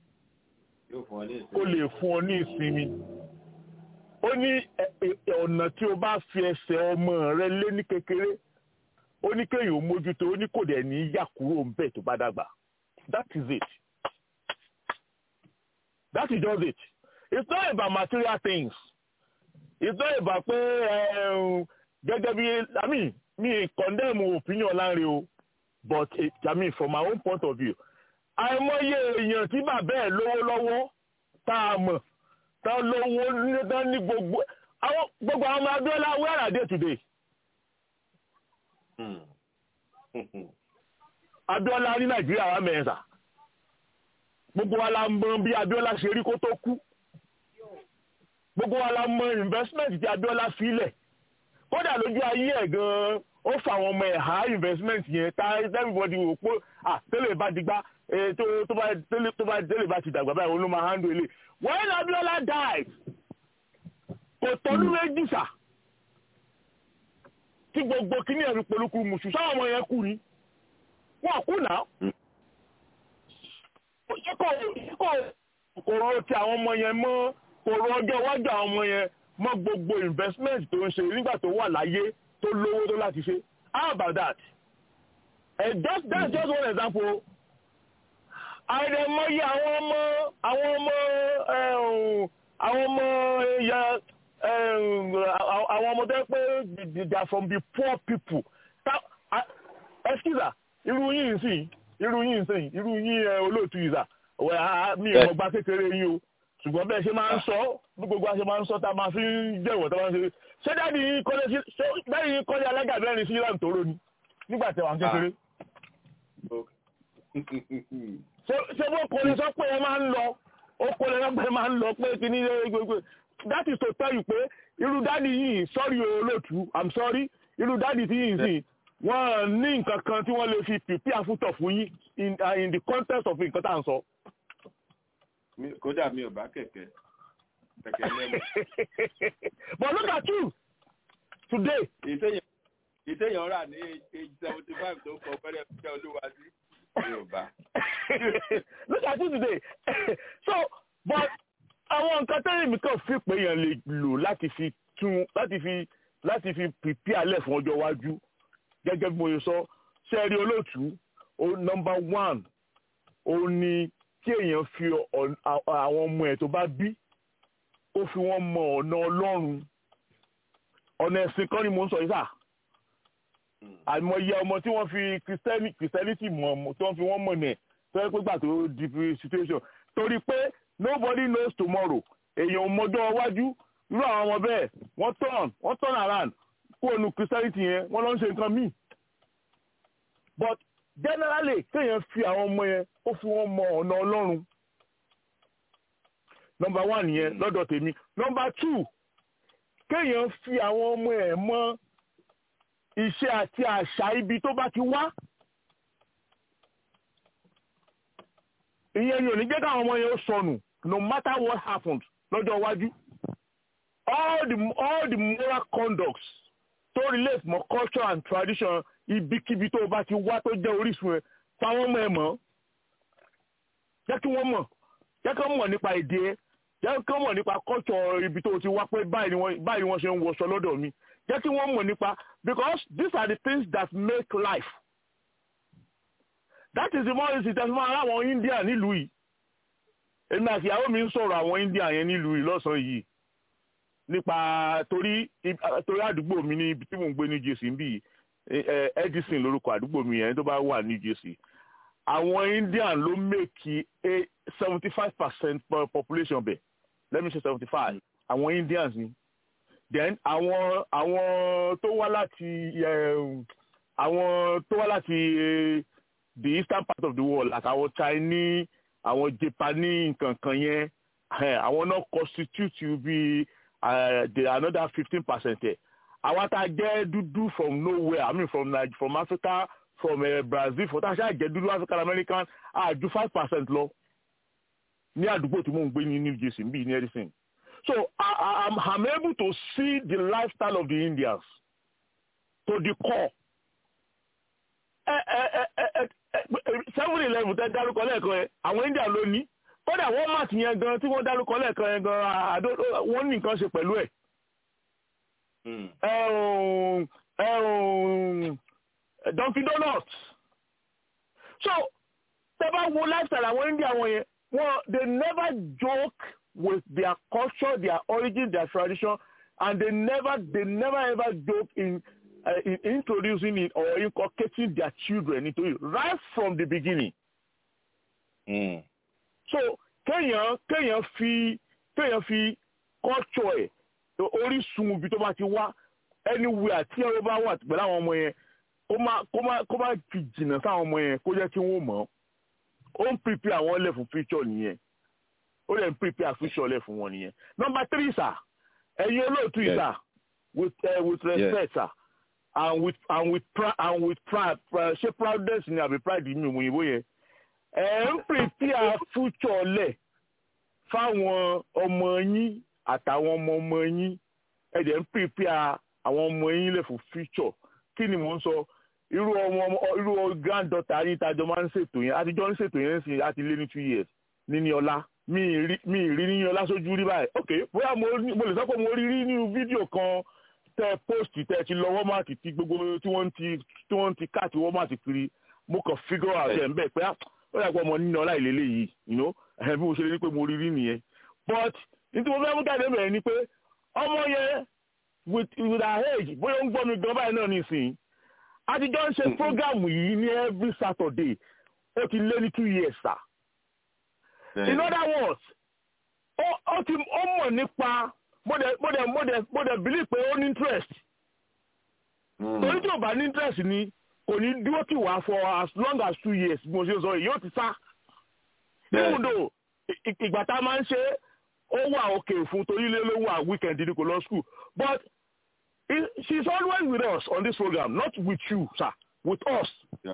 kó lè fún ọ ní ìsinmi ó ní ọ̀nà tí o bá fi ẹsẹ̀ ọmọ rẹ lé ní kékeré ó ní kéèyàn ó mójútó ó ní kò dẹ̀ ní yà kúrò ńbẹ̀ tó bá dàgbà that is it that is just it it's not about material things it's not about pé gẹ́gẹ́ bí i mean mi condemn opinion láre o but it, I mean from my own point of view àìmọye èèyàn tí bàbá ẹ̀ lówó lọ́wọ́ tá a mọ̀ tá lówó tán ní gbogbo àwọn gbogbo àwọn ọmọ Abíọ́lá where are they today. Abíọ́lá ní Nàìjíríà wà mẹ́ta gbogbo wa la mọ̀ bí Abíọ́lá ṣe rí kó tó kú gbogbo wa la mọ̀ investment tí Abíọ́lá filẹ̀ kódà lójú ayé ẹ̀ gan-an ó fa àwọn ọmọ ẹ̀ há investment yẹn tá everybody wò pé ah tẹ́lẹ̀ bá digbá tó bá tẹ́lẹ̀ bá ti dàgbà báyìí olú máa handle ilé when Abiola died kò tọ́lú méjì sà tí gbogbo kíní ẹ̀rí polúkú mùsù sáwọn ọmọ yẹn kú ni wọ́n kú náà kò rọ ti àwọn ọmọ yẹn mọ́ kò rọ ọjọ́ iwájú àwọn ọmọ yẹn mọ́ gbogbo investment tó ń ṣe nígbà tó wà láyé tó lówó tó láti ṣe how about that and just that's just one example àìrẹ̀mọye àwọn ọmọ àwọn ọmọ àwọn ọmọ ẹ̀yà àwọn ọmọ tó ń pẹ́ they are from the poor people excuse irú yín nsìn irú yín nsìn irú yín olóòtú yìí sà mi ò mọ̀ gba kékeré yín o ṣùgbọ́n bẹ́ẹ̀ ṣe máa ń sọ bí gbogbo àṣẹ máa ń sọ tá a máa fi ń jẹ́wọ̀ tá a máa ń ṣe ṣé dáàdi yín kọ́lé sí ṣé dáàdi yín kọ́lé alága mẹ́rin sí ìlànà tòró ni nígbà tí wà ń kékeré. ṣé bó kò lè sọ pé ẹ máa ń lọ ó kò lè sọ pé ẹ máa ń lọ pé kí ní gbogbo that is to tell you pé irú dáàdi yìí sorry olóòtú i'm sorry irú dáàdi tí yìí sìn wọ́n ní nǹkan kan tí wọ́n lè fi pìpì àfútọ̀ fún yín in, uh, in the context of nǹkan tá à ń sọ. kódà mi ò bá kẹ̀kẹ́ kẹ̀kẹ́ lẹ́nu. but look at you today. ìtẹ̀yàn rà ní age seventy five tó kọ fẹ́rẹ́ fẹ́ olúwa sí yorùbá. look at you today so but àwọn nǹkan tẹ́lẹ̀ mi kàn fi pé èèyàn lè lò láti fi tún láti fi láti fi pìpì alẹ́ fún ọjọ́ iwájú gẹ́gẹ́ bí mo ṣe sọ sẹ́ẹ̀rí olóòtú o nọmba one ó ní kí èèyàn fi àwọn ọmọ ẹ̀ tó bá bí ó fi wọ́n mọ ọ̀nà ọlọ́run ọ̀nà ẹ̀sìn kan ni mo ń sọ yìí sà àìmọye ọmọ tí wọ́n fi christianity mọ̀ tí wọ́n fi wọ́n mọ̀ nẹ̀ tó yẹ pé gbà tó di situation torí pé nobody knows tomorrow èèyàn mọjọ́ iwájú irú àwọn ọmọ bẹ́ẹ̀ wọ́n turn wọ́n turn around kúrò nu christianity yẹn wọ́n lọ ń ṣe nǹkan míì but generally kéèyàn fi àwọn ọmọ yẹn ó fi wọn mọ ọ̀nà ọlọ́run number one yẹn lọ́dọ̀ tèmi number two kéèyàn fi àwọn ọmọ ẹ̀ mọ iṣẹ́ àti àṣà ibi tó bá ti wá ìyẹn ni ò ní jẹ́ káwọn ọmọ yẹn ó sọnù no matter what happens lọ́jọ́ iwájú all the all the moral conducts tó relate mọ́ culture and tradition ibikíbi tó o bá ti wá tó jẹ́ orísun ẹ̀ fáwọn ọmọ ẹ̀ mọ̀ jẹ́ kí wọ́n mọ̀ jẹ́ kí wọ́n mọ̀ nípa èdè ẹ̀ jẹ́ kí wọ́n mọ̀ nípa culture ibi tó o ti wá pé báyìí ni wọ́n báyìí wọ́n ṣe ń wọṣọ lọ́dọ̀ mi jẹ́ kí wọ́n mọ̀ nípa because these are the things that make life that is the more reason tẹ́sí máa ráwọn India nílùú yìí èmi àti ìyàwó mi ń sọ̀rọ̀ àwọn India yẹn nílùú yìí lọ́sàn-án yìí nípa torí torí àdúgbò mi ní ibi tí mò ń gbé ní Jersey ń bì Edison lórúkọ àdúgbò mi yẹn tó bá wà ní Jersey àwọn Indian ló make a seventy five percent population bẹ̀ let me say seventy five àwọn Indians ni then àwọn àwọn tó wá láti àwọn tó wá láti the eastern part of the world àtàwọn Chinese àwọn Japanese nǹkankan yẹn àwọn náà constitute bí the another fifteen percent ẹ̀ àwa tá a jẹ́ dúdú from nowhere I mean from Nigeria from Africa from uh, Brazil for tá a ṣáà jẹ́ dúdú African American a ju five percent lọ ní àdúgbò tí mò ń gbé ní New Jersey bíi ní Edison so I, I, I'm, I'm able to see the lifestyle of the Indians to the core seven eleven tẹ dárúkọ lẹ́ẹ̀kan yẹn àwọn India ló ní kódà Walmart yẹn gan tí wọ́n dárúkọ lẹ́ẹ̀kan yẹn gan àdó wọ́n ní nǹkan ṣe pẹ̀lú ẹ̀. Dunkin Donuts so tẹ bá wo lifestyle àwọn India wọn yẹn wọn they never joke with their culture their origin their tradition and they never they never ever joke in uh, in introducing it or inculcating their children into it right from the beginning. Mm. so kéèyàn kéèyàn fi kéèyàn fi culture ẹ̀ orísun ibi tó bá ti wá anywhere tí ẹ̀rọ bá wà pẹ̀lú àwọn ọmọ yẹn kó má kó má kó má fi jìnnà sáwọn ọmọ yẹn kó jẹ́ kí wọ́n mọ̀ ó ń prepare àwọn lẹ̀ fún future nìyẹn ó lè ń prepare future lẹ̀ fún wọn nìyẹn. number three sir ẹ̀yin olóòtú yìí sir with uh, with respect sir and with and with pride and with pride ṣé proudness ni àbí pride mi òyìnbó yẹn ẹ ń prepare future lẹ̀ fáwọn ọmọ yín àtàwọn ọmọ ọmọ yín ẹ dẹ̀ ń prepare àwọn ọmọ yín lẹ̀ fún future kí ni mò ń sọ irú ọmọ irú granddaughter yín tájọ máa ń ṣètò yẹn àtijọ́ ń ṣètò yẹn sí àti lé ní two years níní ọlá mi rí mi rí níní ọlá sójú rí báyìí ok bóyá mo lè sọ pé mo rí rí nínú fídíò kan tẹ post tẹ ti lọ wọ́màtì tí gbogbo tí wọ́n ti tí wọ́n ti káàtì wọ́màtì kiri mo kàn figure out ẹ̀ ń bẹ̀ pé ó yà pé ọmọ nínú ọlá ìlélẹ̀ yìí you know ẹ̀ bí mo ṣe rí pé mo rí rí nìyẹn but nítorí mo fẹ́ mú jáde bẹ̀rẹ̀ ni pé ọmọ yẹn with with her age bóyá ó ń gbọ́ mi gan báyìí náà nísìnyí àtijọ́ ń ṣe program yìí ní every Saturday ó ti lé ní two years sir in other words ó ti ó mọ̀ nípa mo dẹ̀ mo dẹ̀ mo dẹ̀ mo dẹ̀ believe pé ó ní interest torí tí ò bá ní interest ni kò ní dúró tì wá for as long as two years bí mo ṣe sọ yìí yóò ti sá even though ìgbà tá a máa ń ṣe ó wà òkè fún torí ilé ló wà weekend ní kò lọ school but she is always with us on this program not with you sir with us.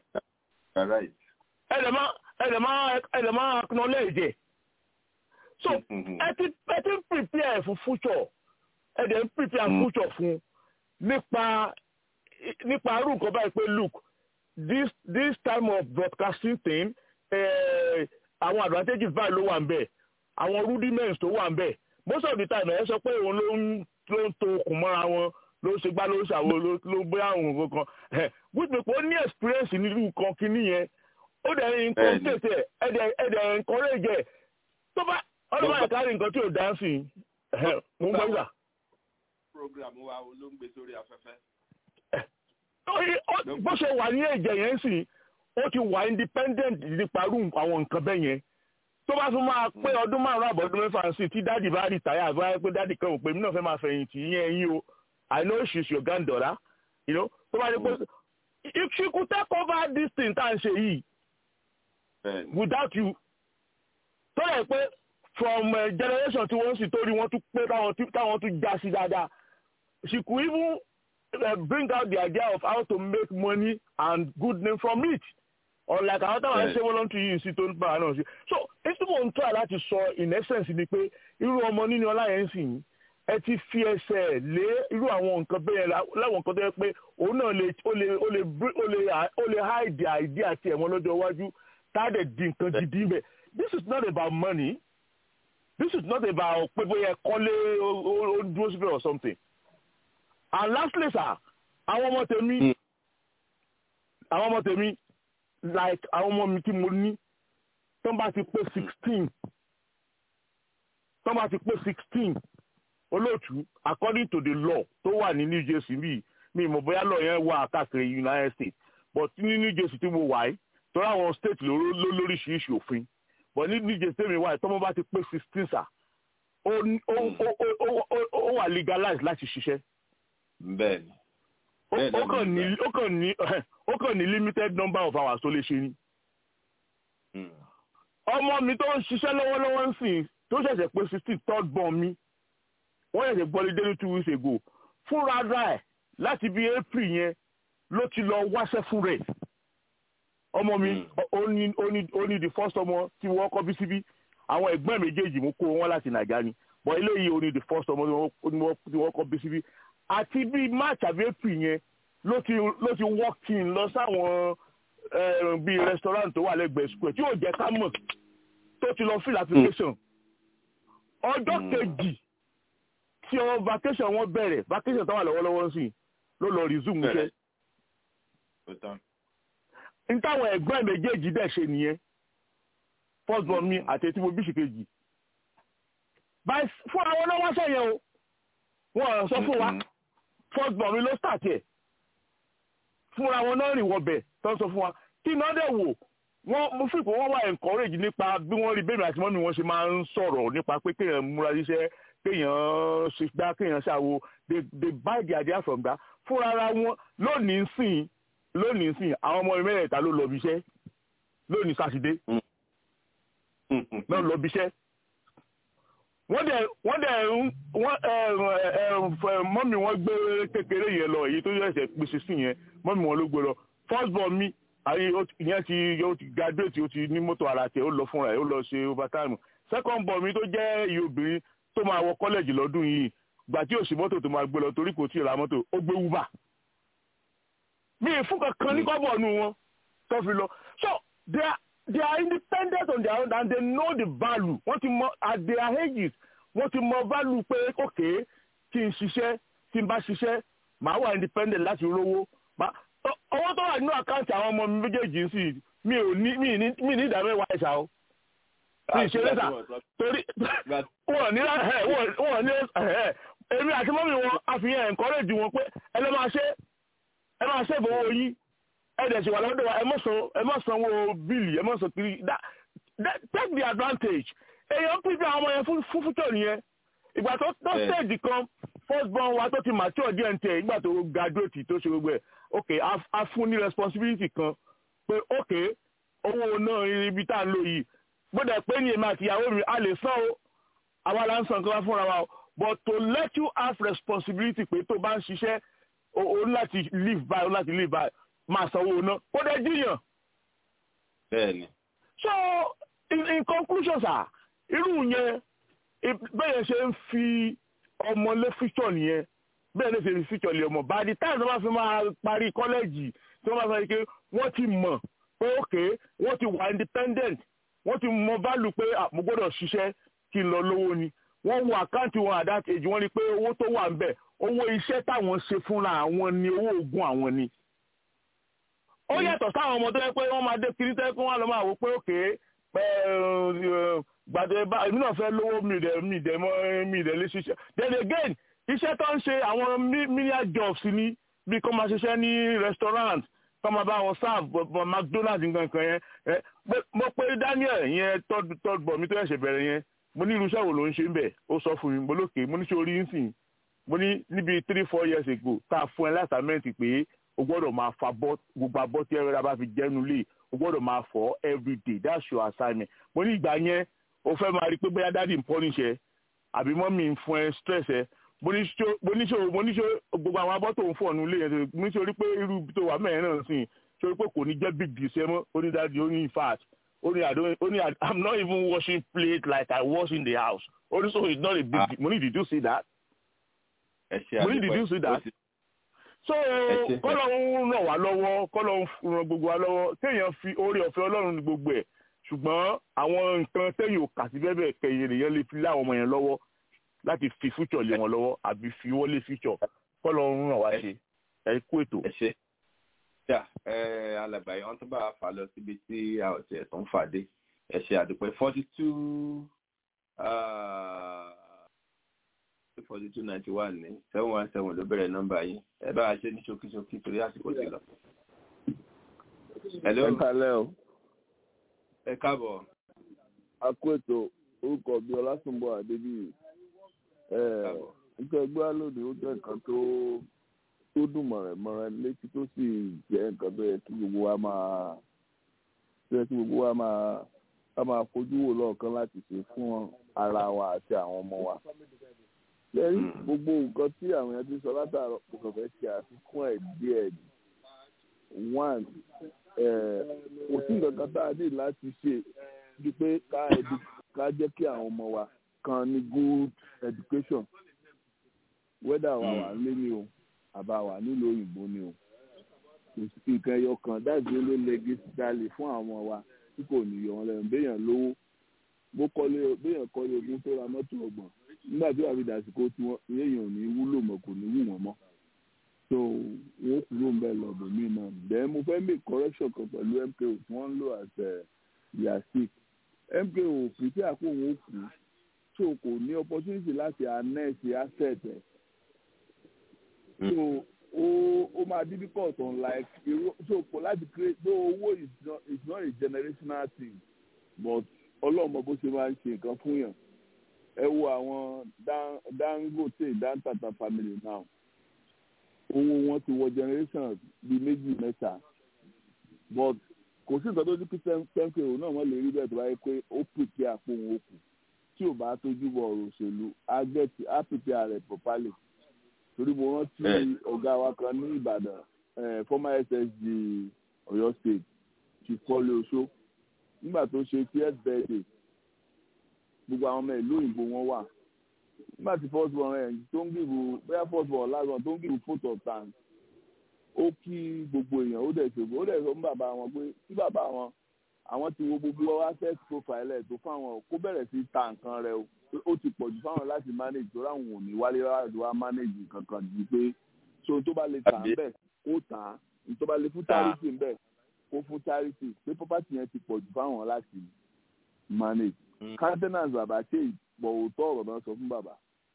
ẹ̀dẹ̀ máa ẹ̀dẹ̀ máa ẹ̀dẹ̀ máa acknowledge ẹ̀ so ẹ ti ẹ ti prepare for future ẹ dẹ̀ ń prepare mm. future fún nípa nípa arú nǹkan báyìí pé look this this time of broadcasting thing àwọn eh, advantages báyìí ló wà ń bẹ̀ àwọn rudiments tó wà ń bẹ̀ most of the time ẹ sọ pé òun ló ń ló ń to okùn mọ́ra wọn ló ṣe gbá ló ń ṣàwo ló bóyá àwọn nǹkan kan wípé pé ó ní experience nínú nǹkan kínní yẹn ó dẹ̀ ń inculcate ẹ̀ ẹ̀ dẹ̀ ẹ̀ dẹ̀ encourage ẹ̀ tó bá ọlọ́wọ́ àkárí nǹkan tí ò dá sí i mo ń gbọ́ ìgbà. program wa ló ń gbé sórí afẹ́fẹ́. bó ṣe wà ní ẹ̀jẹ̀ yẹn sì ó ti wà independent nípa irú àwọn nǹkan bẹ́ẹ̀ yẹn tó bá tún máa pé ọdún márùn-ún àbọ̀dún mẹ́fà sí tí dáàdì bá rí tàyà àgbà pé dáàdì kan ò pé mí náà fẹ́ máa fẹ̀yìntì ìyẹn ẹ̀yìn o I know she's your granddaughter you know tó bá rí pé if she could take over this thing tá à ń ṣe yìí without you tó yẹ pé from uh, generation tí wọ́n sì torí wọ́n tún pé táwọn tún já sí dáadáa she could even uh, bring out the idea of how to make money and good name from it unlike àwọn táwọn ẹṣẹ voluntary yìí sí tó ń bá náà sí so èsì mò ń try láti sọ in essence ni pé irú ọmọ nínú ọlá yẹn sì ń ẹ ti fi ẹsẹ̀ lé irú àwọn nǹkan bẹ́ẹ̀ láwọn nǹkan tó yẹ pé òun náà lè ó lè ó lè ó lè ó lè hide the idea àti ẹ̀wọ̀n lọ́jọ́ iwájú tá a dẹ̀ di nǹkan gidi bẹ́ẹ̀ this is not about money this is not about pé bóyá kọ́lé ó dúró síbẹ̀ or something and lastly sir àwọn ọmọ tèmi àwọn ọmọ tèmi like àwọn ọmọ mi tí mo ní tó bá ti pé sixteen tó bá ti pé sixteen olóòtú according to the law tó wà ní New Jersey bíi mi ìmọ̀ bóyá law yẹn wà káàkiri United States but ní New Jersey tí mo wà yìí torí àwọn state ló lóríṣiríṣi òfin but ní New Jersey tèmi wà yìí tọ́mọ bá ti pé sixteen sà ó wà legalized láti ṣiṣẹ́. bẹ́ẹ̀ni ó kàn ní ó kàn ní ó kàn ní limited number of hours tó lè ṣe ni. ọmọ mi tó ń ṣiṣẹ́ lọ́wọ́lọ́wọ́ ń sìn tó ṣẹ̀ṣẹ̀ pé sixteen third born mi wọ́n ṣẹ̀ṣẹ̀ gbọ́lé dé ní two weeks ago fúnra ra ẹ̀ láti bí april yẹn ló ti lọ wáṣẹ́ fún rẹ̀ ọmọ mi ó ní ó ní ó ní the first ọmọ tí wọ́n kọ́ bí síbí àwọn ẹ̀gbọ́n méjèèjì mo kó wọn láti nàìjíríà ni but eléyìí ó ní the first ọmọ tí wọ́n kọ́ bí síbí àti bí march àbí april yẹn ló ti ló ti walk in lọ sáwọn bíi restaurant tó wà lẹ́gbẹ̀ẹ́ square tí yóò jẹ́ ká mọ̀ tó ti lọ fill application ọjọ́ kejì tí ọ vacation wọn bẹ̀rẹ̀ vacation tó wà lọ́wọ́lọ́wọ́ sí ló lọ resume iṣẹ́ n táwọn ẹ̀gbọ́n méjèèjì dẹ̀ ṣe nìyẹn first born mi àti etí mo bí ṣìkejì fún àwọn ọlọ́wọ́ sẹ́yìn o wọ́n sọ fún wa first born mi ló start ẹ̀ fúnra wọn náà rìn wọbẹ̀ tó ń sọ fún wa kí iná dẹ̀ wò wọ́n mo fi pé wọ́n wà encourage nípa bí wọ́n rí bẹ́ẹ̀ àti mọ́mí wọn ṣe máa ń sọ̀rọ̀ nípa pé kéèyàn múra ṣiṣẹ́ kéèyàn ṣe gbá kéèyàn ṣàwo they they buy the idea from that fúnra ara wọn lónìí sìn lónìí sìn àwọn ọmọ mẹ́rẹ̀ẹ̀ta ló lọ bí iṣẹ́ lónìí sátidé náà lọ bí iṣẹ́ wọ́n dẹ̀ wọ́n dẹ̀ wọ́n mọ́mí wọn gbé kékeré yẹn lọ èyí tó yẹ̀sẹ̀ pèsè sí yẹn mọ́mí wọn ló gbé lọ first born mi ayé ìyẹn ti yóò ti graduate ó ti ní mọ́tò ara tẹ̀ ó lọ fúnra ẹ̀ ó lọ ṣe overtime second born mi tó jẹ́ iye obìnrin tó máa wọ college lọ́dún yìí gbà tí òsì mọ́tò tó máa gbé lọ torí kò tí ì ra mọ́tò ó gbé uber mi ì fún kankan ní kọ́bọ̀ nù wọn tó fi lọ so they are they are independent on their own and they know the value wọ́n ti mọ at their ages wọ́n ti mọ value pé okay kí n ṣiṣẹ́ kí n bá ṣiṣẹ́ màá wà independent láti rówó owó tó wà nínú àkáǹtì àwọn ọmọ mi méjèèjì sí mi ò ní mi ní mi ní ìdá mẹ́wàá ẹ̀ṣà o mi ì ṣe lẹ́sà torí wọ́n ní wọ́n ní èmi àti mọ́mí wọn àfihàn encourage wọn pé ẹ lọ́ máa ṣe ẹ máa ṣe ìfowó yín ẹ̀dẹ̀ ṣe wà lọ́dọ̀ wa ẹ mọ̀ san ẹ mọ̀ sanwó bíìlì ẹ mọ̀ san kiri that that take the advantage èèyàn pípé àwọn ọmọ yẹn fún fún fújọ nìyẹn ìgbà tó tó stage kan first born wa tó ti mature díẹ̀ ní tẹ̀ ìgbà tó graduate tó ṣe gbogbo ẹ̀ ok a fún ní responsibility kan pé ok owó náà ibi tá à ń lò yìí gbọ́dọ̀ pé ní èmi àti ìyàwó mi a lè san o àwa la ń san nǹkan wá fúnra wa o but to let you have responsibility pé tó bá ń ṣiṣẹ́ o ní láti live by o ní láti live by máa sanwó ná kó dẹ jíyàn. bẹ́ẹ̀ni. so in, in conclusion sir irú yẹn bẹ́ẹ̀ ṣe ń fi ọmọ lé fíṣọ̀ nìyẹn bẹ́ẹ̀ ló ṣe fi fíṣọ̀ lé ọmọ by the time tí wọ́n fi máa parí kọ́lẹ́jì tí wọ́n máa sọ pé wọ́n ti mọ̀ pé ok wọ́n ti wà independent wọ́n ti mọ value pé mo gbọ́dọ̀ ṣiṣẹ́ kí n lọ lówó ni wọ́n wo àkáǹtì wọn at that age wọ́n rí pé owó tó wà ń bẹ̀ owó iṣẹ́ táwọn ṣe fúnra àwọn ni owó oògùn àwọn ni ó yàtọ̀ sáwọn ọmọ tó yẹ pé wọ́n máa dé kiri tẹ́ kí wọ́n lọ máa wò pé òkè gbàdé bá èmi náà fẹ́ lówó mi dẹ̀ mi dẹ̀ mọ́ mi dẹ̀ lé ṣiṣẹ́ then again iṣẹ́ tó ń ṣe àwọn menial jobs ni bí kò máa ṣiṣẹ́ ní restaurant tọ́mọ bá wọn sáàbù bọ̀ mcdonald nǹkan kan yẹn ẹ mo pé daniel yẹn tọ́jú bọ̀ mi tó ẹ̀ṣẹ̀ bẹ̀rẹ̀ yẹn mo ní irúṣẹ́ wo ló ń ṣe ń bẹ̀ ó sọ fún mi mo lókè mo ní ṣe orí ń sìn mo ní níbi three four years ago tá a fún ẹ lásàmẹ́ǹtì pé o gbọ́dọ̀ máa fa bọ́ gbogbo abọ́ tí ẹ̀rọ bá fi jẹ́nu lé o gbọ́dọ̀ máa fọ̀ every day that's your assignment mo ní ìgbà yẹn o fẹ́ máa rí i pé bóyá dáàdì ń pọ́nish ẹ àbí mọ́mì ń fún ẹ stress ẹ mo ní ṣe mo ní ṣe gbogbo àwọn abọ́ tó ń fọ̀ nulẹ̀ yẹn mo ní ṣe orí pé irú tó wà mẹ́rin náà sìn ṣe orí pé kò ní jẹ́ big deal ṣe mọ́ ó ní dáàdì ó ní in fact ó ní àdó ó ní i'm not even washing plate like i wash in the house ó ní so it's not a big deal mo ní did you see that mo ní did you see that so kọ́lọ̀ ń ràn wá lọ́wọ́ kọ́lọ̀ ń ràn gbogbo wa lọ́wọ́ téèyàn fi oore ọ̀fẹ́ ọlọ́run ní gbogbo ẹ̀ ṣùgbọ́n àwọn nǹkan téèyàn ò kà sí bẹ́ẹ̀ bẹ́ẹ̀ kẹyìn èèyàn lè fi lé àwọn ọmọ yẹn lọ́wọ́ láti fi future lé wọn lọ́wọ́ àbí fi wọlé future kọ́lọ̀ ń ràn wá ṣe ẹ kú ètò. ẹ ṣe yà ẹ alàgbàyé wọn tó bá a fà lọ síbi tí a ò tiẹ̀ tó ń fàdé ẹ ṣe àdúpẹ́ forty two forty two ninety one ní seven one seven ló bẹ̀rẹ̀ nọ́mbà yín ẹ bá a ṣe ní ṣókíṣókí torí àsìkò ti lọ. ẹ kálẹ́ o. ẹ káàbọ̀. a kó ètò orúkọ bíi ọlásùnbọ̀ àdébíyì nítorí ẹgbẹ́ lónìí ó jẹ́ nǹkan tó tó dùn mọ̀rẹ̀mọ̀rẹ̀ létí tó sì jẹ́ nǹkan tó yẹ kí gbogbo wa máa tó yẹ kí gbogbo wa máa ká máa fojú wò lọ́ọ̀kan láti ṣe fún ara wa àti àwọn ọmọ wa lẹ́yìn gbogbo nǹkan tí àwọn èèyàn ti sọ látàrọ kò kàn fẹ́ ṣe àfikún ẹ̀ díẹ̀ one kò sí nǹkan kan tá a ní láti ṣe ju pé ká jẹ́ kí àwọn ọmọ wa kan ní good education whether wà wà lé ní o àbá wà nílùú òyìnbó ni o kò sí nǹkan ẹyọ kan dáàbò ló lẹ́gí dalè fún àwọn ọmọ wa tí kò ní yọ wọn lẹ́nu béèyàn lówó bó kọ́lé béèyàn kọ́lé ogún tó ra mọ́tò ọgbọ̀n nígbà tí wàá fi dàsìkò tí wọn èèyàn ò ní wúlò mọ́ kò ní wù wọ́n mọ́ so wọn kúrò ń bẹ lọ́dọ̀ mí náà then mo fẹ́ make correction kan pẹ̀lú mko tí wọ́n ń lò as yasik mko pèsè àpò òun ó kú so kò ní opportunity láti annex asset ẹ̀ so ó ó máa difficult on like so kò láti create though owó is not is not a generational thing but ọlọ́mọ bó ṣe máa ń ṣe nǹkan fún yàn ẹ wo àwọn dangote dantata family now owó wọn ti wọ generation bíi méjì mẹ́ta but kò sí nǹkan tó ní kí tẹ́ńpẹ́ òun náà wọ́n lè rí bẹ́ẹ̀ tó bá yẹ pé ó pèpè àpò òun òkú tí ò bá tójú bọ ọ̀rọ̀ òṣèlú á gẹ̀tì á pèpè ààrẹ properly torí mo rántí ọ̀gá wa kan ní ìbàdàn former ssg ọ̀yọ́ state chief kọ́lé oṣó nígbà tó ṣe tíẹ́t bẹ́ẹ̀dẹ̀ gbogbo àwọn ọmọ ìlú òyìnbó wọn wà nígbà tí first born ẹ̀ tó ń gbìbò bóyá first born last born tó ń gbìbò photo of thanks ó kí gbogbo èèyàn ó dẹ̀ ṣògo ó dẹ̀ sọ fún bàbá wọn pé tí bàbá wọn àwọn ti wo gbogbo asset profile ẹ̀ tó fáwọn kó bẹ̀rẹ̀ sí ta nǹkan rẹ̀ o ó ti pọ̀ jù fáwọn láti manage tó ráwọn ò ní wálé láti wá manage kankan ju pé so tó bá lè tà ń bẹ̀ kó tà á tó bá lè fún charity ń bẹ̀ kó fún charity pé property yẹn ti pọ̀ jù fáwọn láti manage countenance bàbá ṣe ìpọ̀ òótọ́ ọ̀rọ̀ náà sọ fún bàbá.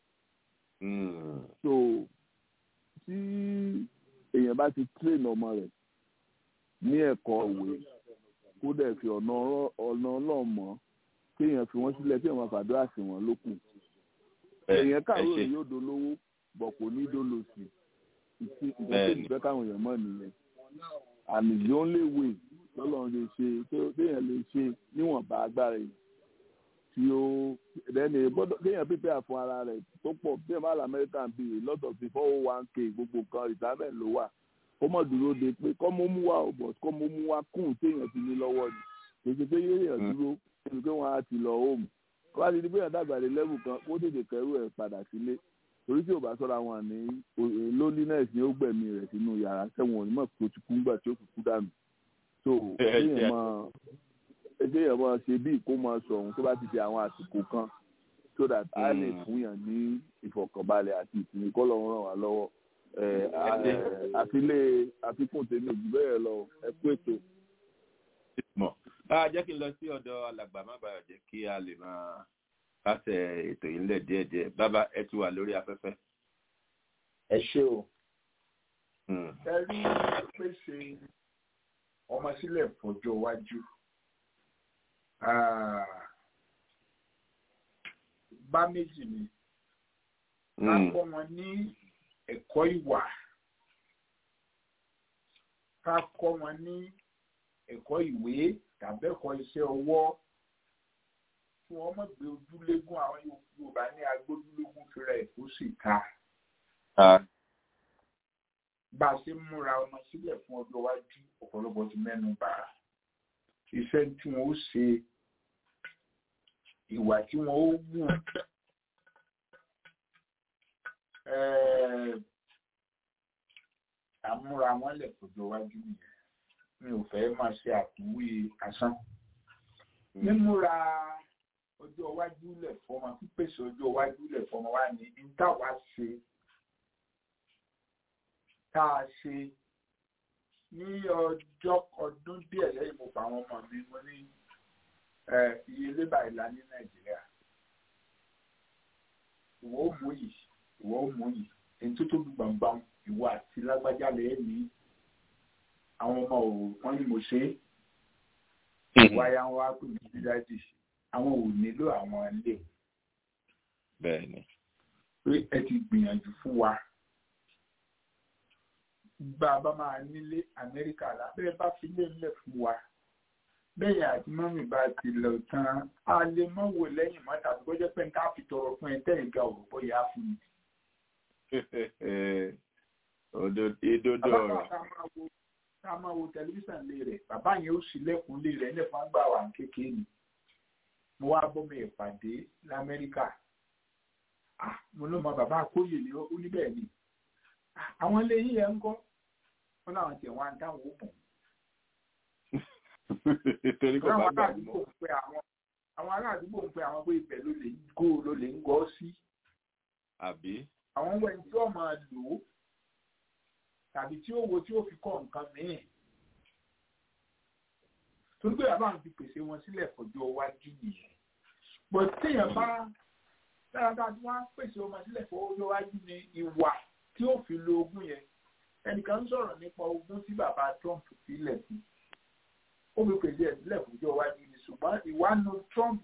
so tí èèyàn bá ti train ọmọ rẹ̀ ní ẹ̀kọ́ òwe kó dẹ̀ fi ọ̀nà ọlọ́run mọ́ kéèyàn fi wọ́n sílẹ̀ kéèyàn máa fàdúrà sí wọn lókù. èèyàn káàró rẹ̀ yóò dolówó bọ̀ kò ní dolòsì ìfẹ́ ìfẹ́ káwọn èèyàn mọ̀ nìyẹn and the only way lọ́lọ́run lè ṣe téèyàn lè ṣe níwọ̀nba agbára yìí tí ó lẹ́nu gbọ́dọ̀ kéèyàn pípẹ́ àfún ara rẹ̀ tó pọ̀ bí ẹ̀ma lamẹ́ríkà ń bí a lot of the four oh one k gbogbo nǹkan retirement ló wà kó mọ̀ dúró de pé kọ́ mo mú wa ò bọ̀ kọ́ mo mú wa kún téèyàn ti ní lọ́wọ́ ni kèsì pé yéèyàn dúró ẹni pé wọ́n á ti lọ home kó bá ti di pé yàn dàgbà dé level kan kó tètè kẹrù ẹ̀ padà sílé torí tí ò bá sọ́ra wọn ní loneliness ni ó gbẹ̀mí rẹ̀ sínú yàrá sẹ́wọ̀n onímọ̀ tó ti kú ńgbà tí ó kú kú dànù so kéèyàn máa kéèyàn máa ṣe bí kó máa sọ ohun tó bá ti di àwọn àsìkò kan so that a lè fún yàn ní ìfọ̀kànbalẹ̀ àti ìsinmi kọ́ lọ́wọ́ ràn wá lọ́wọ́ àfilé àfikún tèmi jù bẹ́ẹ̀ lọ ẹ kú ètò. jẹ́ kí n lọ sí ọ̀dọ̀ alàgbà má bàa jẹ́ kí a lè máa kásẹ̀ ètò yìí ńlẹ̀ díẹ̀díẹ̀ bàbá ẹ ti wà lórí afẹ́fẹ́. ẹ ṣé o. ẹ rí pèsè ọmọ sílẹ̀ fọjọ́ iwájú bá méjì ni ká kọ́ wọn ní ẹ̀kọ́ ìwà ká kọ́ wọn ní ẹ̀kọ́ ìwé tàbí ẹ̀kọ́ iṣẹ́ ọwọ́ kí wọ́n mọ̀ gbé ojúlégún àwọn Yorùbá ní agbójúlégún fúnra ẹ̀ kó sì ta. bá a ṣe ń múra ọmọ sílẹ̀ fún ọjọ́ iwájú ọ̀pọ̀lọpọ̀ ti mẹ́nu bà á iṣẹ́ tí wọ́n ó ṣe ìwà tí wọ́n ó wù àmúra wọn lẹ̀ fọjọ́ iwájú nìyẹn mi ò fẹ́ máa ṣe àkúwé asán mímúra ọjọ́ iwájú lẹ̀ fọmọ pípèsè ọjọ́ iwájú lẹ̀ fọmọ wa ní ìtawà ṣe tá a ṣe ní ọjọ́ ọdún díẹ̀ lẹ́yìn mo pa àwọn ọmọ mi mo ní iye lébà ìlà ní nàìjíríà ìwọ ó mú yìí ìwọ ó mú yìí èyí tó tóbi gbàngbàm ìwọ àti lágbájá lẹ́yìn ní àwọn ọmọ ò wọ́n ní mo ṣe é wáyà ń wá pè mí dídájì àwọn ò nílò àwọn ilé bẹ́ẹ̀ni pé ẹ ti gbìyànjú fún wa bá a bá máa nílé amẹ́ríkà lábẹ́ bá fi lé ńlẹ̀ fún wa bẹ́ẹ̀ àti mọ́mì bá ti lọ tán a lè mọ́ wò lẹ́yìn mọ́ tàbí kó jẹ́ pé nǹkan fi tọrọ fún ẹ tẹ́ ìga òrò bóyá fún mi. ìdodo ọ̀rọ̀. ká máa wo tẹlifíṣàn lé rẹ̀ bàbá yẹn ó sì lẹ́kùn lé rẹ̀ nípa ń gbà wà kékeré ni mo wá bọ́mọ ìpàdé lamẹ́ríkà mo ló mọ bàbá àkóyè ni ó ní bẹ́ẹ̀ ni àwọn ilé yìí ẹ̀ ń kọ́ wọn làwọn tiẹ̀ wá ń dáwọ́ bùn torí kò bá gbà mọ́. àwọn ará àdúgbò ń pe àwọn pé ibẹ̀ ló lè gó ló lè ń gọ́ sí. àbí. àwọn wẹ̀ tí ó máa lò ó tàbí tí ó wo tí ó fi kọ́ nǹkan mìíràn. torí pé bàbá mi ti pèsè wọn sílẹ̀ fọjọ́ iwájú nìyẹn. bọ̀ téèyàn bá dáadáa tí wọ́n á pèsè wọn sílẹ̀ fọjọ́ iwájú ni ìwà tí ó fi lo ogún yẹn. ẹnìkan ń sọ̀rọ̀ nípa ogún tí bàbá Trump fi lẹ̀ fún ó fi pèsè ẹ̀sílẹ̀ fúnjọ́ iwájú ni ṣùgbọ́n ìwánu Trump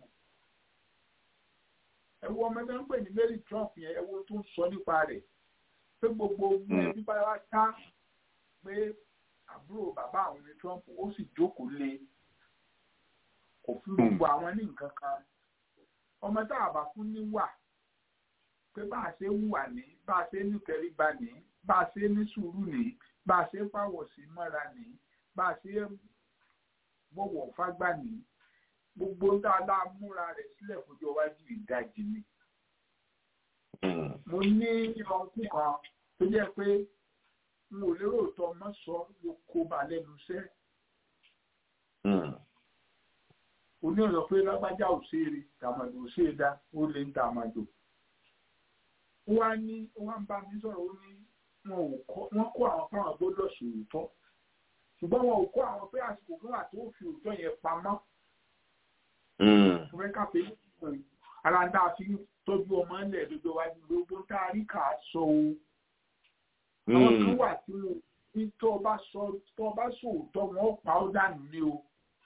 ẹ wo ọmọ tó ń pè ní Mary Trump yẹn ẹ wo tó ń sọ nípa rẹ̀ pé gbogbo ogun ẹbí bá wá ká pé àbúrò bàbá àwọn ní Trump ó sì jókòó lé kò fún gbogbo àwọn ní nǹkan kan ọmọ tá a bá fún ní wà pé bá a ṣe ń wà ní bá a ṣe ń nìkẹ́ríba ní bá a ṣe ní sùúrù ní bá a ṣe ń fàwọ̀ sí mọ́ra ní bá a ṣe bọ̀wọ̀ fágbà ní gbogbo tá a lá múra rẹ̀ sílẹ̀ fojú iwájú ìdajì ni. mo ní ọkùn kan tó jẹ́ pé n ò lérò tó ọmọ sọ ló kó ba lẹ́nu iṣẹ́. oní ọ̀rọ̀ pé lágbájá ò ṣe é rí tàmàdò ò ṣe é dá ó lè ń tàmàdò. ó wá ní ó wá ń bá mi sọ̀rọ̀ ó ní wọ́n kó àwọn fáwọn gbọ́dọ̀ sòótọ́ ṣùgbọ́n wọn ò kó àwọn pé àsìkò fún àti ó fi òótọ́ yẹn pamọ́. Fúnfẹ́ káfí ara ń dá a fi tọ́jú ọmọ ilẹ̀ dodo wa ní gbogbo tá a rí kà á sọ o. Àwọn kan wà tí mo ní tó o bá sọ tó o bá sọ òótọ́ wọn ó pa ó dànù ní o.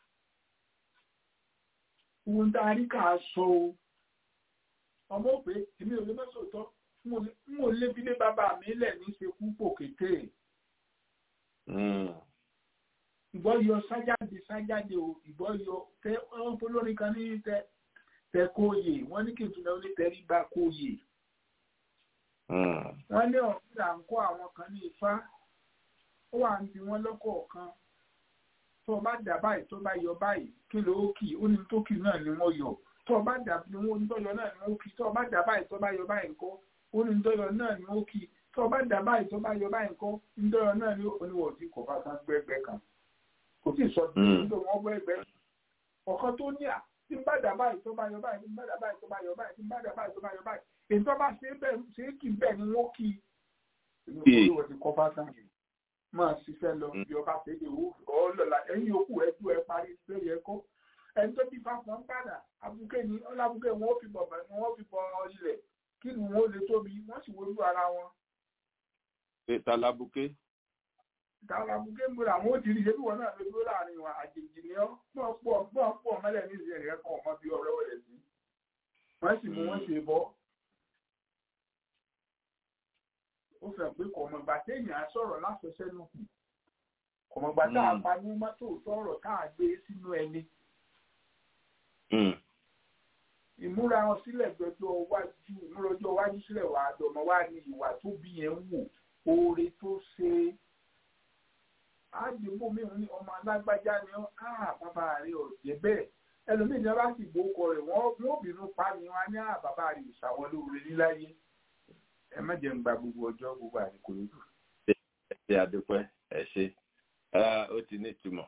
Gbogbo tá a rí kà á sọ o. Ọmọ òpè èmi ò lè mọ́ sòótọ́ n ò lé bílé bàbá mi lẹ̀ ní ṣekú pò kété ìbọn yọ sájáde sájáde o ìbọn yọ tẹ wọn polórin kan ní tẹ tẹ kóyè wọn ní kí n tún lọ ní tẹrí bá kóyè. wọn ní ọ̀hún là ń kó àwọn kan ní ifá ó wà ń bi wọn lọ́kọ̀ọ̀kan tó o bá dà báyìí tó bá yọ báyìí kí ló ó kì ó ní tó kì náà ni wọ́n yọ tó o bá dà bí wọ́n tó yọ náà ni wọ́n kì tó o bá dà báyìí tó bá yọ báyìí ńkọ́ ó ní tó yọ náà ni wọ́n kì tó o bá dà báyìí tó bá yọ báyìí ńkọ́ ní tó yọ náà ni oníwọ̀ tí kò bá tán gbẹ́gbẹ́ kan kò sì sọ pé nígbà wọn gbọ́ ẹgbẹ́ ọ̀kan tó ní à tí ń bá dà báyìí tó bá yọ báyìí tí ń bá dà báyìí tó bá yọ báyìí tí ń bá dà báyìí tó bá yọ báyìí èyí tó bá ṣe é bẹ́ẹ̀ ṣe é kì í bẹ́ẹ̀ ni wọ́n kì í. inú olówó ti kọ́ bá tán máa ṣiṣẹ́ lọ bí ọba ṣe lè wú ọlọ́la ẹ̀yìn yòókù ẹ̀ tú ẹ parí lórí ẹ̀kọ́ ẹni tó bí fáfọ́n ń padà abuké ni ọlábùké wọn ó fi bọ̀ bẹ̀ ni wọ́n fi bọ̀ ilẹ̀ kí ni wọ́n ó lè tóbi wọ́n sì wojú ara wọn. ètà labuké. kàlàbùkẹ́ ń gbọ́dọ̀ àwọn ó ti rí ṣé bí wọn náà lè dúró láàrin wọn àjèjì ni ọ́ pọ̀ pọ̀ pọ̀ pọ̀ mọ́lẹ̀ ní ìṣẹ̀lẹ̀ rẹ̀ kọ́ ọmọ bí ọ̀rẹ́ wọlé sí wọ́n sì mú wọn ṣe bọ́ ó fẹ́ pé kọ̀mọ̀gbà téèyàn á sọ̀rọ̀ láfẹsẹ́ nù kọ̀mọ̀gbà tá a pa ní mọ́tò sọ̀rọ̀ tá a gbé sínú ẹni ìmúra wọn sílẹ̀ gbẹjọ́ wájú ìmúra ọjọ́ wájú sílẹ̀ wà àdọ̀mọ́ wá ní ìwà tó bí yẹn ń wò oore tó ṣe àdìmú mi ní ọmọ alágbájá ni ó á bàbá rẹ̀ ọ̀jẹ̀ bẹ́ẹ̀ ẹlòmíì ní bá sì gbókọ rẹ̀ wọ́n ó bínú pa ni wọ́n á ní à bàbá rẹ̀ ìṣàwọn lóore níláyé ẹ má jẹ́ ń gba gbogbo ọjọ́ gbogbo àdìkò lójú. ẹ ṣe àdúpẹ́ ẹ ṣe ó ti ní ìtumọ̀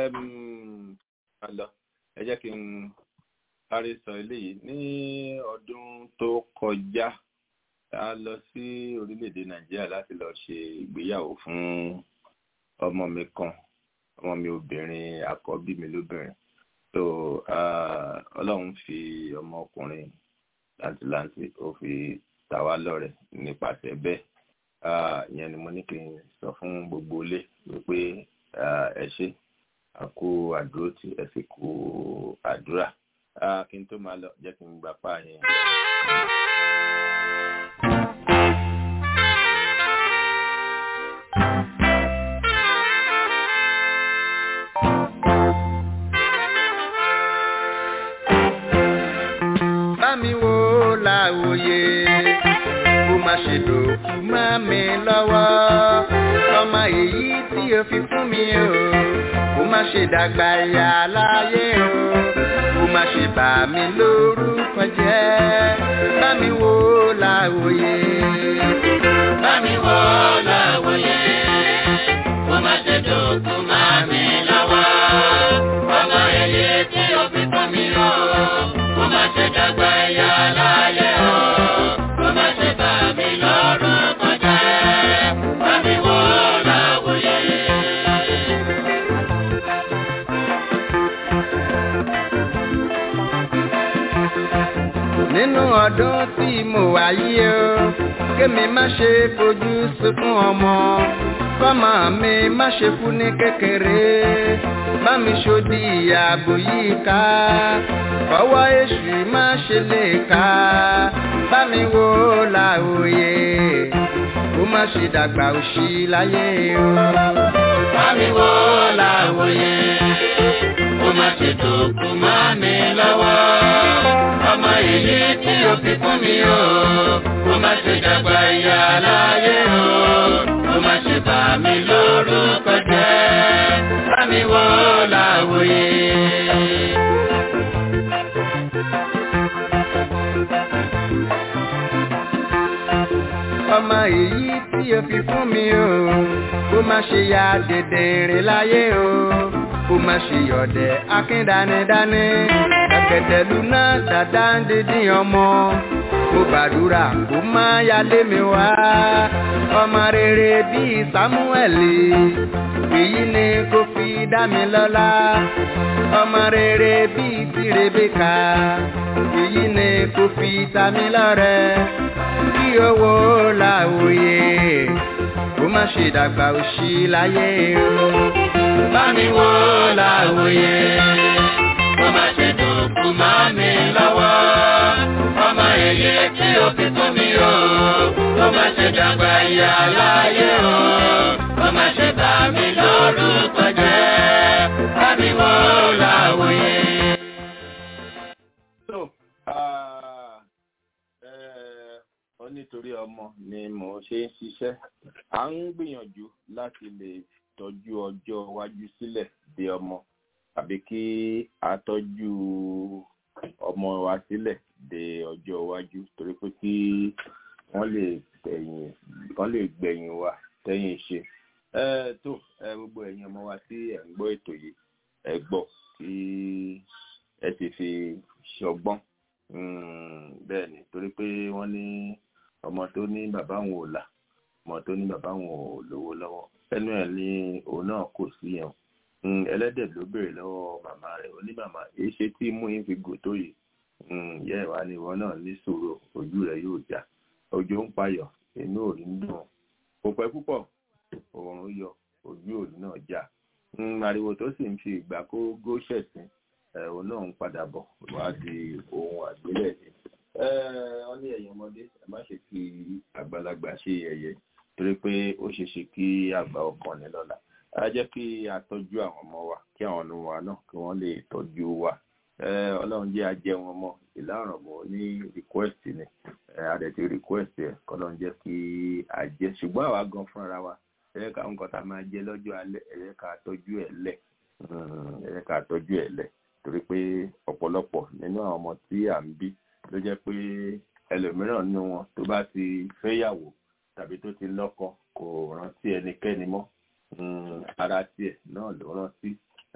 ẹ jẹ́ kí n parí sọ eléyìí ní ọdún tó kọjá a lọ sí orílẹ̀-èdè nàìjíríà láti lọ ṣe ìgbéyàwó fún ọmọ mi kan ọmọ mi obìnrin àkọ́bí mi lóbìnrin so ọlọ́run fi ọmọkùnrin làǹtìlanti ó fi tà wá lọ́rẹ nípasẹ̀ bẹ́ẹ̀ ìyẹn ni mo ní kí n sọ fún gbogbo ilé wípé ẹ ṣe àkó àdúró tí ẹ sì kó àdúrà kí n tó máa lọ jẹ́ kí n gbà pa yẹn. Bámi wo láwòye, kó má ṣe dòkú má mi lọ́wọ́. Ọmọ èyí tí o fi fún mi o, kó má ṣe dàgbà ìyá láyé o kó má ṣe bà mí lórúkọ jẹ́ bá mi wò láwòye. bá mi wò láwòye kó má ṣe dòkú má mi lọ́wọ́ ọmọ èyí tí ó fi fún mi o kó má ṣe dàgbà ìyá láyé o kó má ṣe bà mí lórúkọ jẹ́ bá mi wò láwòye. nínú ọdún tí mo wà yìí o kémi má ṣe fojú sunkún ọmọ kọ́mọ mi má ṣe kú ní kékeré bá mi ṣòdì ààbò yìí ká ọwọ́ èṣù má ṣe lè ká bá mi wò láòye kó má ṣe dàgbà òṣì láyé o. bá mi wò láòye kó má ṣe dòkú má mi lọ́wọ́ ọmọ èyí tí o fi fún mi o kó má ṣe dàgbà ìyá láyé o kó má ṣe bà mí lórúkọ jẹ́ bá mi wò láwòye. ọmọ èyí tí o fi fún mi o kó má ṣe ya dèdèrè láyé o kó má ṣe yọ̀dẹ̀ akíndánidání kẹ̀kẹ́tẹ̀lú náà ṣàdá ń dídín ọmọ mo gbàdúrà kó má yálé mi wá ọmọ rere bíi Sámúẹ́lì èyí ni kò fi dá mi lọ́lá ọmọ rere bíi ti Rèbékà èyí ni kò fi ta mi lọ́rẹ kí owó làwòye kó má ṣe dàgbà òṣì láyé o. bá mi wò láwòye kó má ṣe dòkú má mi lọ́wọ́ ọmọ èyí tí ó fi fún mi o kó má ṣe dàgbà ìyá láyé o kó má ṣe bà mí lórúkọ jẹ́ bá mi wò láwòye. ó nítorí ọmọ ni mò ń ṣe ń ṣiṣẹ́ à ń gbìyànjú láti lè tọ́jú ọjọ́ iwájú sílẹ̀ de ọmọ àbí kí a tọ́jú ọmọ wa sílẹ̀ de ọjọ́ iwájú torí pé kí wọ́n lè tẹ̀yìn wọ́n lè gbẹ̀yìn wa tẹ́yìn ṣe. ẹ tó ẹ gbogbo ẹ̀yin ọmọ wa tí ẹ̀ ń gbọ́ ètò yìí ẹ gbọ́ kí ẹ sì fi ṣọgbọ́n bẹ́ẹ̀ ni torí pé wọ́n ní ọmọ tó ní bàbá òun ò là ọmọ tó ní bàbá òun ò lówó lọ́wọ́ ẹnu ẹ̀ ní òun náà kò sí yẹn ẹlẹ́dẹ̀ ló béèrè lọ́wọ́ màmá rẹ̀ ó ní màmá èyí ṣe tí mú yín fi gò tó yìí ìyá ẹ̀ wá ní ìwọ náà ní sòrò ojú rẹ̀ yóò já òjò ń payọ̀ inú ò ní dùn kò pẹ́ púpọ̀ òòrùn yọ ojú òní náà já ariwo tó sì ń fi ìgbà kó góṣẹ̀sìn òun náà ń padà bọ̀ wá di ohun àgbélẹ̀ ni wọ́n ní ẹ̀yin ọmọdé ẹ má ṣe fi àgbàlagbà ṣe yẹ̀yẹ́ torí pé ó ṣeé ṣe kí àgbà ọkàn ní lọ́la á jẹ́ kí a tọ́jú àwọn ọmọ wa kí àwọn ọmọ wa náà kí wọ́n lè tọ́jú wa ọlọ́run jẹ́ ajẹ́ wọn mọ́ ìlà ọ̀rọ̀mọ́ ní request ni adẹ̀tí request ẹ̀ kọ́lọ́run jẹ́ kí a jẹ́ ṣùgbọ́n àwa gan fúnra wa ẹ̀yẹ́ ká nǹkan tá a máa jẹ lọ́jọ́ alẹ́ ẹ̀yẹ́ ká tọ́jú ẹ̀ lẹ̀ ẹ̀yẹ́ ká tọ́jú ẹ̀ lẹ̀ torí pé ọ̀pọ̀lọpọ̀ nínú àwọn ọmọ tí à ń bí ló jẹ́ pé ẹlòmíràn nínú wọn tó bá ti fẹ́yàwó tàbí tó ti lọ́kọ kò rántí ẹnikẹ́ni mọ́ ara tiẹ̀ náà ló rántí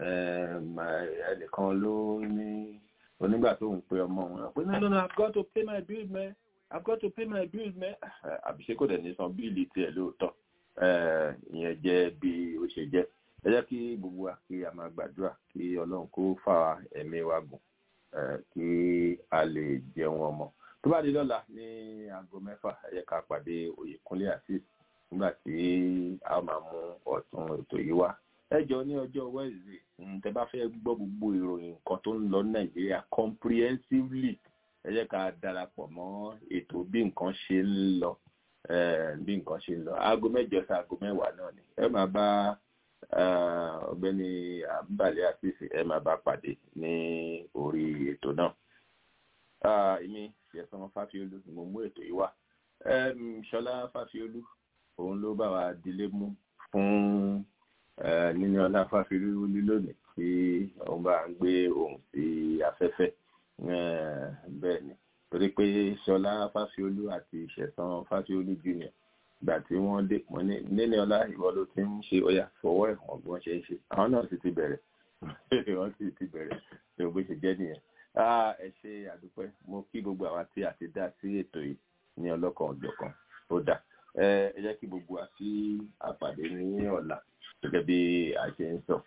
ẹnìkan ló ní onígbà tó ń pe ọmọ wọn pé no no no I've got to pay my bill man I've got to pay my bill man àbíṣe kò dẹ̀ ní san bíìlì tiẹ̀ lóòótọ́ ìyẹn jẹ́ bí ó ṣe jẹ́ ẹ jẹ́ kí gbogbo wa kí a máa gbàdúrà kí ọlọ́run kó fà ẹ̀mí wa gùn kí a lè jẹun ọmọ tó bá di lọ́la ní aago mẹ́fà ẹ jẹ́ ká pàdé Oyèkúnlé Azeez nígbà tí a máa mú ọ̀tún ètò yìí wá ẹ jọ ní ọjọ́ Wednesday tẹ́ bá fẹ́ gbọ́ gbogbo ìròyìn nǹkan tó ń lọ ní Nàìjíríà comprehensively ẹ jẹ́ ká darapọ̀ mọ́ ètò bí nǹkan ṣe ń lọ bí nǹkan ṣe ń lọ aago mẹ́jọ sí aago mẹ́wàá náà ni ẹ máa bá ọ̀gbẹ́ni àbúbalẹ àtìsí ẹ máa bá pàdé ní orí ètò náà èmi ṣẹ̀san fáfiolú ni mo mú ètò yìí wá ṣọlá fáfiolú òun ló bá wa dilé mú fún níní ọlá fáfiolú lónìí tí òun bá ń gbé ohùn sí afẹ́fẹ́ bẹ́ẹ̀ ni torí pé ṣọlá fáfiolú àti ṣẹ̀san fáfiolú junior gbà tí wọ́n dé mọ́ ní níní ọlá ìwọ ló ti ń ṣe ọyà fọwọ́ ẹ̀wọ̀n bí wọ́n ṣe ń ṣe àwọn náà sì ti bẹ̀rẹ̀ wọ́n sì ti bẹ̀rẹ̀ ní o bó ṣe jẹ́ nìyẹn. ẹ ṣe àdúpẹ́ mo kí gbogbo àwa tí a ti dá sí ètò yìí ní ọlọ́kan ọ̀jọ̀kan ó dà ẹ jẹ́ kí gbogbo wa kí a pàdé ní ọ̀la gẹ́gẹ́ bí a ṣe ń sọ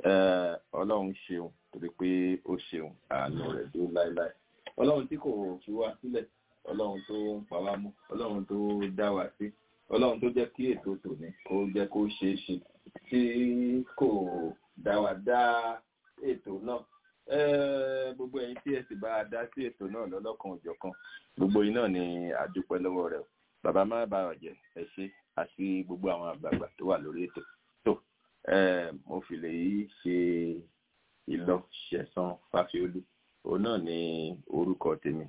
ọlọ́run ṣeun torí pé ó ṣeun àánú rẹ̀ dó láéláé ọlọ́run tí kò fi wá sílẹ̀ ọlọ́run tó ń pa wá mú ọlọ́run tó dá wa sí ọlọ́run tó jẹ́ kí ètò tòní kó jẹ́ kó ṣeé ṣe tí kò dá wa dá ètò náà gbogbo ẹ̀yin tí ẹ sì bá a dá sí ètò náà lọ́lọ́kan òjọ̀kan gbogbo yín náà ni àdúpẹ́ lọ́wọ́ rẹ̀ bàbá má bá ọ̀jẹ̀ ẹ ṣe àti gbogbo àwọn àgbààgbà tó wà lórí ètò tó mo fi lè yí ṣe ìlọ ṣẹ̀san fáfiolú òun náà ni orúkọ tèmi.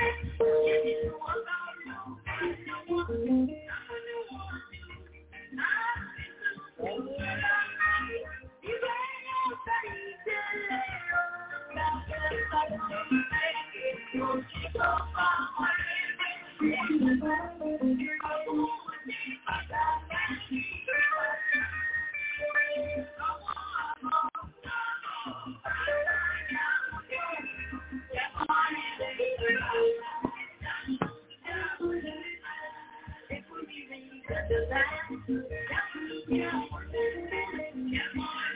Thank you. Thank you.